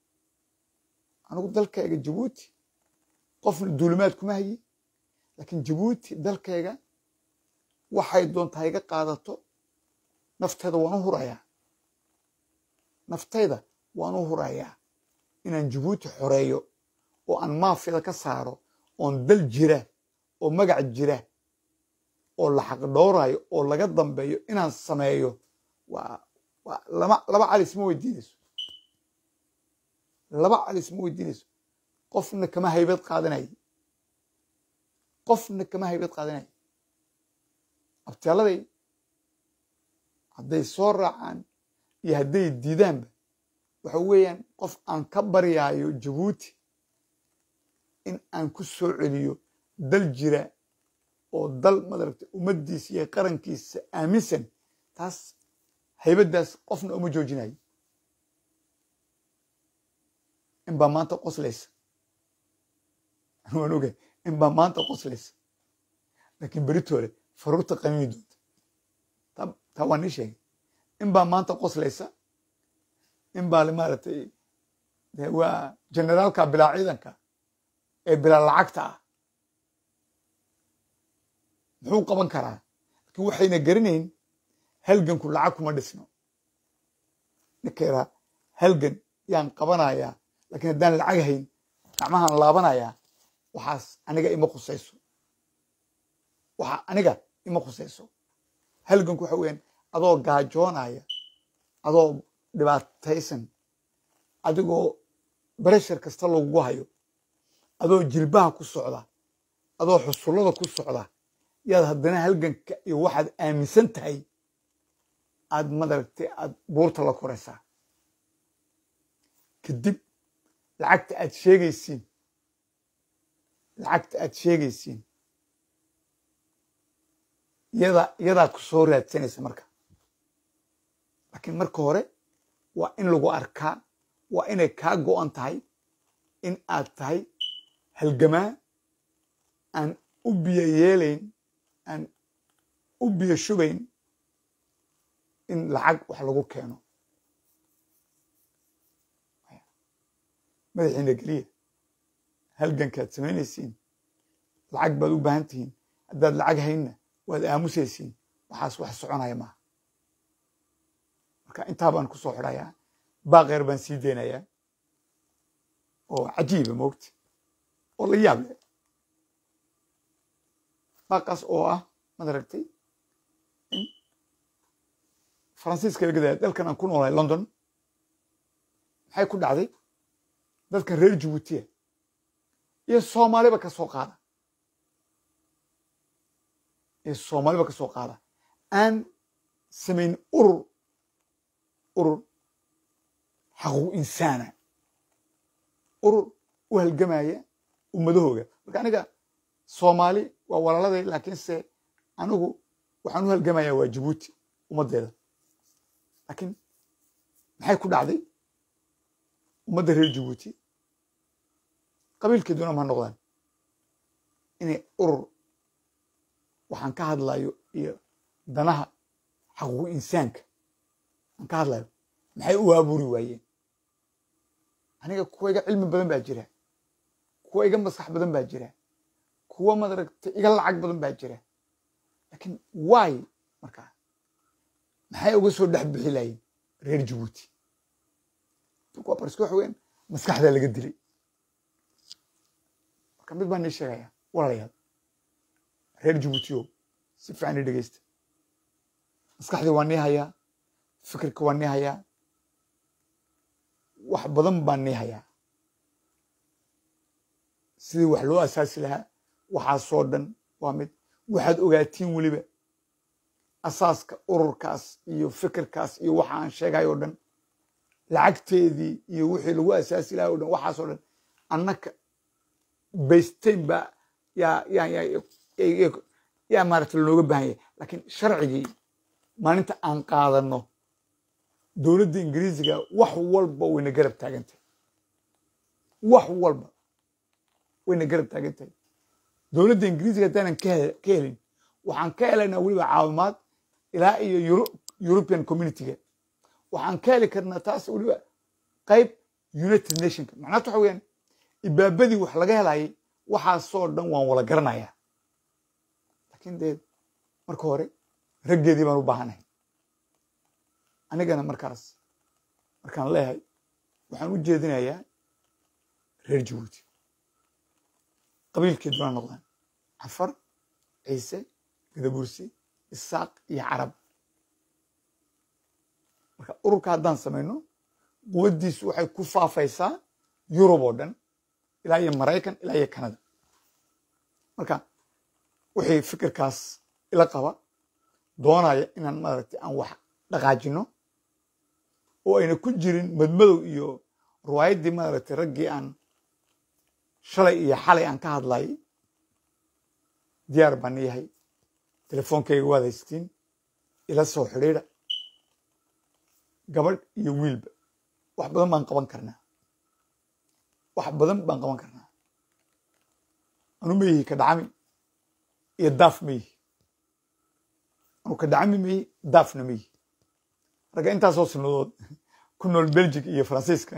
Speaker 1: anigu dalkayga jabuuti qofna duulimaad kuma haye laakiin jabuuti dalkayga waxay doontaa iga qaadato nafteeda waan u hurayaa naftayda waan u hurayaa inaan jabuuti xoreeyo oo aan maafiyada ka saaro oon dal jira oo magac jira oo la xaqdhowrayo oo laga dambeeyo inaan sameeyo waa waa lama laba calis ma weydiinayso laba calis ma weydiinayso qofna kama haybad qaadanay qofna kama haybad qaadanay abtiyaaladay hadday soo raacaan iyo hadday diidaanba waxa weeyaan qof aan ka baryaayo jabuuti in aan ku soo celiyo dal jira oo dal madaragta ummaddiisa iyo qarankiisa aaminsan taas haybaddaas qofna uma joojinayo in baa maanta qoslaysa waan ogay in baa maanta qoslaysa laakiin beritoole faruurta qamiimi doonta taa waa nii sheegay in baa maanta qoslaysa in baa maaragtay waa generaalka bilaa ciidanka ee bilaa lacagta ah muxuu qaban karaa laakiin waxayna garanayn halganku lacag kuma dhisno ninkeedaa halgan yaan qabanayaa laakiin haddaan lacag hayn gacmahaan laabanayaa waxaas aniga ima khusayso waxa aniga ima khusayso halganku waxa weeyaan adoo gaajoonaya adoo dhibaataysan adigoo bareshar kasta lagugu hayo adoo jilbaha ku socda adoo xusullada ku socda yaad haddana halganka iyo waxaad aaminsan tahay aad madaragtay aad buurta la koraysaa kadib lacagta aad sheegaysiin lacagta aad sheegaysiin yada yadaa ku soo raadsanaysa marka laakiin marka hore waa in lagu arkaa waa inay kaa go'an tahay in aad tahay halgamaa aan u biyo yeelayn aan u biyo shubayn in lacag wax lagu keeno madaxiina geliya halgankaad samaynaysiin lacag baad u baahan tihiin haddaad lacag haynna waad aamusaysiin waxaas wax soconaya maaha marka intaa baan ku soo xidhayaa baaqeer baan sii deynayaa oo cajiiba moogta oo la yaab leh baaqaas oo ah maad aragtay in faransiiska laga daya dalkan aan ku noolahay london maxay ku dhacday dadkan reer jabuutiya iyo soomaaliba ka soo qaada iyo soomaaliba ka soo qaada aan samayn urur urur xaquuq insaana urur u halgamaya ummadahooga marka aniga soomaali waa walaaladay laakiinse anigu waxaan u halgamayaa waa jabuuti ummaddeeda laakiin maxay ku dhacday ummadda reer jabuuti qabiilkeeduna ma noqdaan inay urur waxaan ka hadlayo iyo danaha xaquuq insaanka aan ka hadlayo maxay u aaburi waayeen aniga kuwa iga cilmi badan baa jira kuwa iga maskax badan baa jira kuwa madaragta iga lacag badan baa jira laakiin waay markaa maxay uga soo dhex bixi laayeen reer jabuuti waa barska waxa weyan maskaxdaa laga dilay marka mid baan nii sheegaya walaalayaal reer jabuutiyo si fiican ii dhegeysta maskaxdii waa nii hayaa fikirka waa nii hayaa wax badan baan nii hayaa sidii wax loo asaasi lahaa waxaasoo dhan waa mid waxaad ogaatiin weliba asaaska ururkaas iyo fikirkaas iyo waxa aan sheegayo o dhan lacagteedii iyo wixii lagu asaasi lahaa o dhan waxaasoo dhan annaka baysteyn baa yaa yaa yaa yaa maaragta lanooga baahan yahay laakiin sharcigii maalinta aan qaadano dowladda ingiriisiga wax walba wayna garab taagantahay wax walba wayna garab taagan tahay dowladda ingiriisiga haddaanan ka helin waxaan ka helaynaa weliba caawimaad ilaa iyo european communityga waxaan ka heli karnaa taas weliba qayb united nationka macnaata waxa weyaan ibaabadii wax laga helayay waxaasoo dhan waan wala garanayaa laakiin dee marka hore raggeedii baan u baahanahay anigana markaas markaan leeyahay waxaan u jeedinayaa reer jabuuti qabiilkeed bana noqdaan cafar ciise gadabursi isaaq iyo carab marka ururka haddaan samayno quwaddiisu waxay ku faafaysaa yurub oo dhan ilaa iyo maraykan ilaa iyo canada marka wixii fikirkaas ila qaba doonaya inaan maaragtay aan wax dhaqaajino oo ayna ku jirin madmadow iyo riwaayaddii maaragtay raggii aan shalay iyo xalay aan ka hadlayay diyaar baan yahay telefoonkayga waad haystiin ila soo xidhiidha gabadh iyo wiilba wax badan baan qaban karnaa wax badan baan qaban karnaa anu ma yihi ka dhacami iyo daaf ma yihi anu ka dhacami ma yihi daafna ma yihi ragga intaasoo sinadood ku nool belgic iyo faransiiska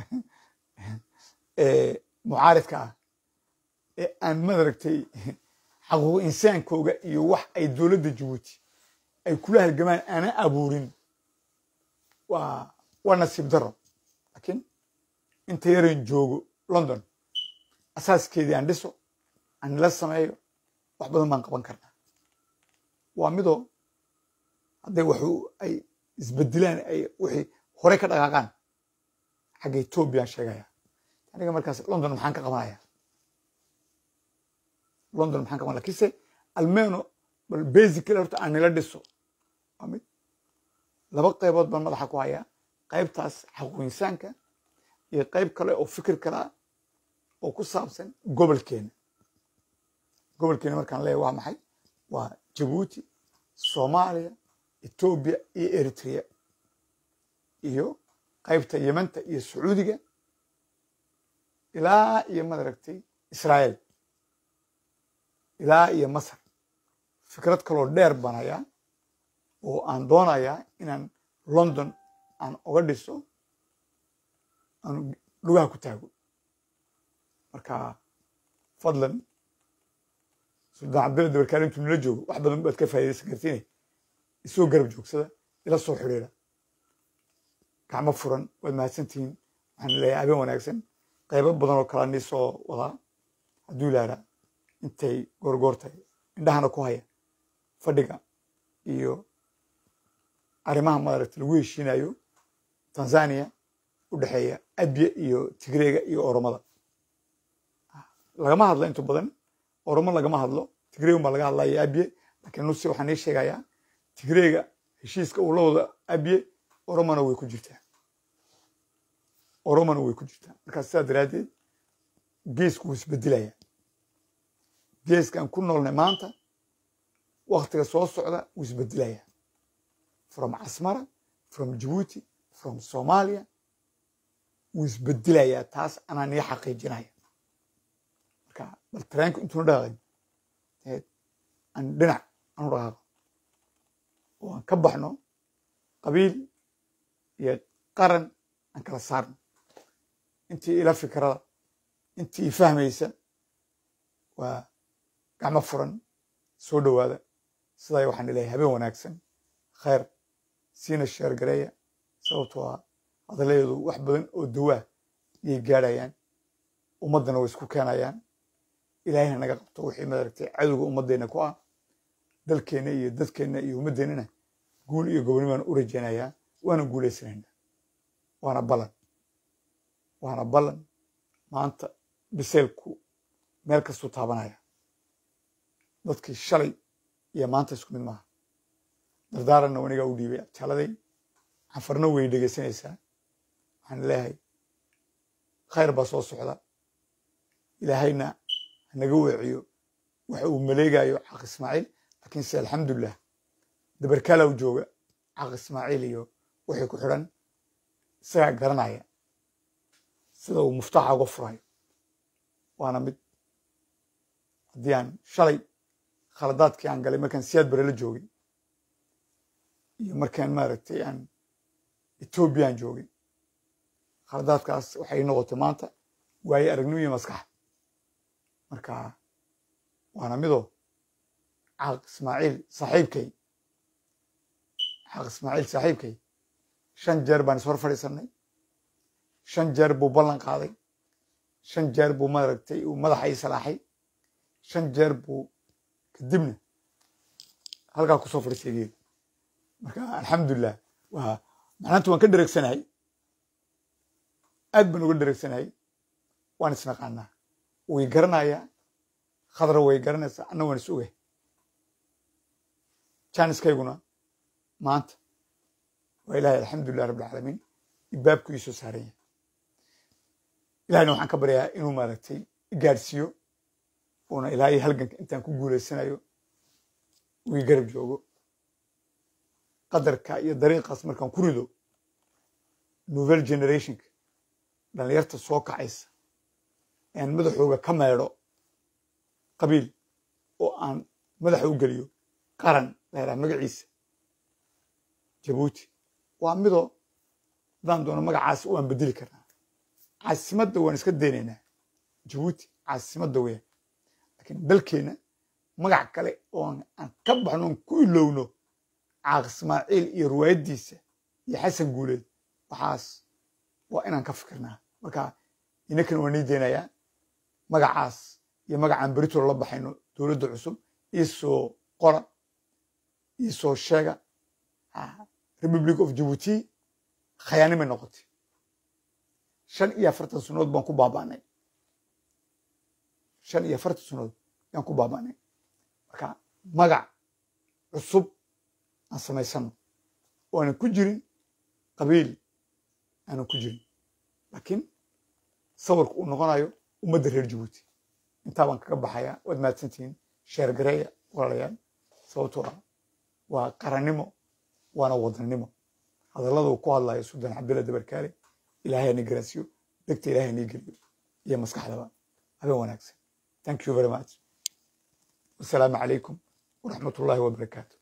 Speaker 1: mucaaridka ah ee aan madaragtay xaquuq insaankooga iyo wax ay dowladda jabuuti ay kula halgamaan aanan abuurin waa waa nasiib daro laakiin inta yaran joogo london asaaskeedii aan dhiso aan nila sameeyo wax badan baan qaban karnaa waa midoo hadday waxu ay isbedilaan ay wixii horey ka dhaqaaqaan xagga etoobiyaan sheegaya aniga markaas london maxaan ka qabanaya london maxaan ka qaban lakiinse almeno bal basically horta aan nila dhiso waa mid laba qaybood baan madaxa ku hayaa qaybtaas xaquuq insaanka iyo qayb kale oo fikir kale ah oo ku saabsan gobolkeena gobolkeena markaan leeyahay waa maxay waa jabuuti soomaaliya etoobiya iyo eritrea iyo qaybta yemanta iyo sacuudiga ilaa iyo madaragtay israa'iil ilaa iyo masar fikrad kaloo dheer baan hayaa oo aan doonayaa inaan london aan oga dhiso aan lugaha ku taago marka fadlan suldaan cabdilla dabarkaale intuu nila joogo wax badan baad ka faa'idaysan kartiin isoo garab joogsada ila soo xidhiira gacmo furan waad mahadsantihiin waxaan leeyahay habeen wanaagsan qaybo badan oo kalea nii soo wadaa hadduu ilaaraa intay goorgoor tahay indhahana ku haya fadhiga iyo arrimaha maaragta lagu heshiinayo tanzania u dhexeeya abye iyo tigreega iyo oromada lagama hadlo intu badan oromo lagama hadlo tigreegun baa laga hadlaya abye laakiin nuse waxaan ii sheegayaa tigreega heshiiska uu la wado abye oromona way ku jirtaa oromona way ku jirtaa markaa sidaa daraaddeed geesku wuu isbedelaya geeskaan ku noolnay maanta waktiga soo socda wuu isbedelaya from casmara from jabuuti from somalia wuu isbedelayaa taas anaa nii xaqiijinaya marka bal tareenku intuuna dhaqaaqin deed aan dhinac aanu dhaqaaqo oo aan ka baxno qabiil iyo qaran aan kala saarno intii ila fikrada intii i fahmaysa waa gacmo furan soo dhowaada sidaa waxaan ilahay habeen wanaagsan khayr siina sheergareeya sababtoo ah hadaladeedu wax badan oo dawaa yay gaadhayaan ummaddana way isku keenayaan ilaahayna naga qabto wixii maaragtay cadowga ummaddeena ku ah dalkeenna iyo dadkeenna iyo ummaddeennana guul iyo gobonimaan u rajaynayaa waana guulaysanaynaa waana ballan waana ballan maanta biseylku meel kastuu taabanaya dadkii shalay iyo maanta isku mid maaha dardaaranna wanigaa u dhiibay abtaaladay xafarna way dhegaysanaysaa waxaan leeyahay khayr baa soo socda ilaahayna hanaga weeciyo waxa uu maleegayo caq ismaaciil laakiinse alxamdulilah dabarkaalow jooga caq ismaaciil iyo wixii ku xidhan isagaa garanaya sida uu muftaaxa uga furayo waana mid haddii aan shalay khaladaadkii aan galay markaan siyaad bare la joogay iyo markaan maaragtay aan etoobiyaan joogay khaladaadkaas waxay noqotay maanta waaye aragnimo iyo maskaxa marka waana midoo caq ismaaciil saaxiibkay caq ismaaciil saaxiibkay shan jeer baan ishor fadhiisannay shan jeer buu ballan qaaday shan jeer buu maaragtay uu madaxa ii salaaxay shan jeer buu kadibna halkaa kusoo fadhiistay geed marka alxamdulilah waa macnaanta waan ka dhereegsanahay aad baan uga dhereegsanahay waan isnaqaanaa way garanayaa khadra way garanaysaa anna waan is ogahay jaaniskayguna maanta waa ilaahay alxamdulilah rabbilcaalamiin ibaabku ii soo saaran yahay ilahayna waxaan ka baryaa inuu maaragtay gaadhsiiyo uuna ilaa iyo halganka intaan ku guulaysanayo uu ii garab joogo qadarka iyo dariiqaas markaan ku rido novel generationka dhallinyarta soo kacaysa aan madaxooga ka meedho qabiil oo aan madaxa u geliyo qaran la yidhaha magaciisa jabuuti waa midoo haddaan doono magacaas waan bedeli karnaa caasimadda waan iska daynaynaa jabuuti caasimadda weeyaan laakiin dalkeenna magac kale oo aan ka baxno on ku ilowno caaq ismaaciil iyo riwaayaddiisa iyo xasan guuleed waxaas waa inaan ka fikirnaa marka inakan waa nii daynayaa magacaas iyo magacaan beritoola la baxayno dowladda cusub iisoo qora iisoo sheega republic of jabuuti khayaanimay noqotay shan iyo afartan sunood baan ku baaba'nay shan iyo afartan sunood yaan ku baaba'nay marka magac cusub aan samaysano oo aanan ku jirin qabiil aanan ku jirin laakiin sawirka uu noqonayo ummadda reer jabuuti intaa baan kaga baxayaa waad mahadsantihiin sheer gareeya walaalayaal sababtoo ah waa qarannimo waana wadannimo hadallada uu ku hadlayo suldaan cabdilla dabarkaale ilaahay ani garansiyo dhegta ilaahay nii geliyo iyo maskaxdaba habeen wanaagsan thank you very much wasalaamu calaykum waraxmat ullaahi wabarakaatu